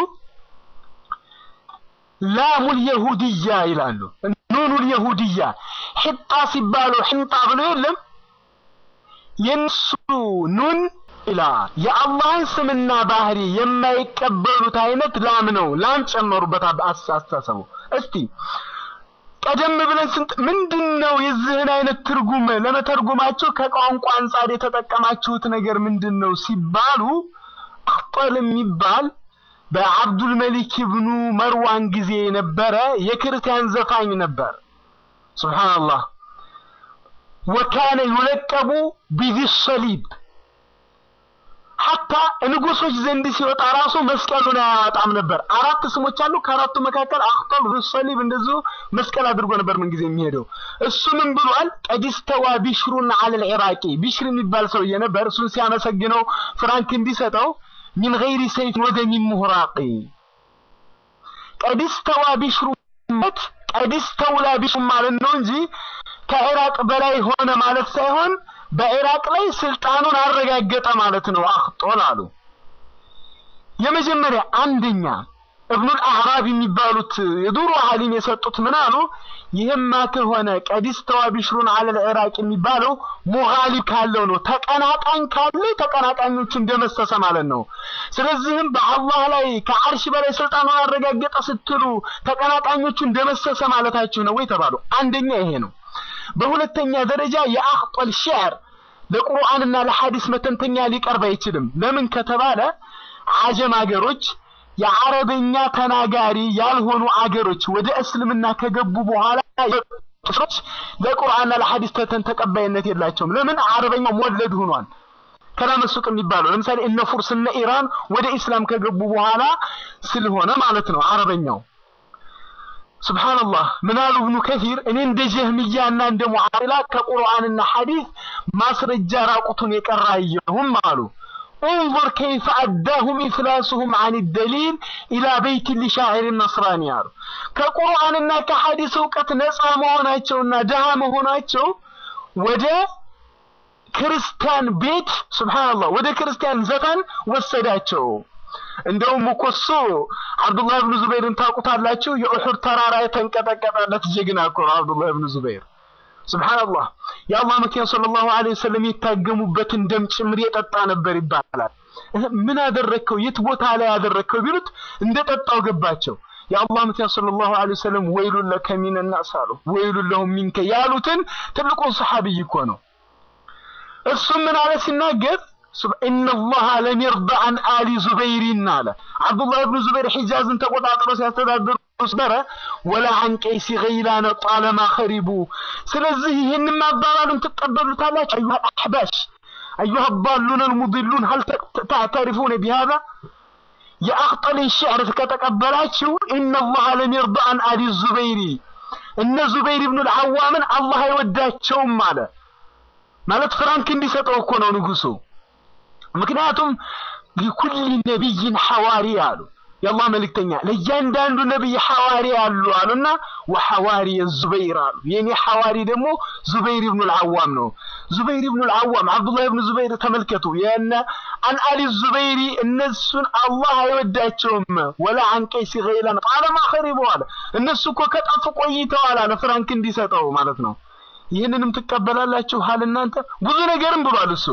ላሙል የሁድያ ይላሉ። ኑኑል የሁድያ ሕጣ ሲባሉ ሕንጣ ብሎ የለም የነሱ ኑን ኢላ የአላህን ስምና ባህሪ የማይቀበሉት አይነት ላም ነው። ላም ጨመሩበት አስተሳሰቡ። እስቲ ቀደም ብለን ስንት ምንድን ነው የዚህን አይነት ትርጉም ለመተርጎማቸው ከቋንቋ አንጻር የተጠቀማችሁት ነገር ምንድን ነው ሲባሉ አክጠል የሚባል በአብዱል መሊክ ኢብኑ መርዋን ጊዜ የነበረ የክርስቲያን ዘፋኝ ነበር። ሱብሃንአላህ ወካነ ዩለቀቡ ቢዚ ሰሊብ ሐታ ንጉሶች ዘንድ ሲወጣ ራሱ መስቀሉን አያወጣም ነበር። አራት ስሞች አሉ። ከአራቱ መካከል አክጠል፣ ሩሰሊብ እንደዚሁ መስቀል አድርጎ ነበር ምን ጊዜ የሚሄደው። እሱ ምን ብሏል? ቀዲስተዋ ቢሽሩን አለል ኢራቂ ቢሽር የሚባል ሰውዬ ነበር። እሱን ሲያመሰግነው ፍራንክ እንዲሰጠው ሚን ገይሪ ሰይፍ ወደሚን ሙህራቂ ቀዲስተዋ ቢሽሩ ማለት ቀዲስተውላ ቢሽሩ ማለት ነው እንጂ ከኢራቅ በላይ ሆነ ማለት ሳይሆን በኢራቅ ላይ ስልጣኑን አረጋገጠ ማለት ነው። አክጦል አሉ። የመጀመሪያ አንደኛ እብኑል አዕራብ የሚባሉት የዱሮ ዓሊም የሰጡት ምን አሉ? ይህማ ከሆነ ቀዲስተዋ ቢሽሩን አለል ኢራቅ የሚባለው ሙጋሊብ ካለው ነው። ተቀናቃኝ ካለ ተቀናቃኞቹ እንደመሰሰ ማለት ነው። ስለዚህም በአላህ ላይ ከአርሽ በላይ ስልጣኑን አረጋገጠ ስትሉ ተቀናቃኞቹ እንደመሰሰ ማለታችሁ ነው ወይ ተባሉ። አንደኛ ይሄ ነው። በሁለተኛ ደረጃ የአክጠል ሸዕር ለቁርአንና ለሐዲስ መተንተኛ ሊቀርብ አይችልም። ለምን ከተባለ አጀም አገሮች የአረበኛ ተናጋሪ ያልሆኑ አገሮች ወደ እስልምና ከገቡ በኋላ ሰዎች ለቁርአንና ለሐዲስ ተተን ተቀባይነት የላቸውም። ለምን? አረበኛው ሞለድ ሆኗል። ከላም ሱቅ የሚባለው ለምሳሌ እነ ፉርስ እነ ኢራን ወደ ኢስላም ከገቡ በኋላ ስለሆነ ማለት ነው አረበኛው ሱብሃንአላህ ምን አሉ ኢብኑ ከሲር እኔ እንደ ጀህሚያና እንደ ሙዓቲላ ከቁርአንና ሐዲስ ማስረጃ ራቁቱን የቀራየሁም አሉ انظر كيف أداهم إفلاسهم عن الدليل إلى بيت لشاعر النصراني አሉ ከቁርአንና ከሐዲስ እውቀት ነፃ መሆናቸውና ድሃ መሆናቸው ወደ ክርስቲያን ቤት ሱብሃንአላህ ወደ ክርስቲያን ዘፈን ወሰዳቸው እንደውም እኮ እሱ አብዱላህ ብን ዙበይርን ታውቁታላችሁ። የኡሑድ ተራራ የተንቀጠቀጠለት ጀግና እኮ ነው አብዱላህ ብን ዙበይር። ሱብሃንአላህ የአላህ መኪና ሰለላሁ ዐለይሂ ወሰለም የታገሙበትን ደም ጭምር የጠጣ ነበር ይባላል። ምን አደረግከው? የት ቦታ ላይ ያደረግከው ቢሉት እንደጠጣው ገባቸው። የአላህ መኪና ሰለላሁ ዐለይሂ ወሰለም ወይሉን ለከ ሚነ ናስ አሉ። ወይሉን ለሁም ሚንከ ያሉትን ትልቁን ሰሐቢይ እኮ ነው። እሱም ምን አለ ሲናገር ኢነላህ ለም የርዳ አን አሊ ዙበይሪን አለ አብዱላህ ብን ዙበይር ሒጃዝን ተቆጣጥሮ ሲያስተዳድሩ ነበረ ወላ አን ቀይሲ ገይላነ ጣለማ ኸሪቡ ስለዚህ ይህንን ማባባሉን ትቀበሉታላችሁ አዩሃ አሕባሽ አዩሃ ባሉነ ልሙድሉን ሀል ታዕተሪፉነ ቢሃዛ የአክጠልን ሽዕር ከተቀበላችሁ ኢነላህ ለም የርዳ አን አሊ ዙበይሪ እነ ዙበይር ብኑ ልዓዋምን አላህ አይወዳቸውም አለ ማለት ፍራንክ እንዲሰጠው እኮ ነው ንጉሱ ምክንያቱም ሊኩል ነቢይን ሐዋሪ አሉ የአላህ መልእክተኛ ለእያንዳንዱ ነቢይ ሐዋሪ አሉ አሉና ወሐዋሪ ዙበይር አሉ የኔ ሐዋሪ ደግሞ ዙበይር ብኑ ልዓዋም ነው ዙበይር ብኑ ልዓዋም አብዱላህ ብኑ ዙበይር ተመልከቱ የነ አን አሊ ዙበይሪ እነሱን አላህ አይወዳቸውም ወላ አን ቀይሲ ገይላን ቃለማ ኸሪቡ አለ እነሱ እኮ ከጠፉ ቆይተዋል አለ ፍራንክ እንዲሰጠው ማለት ነው ይህንንም ትቀበላላችሁ ሀል እናንተ ብዙ ነገርም ብሏል እሱ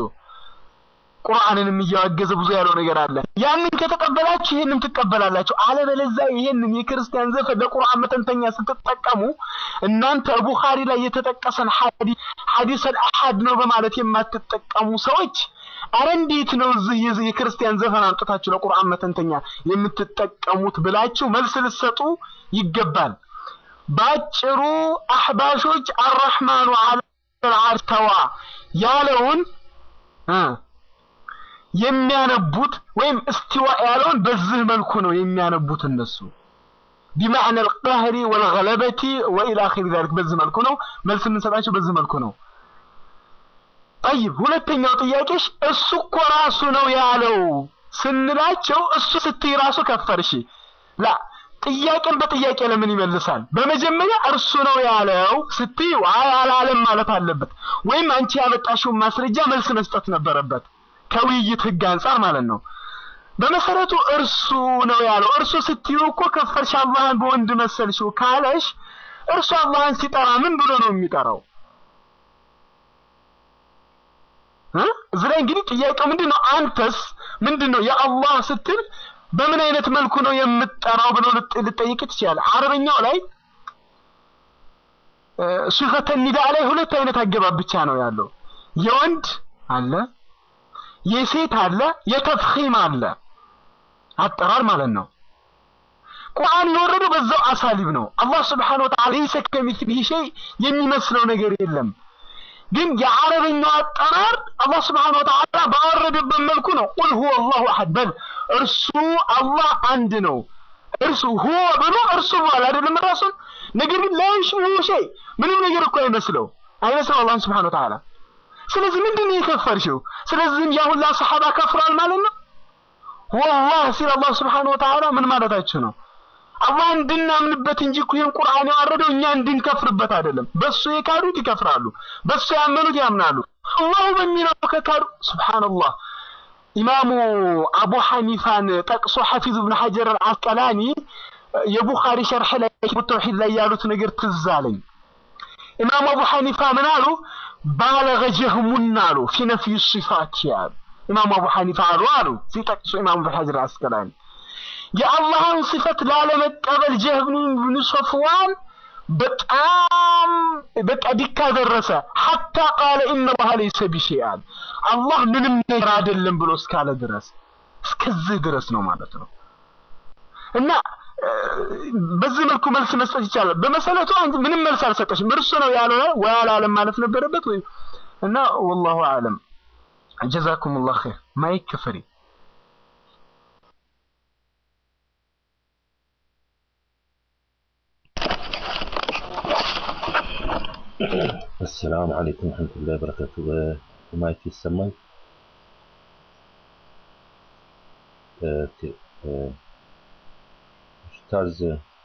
ቁርአንንም እያወገዘ ብዙ ያለው ነገር አለ። ያንን ከተቀበላችሁ ይህንም ትቀበላላችሁ። አለበለዚያ ይህንን የክርስቲያን ዘፈን ለቁርአን መተንተኛ ስትጠቀሙ እናንተ ቡኻሪ ላይ የተጠቀሰን ሐዲስ ሐዲሰል አሐድ ነው በማለት የማትጠቀሙ ሰዎች አረ እንዴት ነው እዚህ የዚህ የክርስቲያን ዘፈን አምጥታችሁ ለቁርአን መተንተኛ የምትጠቀሙት ብላችሁ መልስ ልትሰጡ ይገባል። ባጭሩ አህባሾች አረሕማኑ ዐለል ዐርሽ ተዋ ያለውን እ የሚያነቡት ወይም እስቲዋ ያለውን በዚህ መልኩ ነው የሚያነቡት እነሱ ቢማዕነ አልቀህሪ ወልገለበቲ ወኢላ አኺሪ ዛሊክ በዚህ መልኩ ነው መልስ የምንሰጣቸው በዚህ መልኩ ነው ጠይብ ሁለተኛው ጥያቄሽ እሱ እኮ ራሱ ነው ያለው ስንላቸው እሱ ስትይ ራሱ ከፈርሽ ላ ጥያቄን በጥያቄ ለምን ይመልሳል በመጀመሪያ እርሱ ነው ያለው ስትይ አይ አላለም ማለት አለበት ወይም አንቺ ያመጣሽውን ማስረጃ መልስ መስጠት ነበረበት ከውይይት ህግ አንጻር ማለት ነው። በመሰረቱ እርሱ ነው ያለው። እርሱ ስትዩ እኮ ከፈርሽ አላህን በወንድ መሰልሽው ካለሽ እርሱ አላህን ሲጠራ ምን ብሎ ነው የሚጠራው? እዚህ ላይ እንግዲህ ጥያቄው ምንድን ነው? አንተስ ምንድን ነው የአላህ ስትል በምን አይነት መልኩ ነው የምትጠራው ብሎ ልጠይቅ ትችላለህ። አረበኛው ላይ ሱፈተ ኒዳ ላይ ሁለት አይነት አገባብ ብቻ ነው ያለው። የወንድ አለ የሴት አለ የተፍኺም አለ አጠራር ማለት ነው። ቁርአን የወረደው በዛው አሳሊብ ነው። አላህ ስብሓነሁ ወተዓላ ለይሰ ከሚስሊሂ ሸይ የሚመስለው ነገር የለም። ግን የአረበኛው አጠራር አላህ ስብሐነሁ ወተዓላ ባወረደበት መልኩ ነው። ቁል ሁወ አላሁ አሐድ በል እርሱ አላህ አንድ ነው። እርሱ ሁወ ብሎ እርሱ በኋላ አይደለም ራሱን ነገር ግን ላይሽብሁ ሸይ ምንም ነገር እኮ አይመስለው አይመስለው አላህን ስብሐነሁ ወተዓላ። ስለዚህ ምንድን ነው የከፈርሽው? ስለዚህም ያ ሁላ ሰሐባ ከፍሯል ማለት ነው። ወላህ ሲል አላህ ስብሐነሁ ወተዓላ ምን ማለታችሁ ነው? አላህ እንድናምንበት እንጂ እኮ ይህን ቁርአን ያወረደው እኛ እንድንከፍርበት አይደለም። በሱ የካዱት ይከፍራሉ፣ በሱ ያመኑት ያምናሉ። አላሁ በሚለው ከካዱ ሱብሃንአላህ። ኢማሙ አቡ ሐኒፋን ጠቅሶ ሐፊዝ ብን ሐጀር አልአስቀላኒ የቡኻሪ ሸርሕ ላይ ተውሂድ ላይ ያሉት ነገር ትዝ አለኝ። ኢማሙ አቡ ሐኒፋ ምን አሉ? ባለገ ጀህሙን አሉ ፊ ነፍይ ሲፋት ያሉ ኢማሙ አቡ ሐኒፋ አሉ አሉ ሲጠቅሱ ኢማሙ ብን ሐጀር አልአስቀላኒ የአላህን ስፈት ላለመቀበል ጀህም ብን ሶፍዋን በጣም በቃ ዲካ ደረሰ። ሐታ ቃለ ኢነላህ ለይሰ ቢሸይአን አላህ ምንም ነገር አይደለም ብሎ እስካለ ድረስ እስከዚህ ድረስ ነው ማለት ነው። እና በዚህ መልኩ መልስ መስጠት ይቻላል። በመሰረቱ አንቺ ምንም መልስ አልሰጠሽም። እርሱ ነው ያልሆነ ወይ አላለም ማለት ነበረበት ወይ እና ወላሁ አለም። ጀዛኩሙላህ ኸይር። ማይክ ፍሪ السلام عليكم ورحمة الله وبركاته ማይክ ይሰማል? ኡስታዝ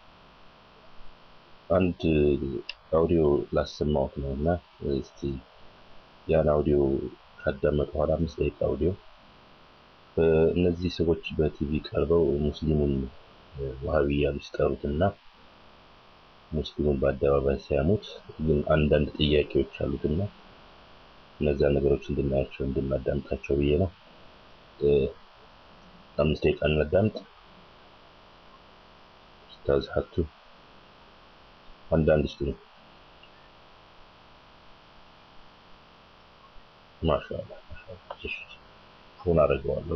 አንድ አውዲዮ ላሰማሁት ነው እና እስቲ ያን አውዲዮ ካዳመጡ በኋላ አምስት ደቂቃ አውዲዮ እነዚህ ሰዎች በቲቪ ቀርበው ሙስሊሙን ዋሃቢ እያሉ ሲጠሩትና ሙስሊሙን በአደባባይ ሲያሙት ግን አንዳንድ ጥያቄዎች አሉትና እነዛ ነገሮች እንድናያቸው እንድናዳምጣቸው ብዬ ነው። አምስት ደቂቃ እናዳምጥ። ኡስታዝ ሀቱ አንዳንድ እስቲ ማሻአላ ማሻአላ እሺ ሆን አደርገዋለሁ።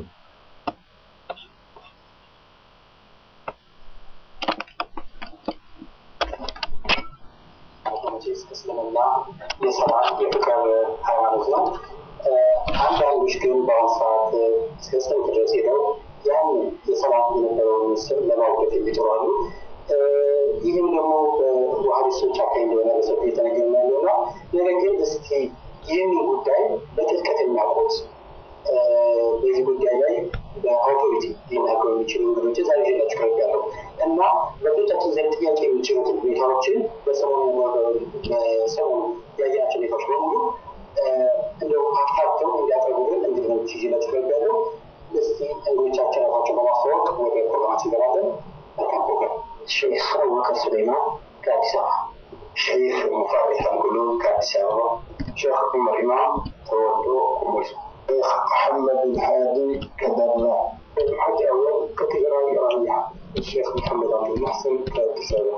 መቼስ እስልምና የሰላም የፍቅር ሃይማኖት ነው። አንዳንዶች ግን በአሁኑ ሰዓት እስከ ስንት ድረስ ሄደው ያን የሰላም የነበረውን ምስል ለማውገት የሚጥሩ አሉ። ይህም ደግሞ በዋሃቢስቶች አካባቢ እንደሆነ በሰፊ የተነገረ ያለው ነው። ነገር ግን እስኪ ይህንን ጉዳይ በጥልቀት የሚያውቁት በዚህ ጉዳይ ላይ በአውቶሪቲ ሊናገሩ የሚችሉ እንግዶችን ዛሬ ይዤላችሁ ቀርቤያለሁ እና በብዙዎቻችን ዘንድ ጥያቄ የሚችሉትን ሁኔታዎችን በሰሞኑ በሰሞኑ ያየናቸው ሁኔታዎች በሙሉ እንደው አካተው እንዲያቀርቡልን እንግዶች ይዤላችሁ ቀርቤያለሁ። እስቲ እንግዶቻችን ራሳቸው በማስተዋወቅ ወደ ፕሮግራማችን እንገባለን። መልካም ፕሮግራም። ሼክ አቡበከር ሱሌይማን ከአዲስ አበባ፣ ሼክ ሙፈሪህ አንጉሉ ከአዲስ አበባ፣ ሼክ ዑመር ኢማም ተወልዶ ኮምቦልቻ الشيخ محمد الهادي كدرنا الحاج أول كتجرى رائعة الشيخ محمد عبد المحسن كتسابة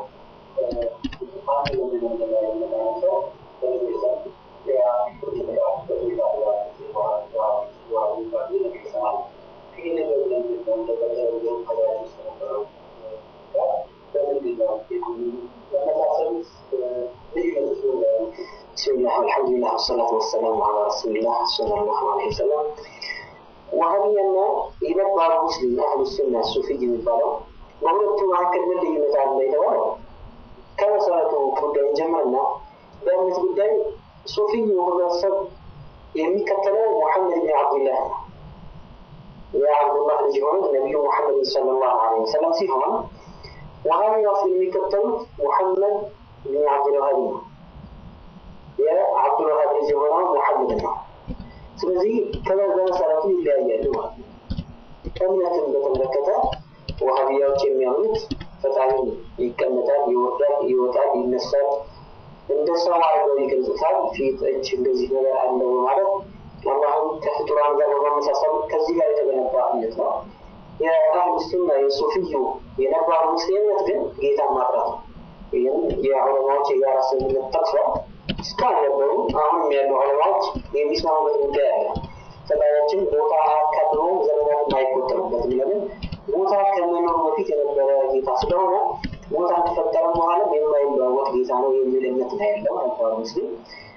بسم الله والحمد لله والصلاة والسلام على رسول الله صلى الله عليه وسلم وهمينا የነባሩ ሙስሊም አህሉ ሱና ሱፊ የሚባለው በሁለቱ መካከል ምን ልዩነት አለ የተባለው ከመሰረቱ ጉዳይ ጀምርና በእምነት ጉዳይ ሱፊ ህብረተሰብ የሚከተለው ሙሐመድ ብን አብዱላህ ነው። የአብዱላህ ልጅ የሆኑት ነቢዩ ሙሐመድ ሰለላሁ ዐለይሂ ወሰለም ሲሆን ወሃቢያስ የሚከተሉት ሙሐመድ ብን አብዱልዋሃብ ነው። የአብዱልዋሃብ ልጅ የሆነው ሙሐመድ ነው። ስለዚህ በመሰረቱ ይለያያሉ ማለት ነው። እምነትን በተመለከተ ዋሃቢያዎች የሚያምኑት ፈጣሪ ይቀመጣል፣ ይወርዳል፣ ይወጣል፣ ይነሳል፣ እንደ ሰው አድርገው ይገልጹታል። ፊት፣ እጅ እንደዚህ ነገር አለው በማለት አላህን ከፍጡራን ጋር በማመሳሰል ከዚህ ጋር የተገነባ እምነት ነው። የአህሉ ሱና የሱፊዩ የነባሩ ሙስሊም እምነት ግን ጌታን ማጥራት ነው። ይህም የዑለማዎች የጋራ ስምምነት ጠቅሷል። እስካሁን የነበሩ አሁንም ያሉ ዑለማዎች የሚስማሙበት ጉዳይ አለ። ፈጣሪያችን ቦታ አካብበው ዘመናት አይቆጠሩበትም። ለምን ቦታ ከመኖሩ በፊት የነበረ ጌታ ስለሆነ ቦታ ከተፈጠረ በኋላ የማይለዋወጥ ጌታ ነው የሚል እምነት ነው ያለው ነባሩ ሙስሊም።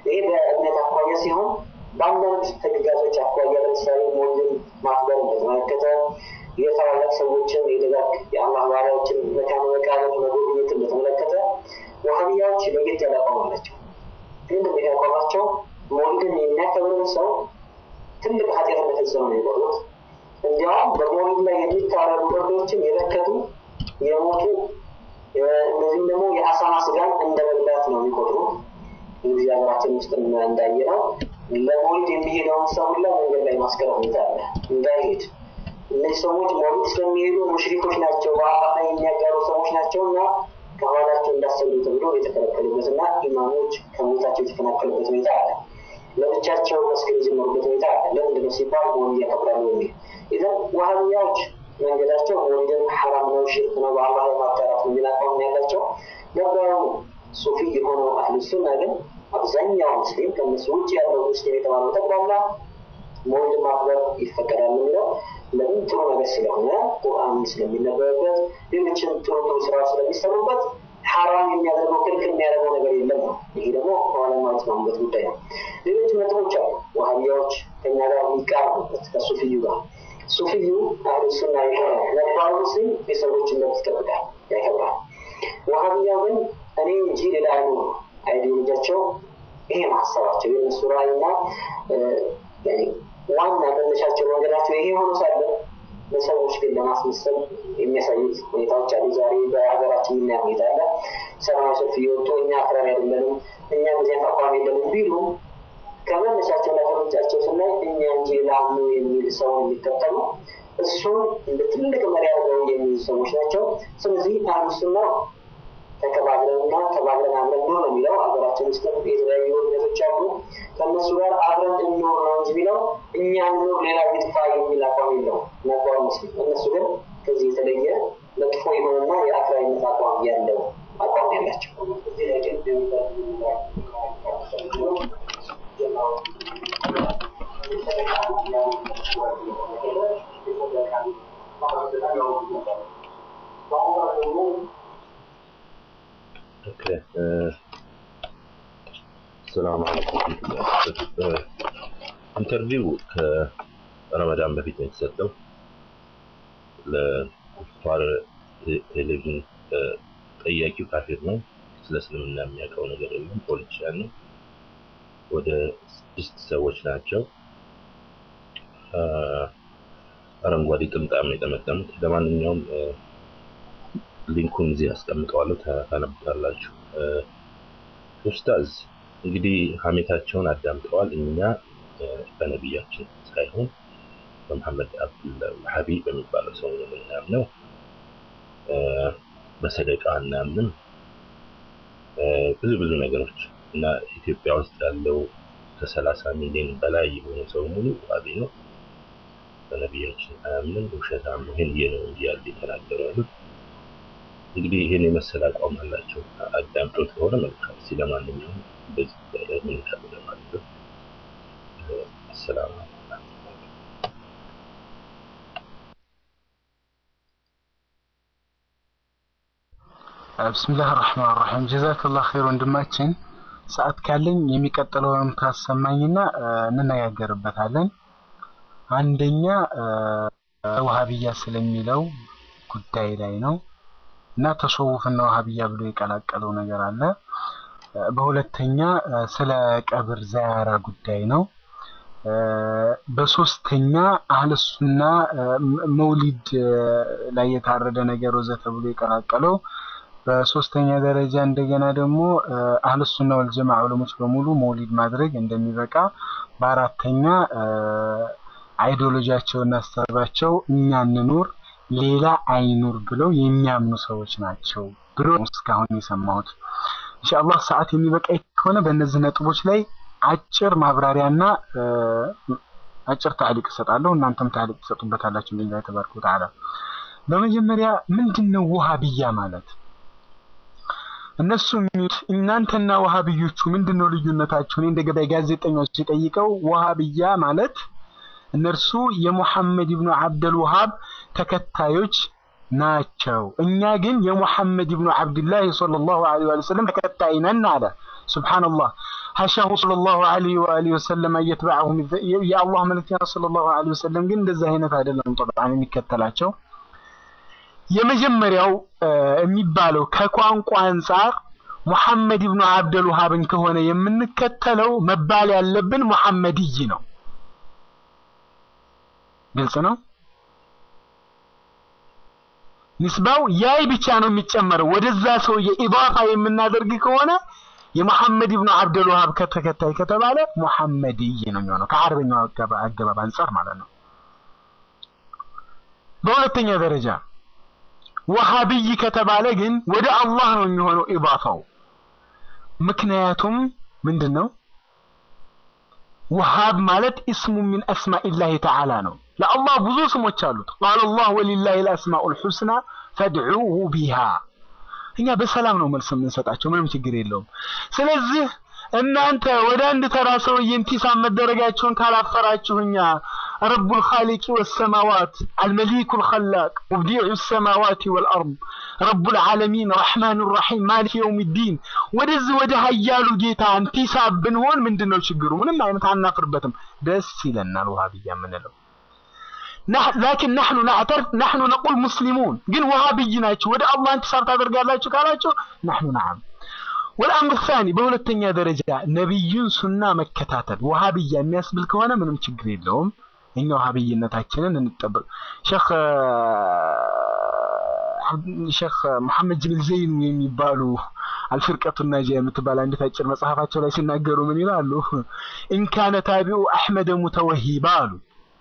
ይሄ በእምነት አኳያ ሲሆን በአንዳንድ ህግጋቶች አኳያ ለምሳሌ ሞልን ማክበር እንደተመለከተ የታላላቅ ሰዎችን የደጋግ የአላህ ባሪያዎችን መካነ መቃብር መጎብኘትን በተመለከተ ዋህብያዎች ለየት ያለ አቋም አላቸው። ግን የሚያቋማቸው ሞልድን የሚያከብርን ሰው ትልቅ ኃጢአት እንደፈጸመ ነው የቆጡት። እንዲያውም በሞልድ ላይ የሚታረዱ እርዶችን የበከቱ የሞቱ እነዚህም ደግሞ የአሳማ ስጋን እንደ መብላት ነው የሚቆጥሩት። እንግዲህ ሀገራችን ውስጥ እንዳየ ነው ለሞልድ የሚሄደውን ሰው ሁላ መንገድ ላይ ማስቀረት ሁኔታ አለ እንዳይሄድ እነዚህ ሰዎች ሞልድ ስለሚሄዱ ሙሽሪኮች ናቸው፣ በአላህ ላይ የሚያጋሩ ሰዎች ናቸው እና ከኋላቸው እንዳሰሉ ተብሎ የተከለከሉበት እና ኢማሞች ከሞታቸው የተፈናቀሉበት ሁኔታ አለ። ለብቻቸው መስገድ የጀመሩበት ሁኔታ አለ። ለምንድን ነው ሲባል ሞልድ ያከብራሉ የሚል ይዘን ዋህብያዎች መንገዳቸው ሞልድን ሐራም ነው፣ ሽርክ ነው፣ በአላህ ላይ ማጋራት ነው የሚል አቋም ነው ያላቸው። ነበሩ ሱፊ የሆነው አህሉ ሱና ግን አብዛኛው ሙስሊም ከነሱ ውጭ ያለው ሙስሊም የተባለው ጠቅላላ ሞልድ ማክበር ይፈቀዳል የሚለው ለምን ጥሩ ነገር ስለሆነ ቁርአን ስለሚነበብበት ሌሎችን ጥሩ ጥሩ ስራዎች ስለሚሰሩበት ሐራም የሚያደርገው ክልክል የሚያደርገው ነገር የለም ነው። ይሄ ደግሞ ከኋላ የተስማሙበት ጉዳይ ነው። ሌሎች ነጥቦች አሉ። ዋህቢያዎች ከኛ ጋር የሚቃረቡበት ከሱፊዩ ጋር ሱፊዩ አህሉ ሱና የሆነ ነባሩ ሙስሊም የሰዎችን መብት ይጠብቃል፣ ያከብራል። ዋህቢያው ግን እኔ እንጂ ሌላ አይኑ ነው። አይዲዮሎጂያቸው ይሄ ነው ሀሳባቸው የእነሱ ራዕይና ዋና መነሻቸው መንገዳቸው ይሄ ሆኖ ሳለ በሰዎች ግን ለማስመሰል የሚያሳዩት ሁኔታዎች አሉ። ዛሬ በሀገራችን የምናየው ሁኔታ አለ። ሰላማዊ ሰልፍ እየወጡ እኛ አክራሪ አይደለንም፣ እኛ እንደዚህ አይነት አቋም የለንም ቢሉ ከመነሻቸው እና ከምንጫቸው ስናይ እኛ እንጂ ላምኑ የሚል ሰውን የሚከተሉ እሱን እንደ ትልቅ መሪ አድርገው የሚይዙ ሰዎች ናቸው። ስለዚህ አህሉ ሱና ተከባብረንና ተባብረን አብረን ኑር ነው የሚለው። ሀገራችን ውስጥ የተለያዩ እምነቶች አሉ። ከእነሱ ጋር አብረን እንኖር ነው እንጂ የሚለው እኛ እንኖር ሌላ ይጥፋ የሚል አቋም የለው ነበር ሙስሊም። እነሱ ግን ከዚህ የተለየ መጥፎ የሆነና የአክራሪነት አቋም ያለው አቋም ያላቸው ሰላም አለይኩም። ኢንተርቪው ከረመዳን በፊት ነው የተሰጠው ለኩፋር ቴሌቪዥን። ጠያቂው ካፊር ነው። ስለ እስልምና የሚያውቀው ነገር የለም። ፖለቲሻን ነው። ወደ ስድስት ሰዎች ናቸው። አረንጓዴ ጥምጣም ነው የጠመጠሙት። ለማንኛውም ሊንኩን እዚህ አስቀምጠዋለሁ፣ ታነቡታላችሁ። ኡስታዝ እንግዲህ ሀሜታቸውን አዳምጠዋል። እኛ በነቢያችን ሳይሆን በመሐመድ አብዱላህ ወሃቢ በሚባለው ሰው ነው የምናምነው። በሰደቃ እናምንም ብዙ ብዙ ነገሮች እና ኢትዮጵያ ውስጥ ያለው ከሰላሳ ሚሊዮን በላይ የሆነ ሰው ሙሉ ዋቢ ነው። በነቢያችን አያምንም፣ ውሸታም ነው። ይህን ይሄ ነው እንጂ ያለ የተናገሩ ያሉት እንግዲህ ይህን የመሰለ አቋም አላቸው። አዳምጦት ከሆነ መልካም። እስኪ ለማንኛውም በዚህ ጉዳይ ላይ ምን ካሉ ለማለት ነው። አሰላሙ ብስምላህ ራህማን ራሒም ጀዛከላህ ኸይር ወንድማችን። ሰዓት ካለኝ የሚቀጥለውን ካሰማኝና እንነጋገርበታለን። አንደኛ ውሃብያ ስለሚለው ጉዳይ ላይ ነው እና ተሰውፍና ውሃብያ ብሎ የቀላቀለው ነገር አለ። በሁለተኛ ስለ ቀብር ዛያራ ጉዳይ ነው። በሶስተኛ አህለሱና መውሊድ ላይ የታረደ ነገር ወዘተ ብሎ የቀላቀለው በሶስተኛ ደረጃ እንደገና ደግሞ አህለሱና ወልጀማ ዑለሞች በሙሉ መውሊድ ማድረግ እንደሚበቃ፣ በአራተኛ አይዲዮሎጂያቸውና አስተሳሰባቸው እኛ እንኑር ሌላ አይኑር ብለው የሚያምኑ ሰዎች ናቸው ብሎ እስካሁን የሰማሁት። ኢንሻአላህ ሰዓት የሚበቃ ከሆነ በእነዚህ ነጥቦች ላይ አጭር ማብራሪያና አጭር ታዕሊቅ እሰጣለሁ። እናንተም ታዕሊቅ ትሰጡበታላችሁ። ቢላሂ ተባረከ ወተዓላ። በመጀመሪያ ምንድነው ውሃብያ ማለት? እነሱ የሚሉት እናንተና ውሃብዮቹ ምንድነው ልዩነታችሁ? እኔ እንደ ገዳይ ጋዜጠኞች ሲጠይቀው ውሃብያ ማለት እነርሱ የሙሐመድ ኢብኑ አብደል ወሃብ ተከታዮች ናቸው። እኛ ግን የሙሐመድ ኢብኑ አብድላህ ሰለላሁ ዐለይሂ ወሰለም ተከታይ ነን አለ። ሱብሃንአላህ። ሐሻሁ ሰለላሁ ዐለይሂ ወአሊሂ ወሰለም እየተባዐሁ የአላህ መልእክተኛ ሰለላሁ ዐለይሂ ወሰለም ግን እንደዛ አይነት አይደለም ጠብዓን የሚከተላቸው የመጀመሪያው የሚባለው ከቋንቋ አንጻር ሙሐመድ ኢብኑ አብደል ወሃብን ከሆነ የምንከተለው መባል ያለብን ሙሐመድይ ነው። ግልጽ ነው። ንስባው ያይ ብቻ ነው የሚጨመረው። ወደዛ ሰውዬ ኢዳፋ የምናደርግ ከሆነ የሙሐመድ ኢብኑ አብደል ወሃብ ከተከታይ ከተባለ ሙሐመድይ ነው የሚሆነው ከአረበኛው አገባብ አንጻር ማለት ነው። በሁለተኛ ደረጃ ወሃቢይ ከተባለ ግን ወደ አላህ ነው የሚሆነው ኢዳፋው። ምክንያቱም ምንድን ነው? ወሃብ ማለት እስሙ ሚን አስማኢላሂ ተዓላ ነው። ለአላህ ብዙ ስሞች አሉት። ቃለ አላህ ወሊላሂ ልአስማኡል ሑስና ፈድዑሁ ቢሃ። እኛ በሰላም ነው መልስ የምንሰጣቸው፣ ምንም ችግር የለውም። ስለዚህ እናንተ ወደ አንድ ተራ ሰውዬ ኢንቲሳብ መደረጋችሁን ካላፈራችሁ እኛ ረቡል ኻሊቂ ወሰማዋት አልመሊኩል ኸላቅ ሙብዲዑ ሰማዋት ወልአርድ ረቡል ዓለሚን ረሕማን ራሒም ማሊክ የውም ዲን ወደዚህ ወደ ሀያሉ ጌታ ኢንቲሳብ ብንሆን ምንድን ነው ችግሩ? ምንም አይነት አናፍርበትም። ደስ ይለናል ውሃብያ የምንለው ላኪን ናሕኑ ናዕተርፍ ናሕኑ ነቁል ሙስሊሙን ግን ውሃብይ ናችሁ ወደ አላህ ኢንቲሳብ ታደርጋላችሁ ካላችሁ ናሕኑ ነዓም ወልአምር ሳኒ በሁለተኛ ደረጃ ነቢዩን ሱና መከታተል ውሃብያ የሚያስብል ከሆነ ምንም ችግር የለውም። እኛ ውሃብይነታችንን እንጠበቅ። ሼክ ሼክ መሐመድ ጅሚል ዘይኑ የሚባሉ አልፍርቀቱ ናጂያ የምትባል አንዲት አጭር መጽሐፋቸው ላይ ሲናገሩ ምን ይላሉ? ኢንካነ ታቢኡ አሕመደ ሙተወሂባ አሉ።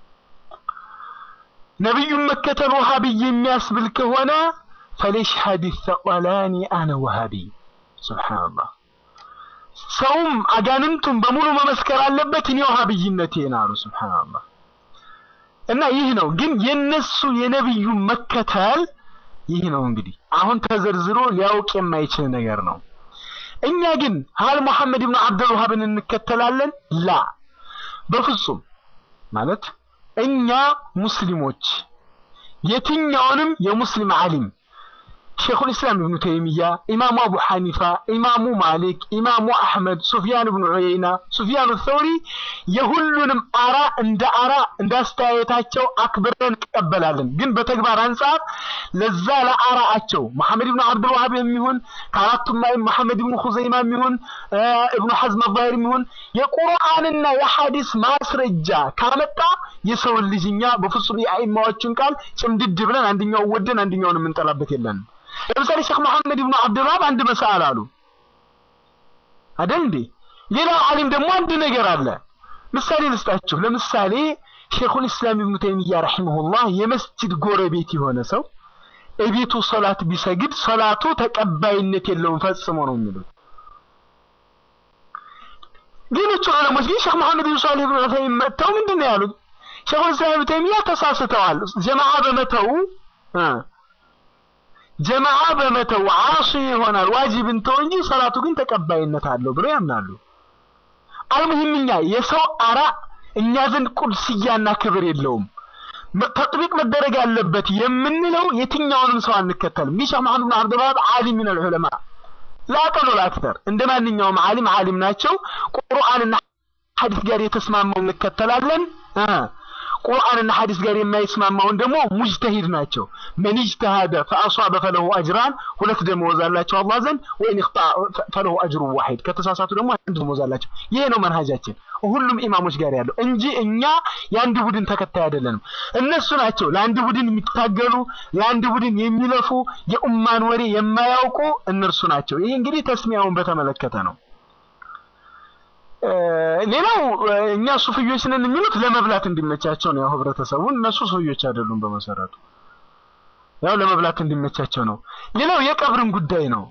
ነቢዩን መከተል ውሃብይ የሚያስብል ከሆነ ፈሊሽሀድ ሰቀላኒ አነ ወሃቢይ ሱብሓነላህ ሰውም አጋንንቱም በሙሉ መመስከር አለበት እኔ ውሃብይነቴን አሉ። ሱብሓነላህ እና ይህ ነው ግን የነሱ የነብዩ መከተል ይህ ነው እንግዲህ አሁን ተዘርዝሮ ሊያውቅ የማይችል ነገር ነው። እኛ ግን ሀል ሙሐመድ ብን አብዱል ወሃብን እንከተላለን? ላ በፍጹም ማለት እኛ ሙስሊሞች የትኛውንም የሙስሊም ዓሊም ሼኹል ኢስላም ኢብኑ ተይሚያ፣ ኢማሙ አቡ ሐኒፋ፣ ኢማሙ ማሊክ፣ ኢማሙ አሕመድ፣ ሱፊያን ብኑ ዑየይና፣ ሱፊያኑ ተውሪ የሁሉንም አራ እንደ አራ እንደ አስተያየታቸው አክብረን እንቀበላለን። ግን በተግባር አንጻር ለዛ ለአራአቸው መሐመድ ብኑ አብዱል ወሃብ የሚሆን ከአራቱም ማይም መሐመድ ብኑ ኹዘይማ የሚሆን እብኑ ሐዝም አዛሂር የሚሆን የቁርአንና የሐዲስ ማስረጃ ካመጣ የሰውን ልጅ እኛ በፍጹም የአኢማዎችን ቃል ጭምድድ ብለን አንደኛው ወደን አንደኛውን የምንጠላበት የለንም። ለምሳሌ ሼክ መሐመድ ብኑ አብዱል ወሃብ አንድ መሳል አሉ አይደል እንዴ? ሌላው ዓሊም ደግሞ አንድ ነገር አለ። ምሳሌ ልስጣችሁ። ለምሳሌ ሼኹል ኢስላም ኢብኑ ተይሚያ ረሂመሁላህ የመስጂድ ጎረቤት የሆነ ሰው እቤቱ ሶላት ቢሰግድ ሶላቱ ተቀባይነት የለውም ፈጽሞ ነው የሚሉት። ሌሎቹ ዑለሞች ግን ሼክ መሐመድ ብን ሷሊህ ብን ዑሰይሚን መጥተው ምንድን ነው ያሉት? ሼኹል ኢስላም ኢብኑ ተይሚያ ተሳስተዋል። ጀማዓ በመተው ጀማዓ በመተው ዓሲ ይሆናል ዋጅብ እንተው እንጂ ሰላቱ ግን ተቀባይነት አለው ብለው ያምናሉ። አልሙሂም እኛ የሰው አራ እኛ ዘንድ ቁድስያና ክብር የለውም። ተጥቢቅ መደረግ ያለበት የምንለው የትኛውንም ሰው አንከተልም። ይህ ሼክ መሐመድ ብን አብዱል ወሃብ ዓሊም ሚነል ዑለማ ላቀሉ ላክተር እንደ ማንኛውም ዓሊም ዓሊም ናቸው። ቁርአንና ሐዲስ ጋር የተስማማው እንከተላለን። ቁርአንና ሐዲስ ጋር የማይስማማውን ደግሞ ሙጅተሂድ ናቸው። መን ኢጅተሃደ ፈአሷበ ፈለሁ አጅራን ሁለት ደመወዝ አላቸው አላህ ዘንድ፣ ወይን ይኽጣ ፈለሁ አጅሩ ዋሂድ ከተሳሳቱ ደግሞ አንድ ደመወዝ አላቸው። ይሄ ነው መንሃጃችን ሁሉም ኢማሞች ጋር ያለው እንጂ እኛ የአንድ ቡድን ተከታይ አይደለንም። እነሱ ናቸው ለአንድ ቡድን የሚታገሉ ለአንድ ቡድን የሚለፉ የኡማን ወሬ የማያውቁ እነርሱ ናቸው። ይሄ እንግዲህ ተስሚያውን በተመለከተ ነው። ሌላው እኛ ሱፍዮች ነን የሚሉት ለመብላት እንዲመቻቸው ነው። ያው ህብረተሰቡን እነሱ ሱፍዮች አይደሉም በመሰረቱ ያው ለመብላት እንዲመቻቸው ነው። ሌላው የቀብርን ጉዳይ ነው።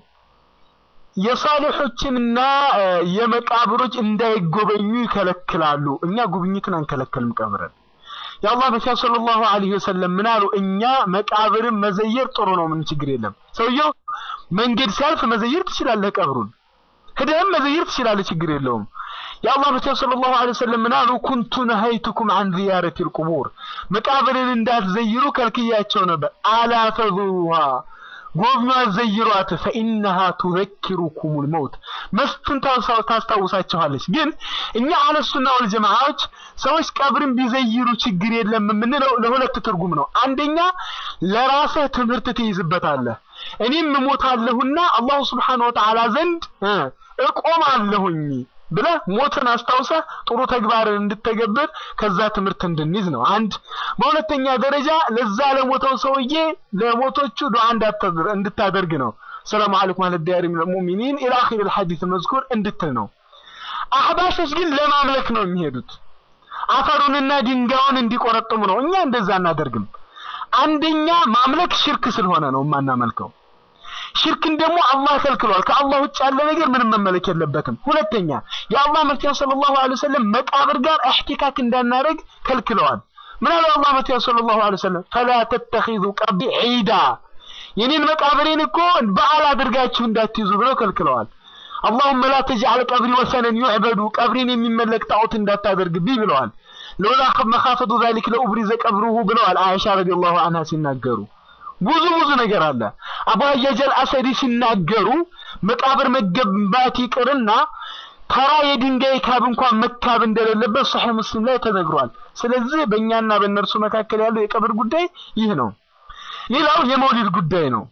የሳሊሖችንና የመቃብሮች እንዳይጎበኙ ይከለክላሉ። እኛ ጉብኝትን አንከለከልም ቀብርን። የአላህ መልእክተኛ ሰለላሁ ዐለይሂ ወሰለም ምን አሉ? እኛ መቃብርን መዘየር ጥሩ ነው፣ ምን ችግር የለም። ሰውየው መንገድ ሲያልፍ መዘየር ትችላለህ፣ ቀብሩን ሄደህም መዘየር ትችላለህ፣ ችግር የለውም። የአላህ መልእክተኛ ሰለላሁ ዐለይሂ ወሰለም ምን አሉ? ኩንቱ ነሀይቱኩም አን ዚያረቲል ቁቡር መቃብርን እንዳትዘይሩ ከልክያቸው ነበር። አላ ተዙሩሃ ጎብኟ ዘይሯት ፈኢነሃ ቱዘኪሩኩሙል መውት መስትን ታውሳ- ታስታውሳችኋለች። ግን እኛ አህለሱና ወልጀማዓዎች ሰዎች ቀብርን ቢዘይሩ ችግር የለም የምንለው ለሁለት ትርጉም ነው። አንደኛ ለራስህ ትምህርት ትይዝበታለህ። እኔም እሞታለሁና አላሁ ስብሓነሁ ወተዓላ ዘንድ እ እቆማለሁኝ ብለህ ሞትን አስታውሰህ ጥሩ ተግባርን እንድተገብር ከዛ ትምህርት እንድንይዝ ነው። አንድ በሁለተኛ ደረጃ ለዛ ለሞተው ሰውዬ ለሞቶቹ ዱዓ እንዳታደር- እንድታደርግ ነው። ሰላሙ አለይኩም አለ ዲያሪ ሚነል ሙእሚኒን ኢላ አኺር الحديث መዝኩር እንድትል ነው። አህባሾች ግን ለማምለክ ነው የሚሄዱት። አፈሩንና ድንጋዩን እንዲቆረጥሙ ነው። እኛ እንደዛ አናደርግም። አንደኛ ማምለክ ሽርክ ስለሆነ ነው የማናመልከው። ሽርክን ደግሞ አላህ ከልክሏል። ከአላህ ውጭ ያለ ነገር ምንም መመለክ የለበትም። ሁለተኛ የአላህ መልክተኛ ሰለላሁ ዐለይሂ ወሰለም መቃብር ጋር እህቲካክ እንዳናደርግ ከልክለዋል። ምን አለ አላህ መልክተኛ ሰለላሁ ዐለይሂ ወሰለም ፈላ ተተኺዙ ቀብሪ ዒዳ የኔን መቃብሬን እኮ በዓል አድርጋችሁ እንዳትይዙ ብለው ከልክለዋል። አላሁመ ላ ተጅዐል ቀብሪ ወሰነን ዩዕበዱ ቀብሬን የሚመለክ ጣዖት እንዳታደርግብኝ ብለዋል። ለውላ መኻፈቱ ዛሊክ ለኡብሪዘ ቀብሩሁ ብለዋል አይሻ ረዲየላሁ ዐንሃ ሲናገሩ ብዙ ብዙ ነገር አለ። አቡ ሀያጀል አሰዲ ሲናገሩ መቃብር መገንባት ይቅርና ተራ የድንጋይ ካብ እንኳን መካብ እንደሌለበት ሶሒህ ሙስሊም ላይ ተነግሯል። ስለዚህ በእኛና በእነርሱ መካከል ያለው የቀብር ጉዳይ ይህ ነው። ሌላው የመውሊድ ጉዳይ ነው።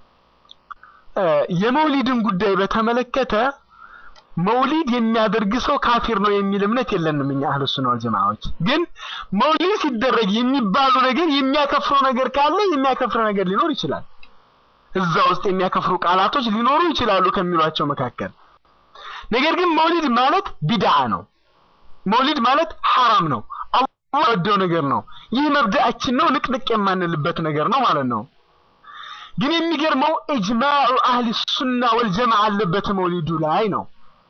እ የመውሊድን ጉዳይ በተመለከተ መውሊድ የሚያደርግ ሰው ካፊር ነው የሚል እምነት የለንም እኛ አህለ ሱና ወል ጀማዓዎች። ግን መውሊድ ሲደረግ የሚባሉ ነገር የሚያከፍሩ ነገር ካለ የሚያከፍር ነገር ሊኖር ይችላል። እዛ ውስጥ የሚያከፍሩ ቃላቶች ሊኖሩ ይችላሉ ከሚሏቸው መካከል። ነገር ግን መውሊድ ማለት ቢድዓ ነው። መውሊድ ማለት ሐራም ነው። አላህ ወደው ነገር ነው። ይህ መብዳአችን ነው፣ ንቅንቅ የማንልበት ነገር ነው ማለት ነው። ግን የሚገርመው ኢጅማዑ አህሊ ሱና ወልጀማዓ አለበት መውሊዱ ላይ ነው።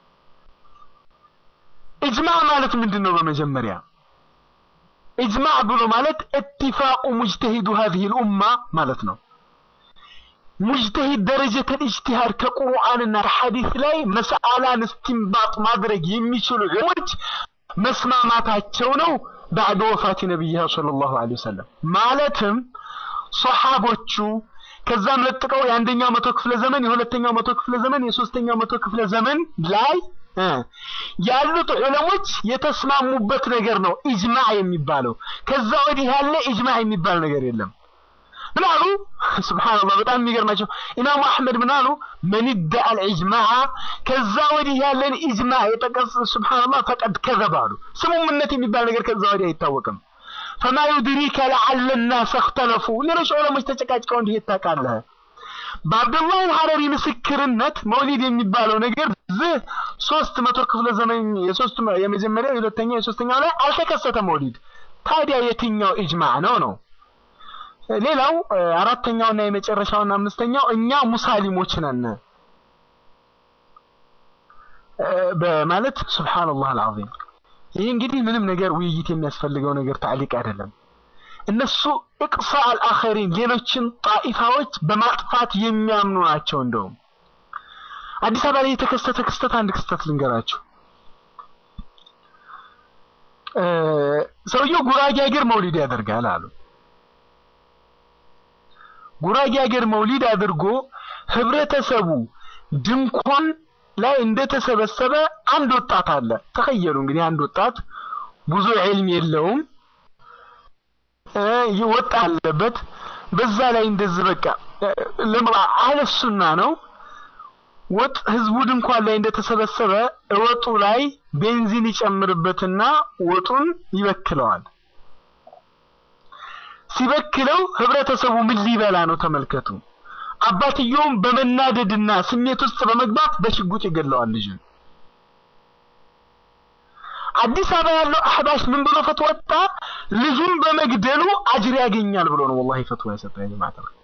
ኢጅማዕ ማለት ምንድን ነው? በመጀመሪያ ኢጅማዕ ብሎ ማለት ኢትፋቁ ሙጅተሂዱ ሀዚህ ልኡማ ማለት ነው። ሙጅተሂድ ደረጀተል ኢጅቲሃድ ከቁርአንና ከሐዲስ ላይ መስአላን እስቲንባጥ ማድረግ የሚችሉ ዑለሞች መስማማታቸው ነው። ባዕድ ወፋት ነቢይሃ ሰለላሁ ዐለይሂ ወሰለም ማለትም ሶሐቦቹ ከዛም ለጥቀው የአንደኛው መቶ ክፍለ ዘመን የሁለተኛው መቶ ክፍለ ዘመን የሶስተኛው መቶ ክፍለ ዘመን ላይ እ ያሉት ዑለሞች የተስማሙበት ነገር ነው ኢጅማዕ የሚባለው። ከዛ ወዲህ ያለ ኢጅማዕ የሚባል ነገር የለም። ምን አሉ? ሱብሃንአላህ በጣም የሚገርማቸው ኢማሙ አሕመድ ምን አሉ? መን ይደአ አልኢጅማዕ ከዛ ወዲህ ያለን ኢጅማዕ የጠቀስ ሱብሃንአላህ ፈቀድ ከዘብ አሉ። ስሙምነት የሚባል ነገር ከዛ ወዲህ አይታወቅም። ፈማ ዩድሪከ ለዓለ ናስ እኽተለፉ ሌሎች ዑለሞች ተጨቃጭቀው እንዲህ ታውቃለህ። በአብዱላህ አልሐረሪ ምስክርነት መውሊድ የሚባለው ነገር ዝህ ሶስት መቶ ክፍለ ዘመን የሶስት የመጀመሪያው የሁለተኛው የሶስተኛው ላይ አልተከሰተም መውሊድ። ታዲያ የትኛው ኢጅማዕ ነው ነው? ሌላው እ፣ አራተኛውና የመጨረሻውና አምስተኛው እኛ ሙሳሊሞች ነን እ፣ በማለት ሱብሃንአላህ አልዓዚም። ይህ እንግዲህ ምንም ነገር ውይይት የሚያስፈልገው ነገር ታዕሊቅ አይደለም። እነሱ እቅሳ አልአኸሪን ሌሎችን ጣኢፋዎች በማጥፋት የሚያምኑ ናቸው። እንደውም አዲስ አበባ ላይ የተከሰተ ክስተት አንድ ክስተት ልንገራችሁ። እ፣ ሰውየው ጉራጌ ሀገር መውሊድ ያደርጋል አሉ። ጉራጌ ሀገር መውሊድ አድርጎ ህብረተሰቡ ድንኳን ላይ እንደተሰበሰበ አንድ ወጣት አለ። ተኸየሉ እንግዲህ አንድ ወጣት ብዙ ዒልም የለውም እ ይወጣ አለበት። በዛ ላይ እንደዚህ በቃ እ፣ ለማ አህለ ሱና ነው። ወጥ ህዝቡ ድንኳን ላይ እንደተሰበሰበ ወጡ ላይ ቤንዚን ይጨምርበትና ወጡን ይበክለዋል። ሲበክለው ህብረተሰቡ ምን ሊበላ ነው? ተመልከቱ። አባትየውም በመናደድና ስሜት ውስጥ በመግባት በሽጉጥ ይገድለዋል ልጁን። አዲስ አበባ ያለው አህባሽ ምን ብሎ ፈትዋ ወጣ? ልጁን በመግደሉ አጅር ያገኛል ብሎ ነው ወላሂ ፈትዋ የሰጠው ያ ጀማዓ ተብሎ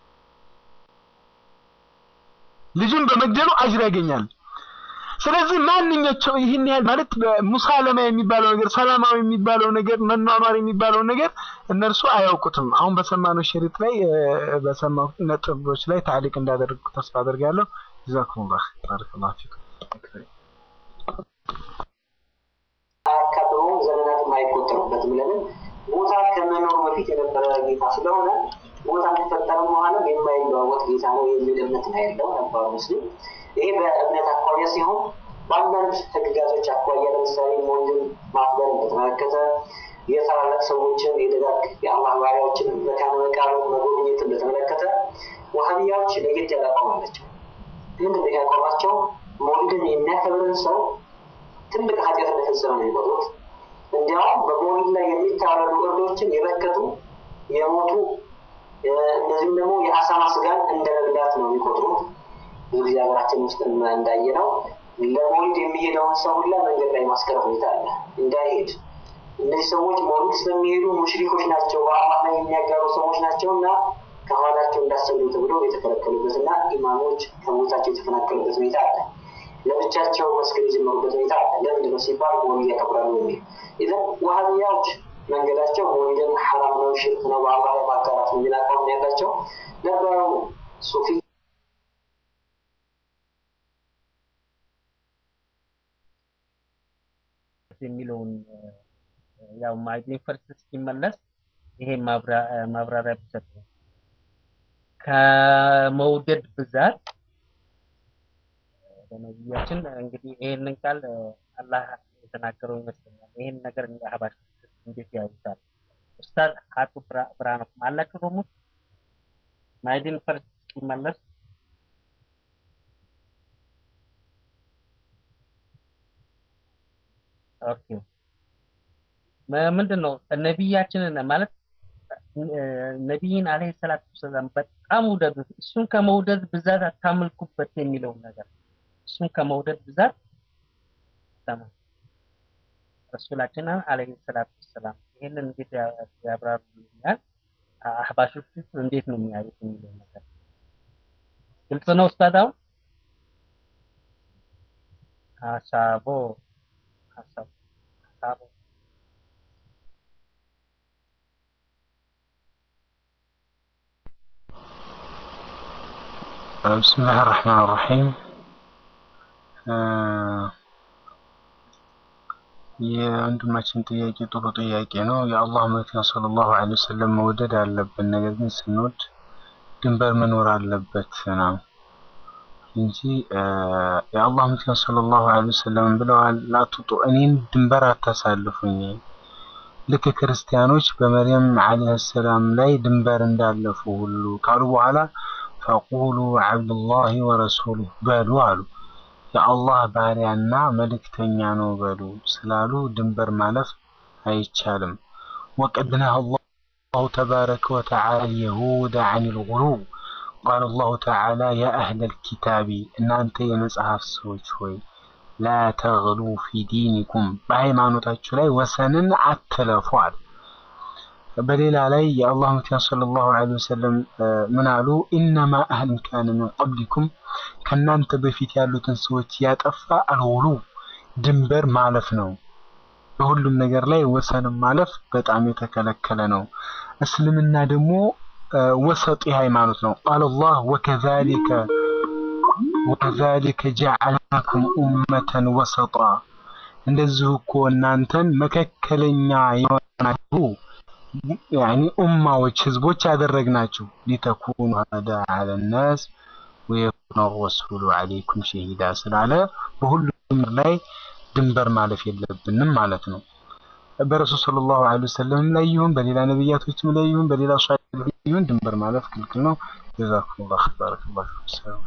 ልጁን በመግደሉ አጅር ያገኛል። ስለዚህ ማንኛቸው ይህን ያህል ማለት ሙሳለማ የሚባለው ነገር ሰላማዊ የሚባለው ነገር መኗኗር የሚባለው ነገር እነርሱ አያውቁትም። አሁን በሰማነው ሸሪጥ ላይ እ፣ በሰማው ነጥቦች ላይ ታሊቅ እንዳደረግኩ ተስፋ አደርጋለሁ። ጀዛኩሙላህ ባረከላሁ ፊኩም። አያካብበውም፣ ዘመናት የማይቆጠሩበትም። ለምን ቦታ ከመኖሩ በፊት የነበረ ጌታ ስለሆነ ሞት አልተፈጠረም በኋላም የማይለዋወጥ ጌታ ነው የሚል እምነት ነው ያለው ነባሩ ሙስሊም። ይሄ በእምነት አኳያ ሲሆን በአንዳንድ ህግጋቶች አኳያ ለምሳሌ ሞትን ማክበር በተመለከተ የታላላቅ ሰዎችን የደጋግ የአላህ ባሪያዎችን መካነ መቃብር መጎብኘትን በተመለከተ ዋሃቢያዎች ለየት ያለ አቋም አላቸው። ምንድን ነው ያቋማቸው? መውሊድን የሚያከብርን ሰው ትልቅ ኃጢአት እንደፈጸመ ነው የሚቆጥሩት። እንዲያውም በመውሊድ ላይ የሚታረዱ እርዶችን የበከቱ የሞቱ እነዚህም ደግሞ የአሳማ ስጋን እንደ መብላት ነው የሚቆጥሩት። ብዙ ጊዜ ሀገራችን ውስጥ እንዳየ ነው ለመውሊድ የሚሄደውን ሰው ሁላ መንገድ ላይ ማስቀረት ሁኔታ አለ እንዳይሄድ እነዚህ ሰዎች መውሊድ ስለሚሄዱ ሙሽሪኮች ናቸው፣ በአላህ ላይ የሚያጋሩ ሰዎች ናቸው እና ከኋላቸው እንዳሰሉ ተብሎ የተከለከሉበት እና ኢማሞች ከቦታቸው የተፈናቀሉበት ሁኔታ አለ። ለብቻቸው መስገድ የጀመሩበት ሁኔታ አለ። ለምንድን ነው ሲባል መውሊድ ያከብራሉ የሚል ይዘን ዋሃብያዎች መንገዳቸው መውሊድን ሐራም ነው፣ ሽርክ ነው፣ በአላህ ላይ ማጋራት ነው የሚል አቋም ነው ያላቸው ነበሩ ሱፊ የሚለውን ያው ማግኔት ፈርስ እስኪመለስ ይሄ ማብራሪያ ቢሰጥ ነው። ከመውደድ ብዛት በነቢያችን እንግዲህ ይሄንን ቃል አላህ የተናገረው ይመስለኛል። ይሄን ነገር እንደ አህባሽ እንዴት ያዩታል? ኡስታዝ አቶ ብርሃኑ አላችሁ ደግሞ ማይዲን ፈርስ እስኪመለስ ኦኬ ምንድን ነው ነቢያችንን ማለት ነቢይን አለይሂ ሰላቱ ወሰላም በጣም ውደዱት፣ እሱን ከመውደድ ብዛት አታምልኩበት የሚለውን ነገር እሱን ከመውደድ ብዛት ሰማ ረሱላችንን አለይሂ ሰላቱ ወሰላም ይህንን እንዴት ያብራሩልኛል? አህባሾች እንዴት ነው የሚያዩት የሚለው ነገር ግልጽ ነው ኡስታዝ? አሁን ሀሳቦ ሀሳብ ሀሳቦ بسم الله الرحمن الرحيم የወንድማችን ጥያቄ ጥሩ ጥያቄ ነው። የአላህ መልእክተኛ ሰለላሁ ዐለይሂ ወሰለም መውደድ አለብን። ነገር ግን ስንወድ ድንበር መኖር አለበት ነው እንጂ የአላህ መልእክተኛ ሰለላሁ ዐለይሂ ወሰለም ብለዋል፣ ላቱጡ እኔን ድንበር አታሳልፉኝ። ልክ ክርስቲያኖች በመርየም ዐለይሂ ሰላም ላይ ድንበር እንዳለፉ ሁሉ ካሉ በኋላ ፈቁሉ ዐብዱላሂ ወረሱሉህ በሉ አሉ። የአላህ ባሪያና መልእክተኛ ነው በሉ ስላሉ ድንበር ማለፍ አይቻልም። ወቀድ ነሃ አላሁ ተባረከ ወተዓላ የሁደ ዐኒል ጉሉው ቃለ አላሁ ተዓላ ያ አህለል ኪታቢ እናንተ የመጽሐፍ ሰዎች ሆይ ላ ተግሉ ፊ ዲኒኩም በሃይማኖታችሁ ላይ ወሰንን አትለፉ አለ። በሌላ ላይ የአላህ መልእክተኛ ሰለላሁ ዐለይሂ ወሰለም ምን አሉ? ኢነማ አህልን ካነ ሚን ቀብሊኩም ከእናንተ በፊት ያሉትን ሰዎች ያጠፋ አልጉሉ ድንበር ማለፍ ነው። በሁሉም ነገር ላይ ወሰንን ማለፍ በጣም የተከለከለ ነው። እስልምና ደግሞ ወሰጢ ሃይማኖት ነው። ቃለ አላህ ወከዛሊከ ወከዛሊከ ጀዐልናኩም ኡመተን ወሰጣ እንደዚሁ እኮ እናንተን መካከለኛ የሆናችሁ ያኒ ኡማዎች ህዝቦች ያደረግናችሁ ሊተኩኑ ሀዳ አለ ናስ ወየኩነ ረሱሉ ዐለይኩም ሸሂዳ ስላለ በሁሉም ላይ ድንበር ማለፍ የለብንም ማለት ነው። በረሱል ሰለላሁ ዐለይሂ ወሰለም ላይ ይሁን በሌላ ነብያቶችም ላይ ይሁን በሌላ ሷሊህ ይሁን ድንበር ማለፍ ክልክል ነው። ጀዛኩሙላህ ኸይር ባረከላሁ ፊኩም።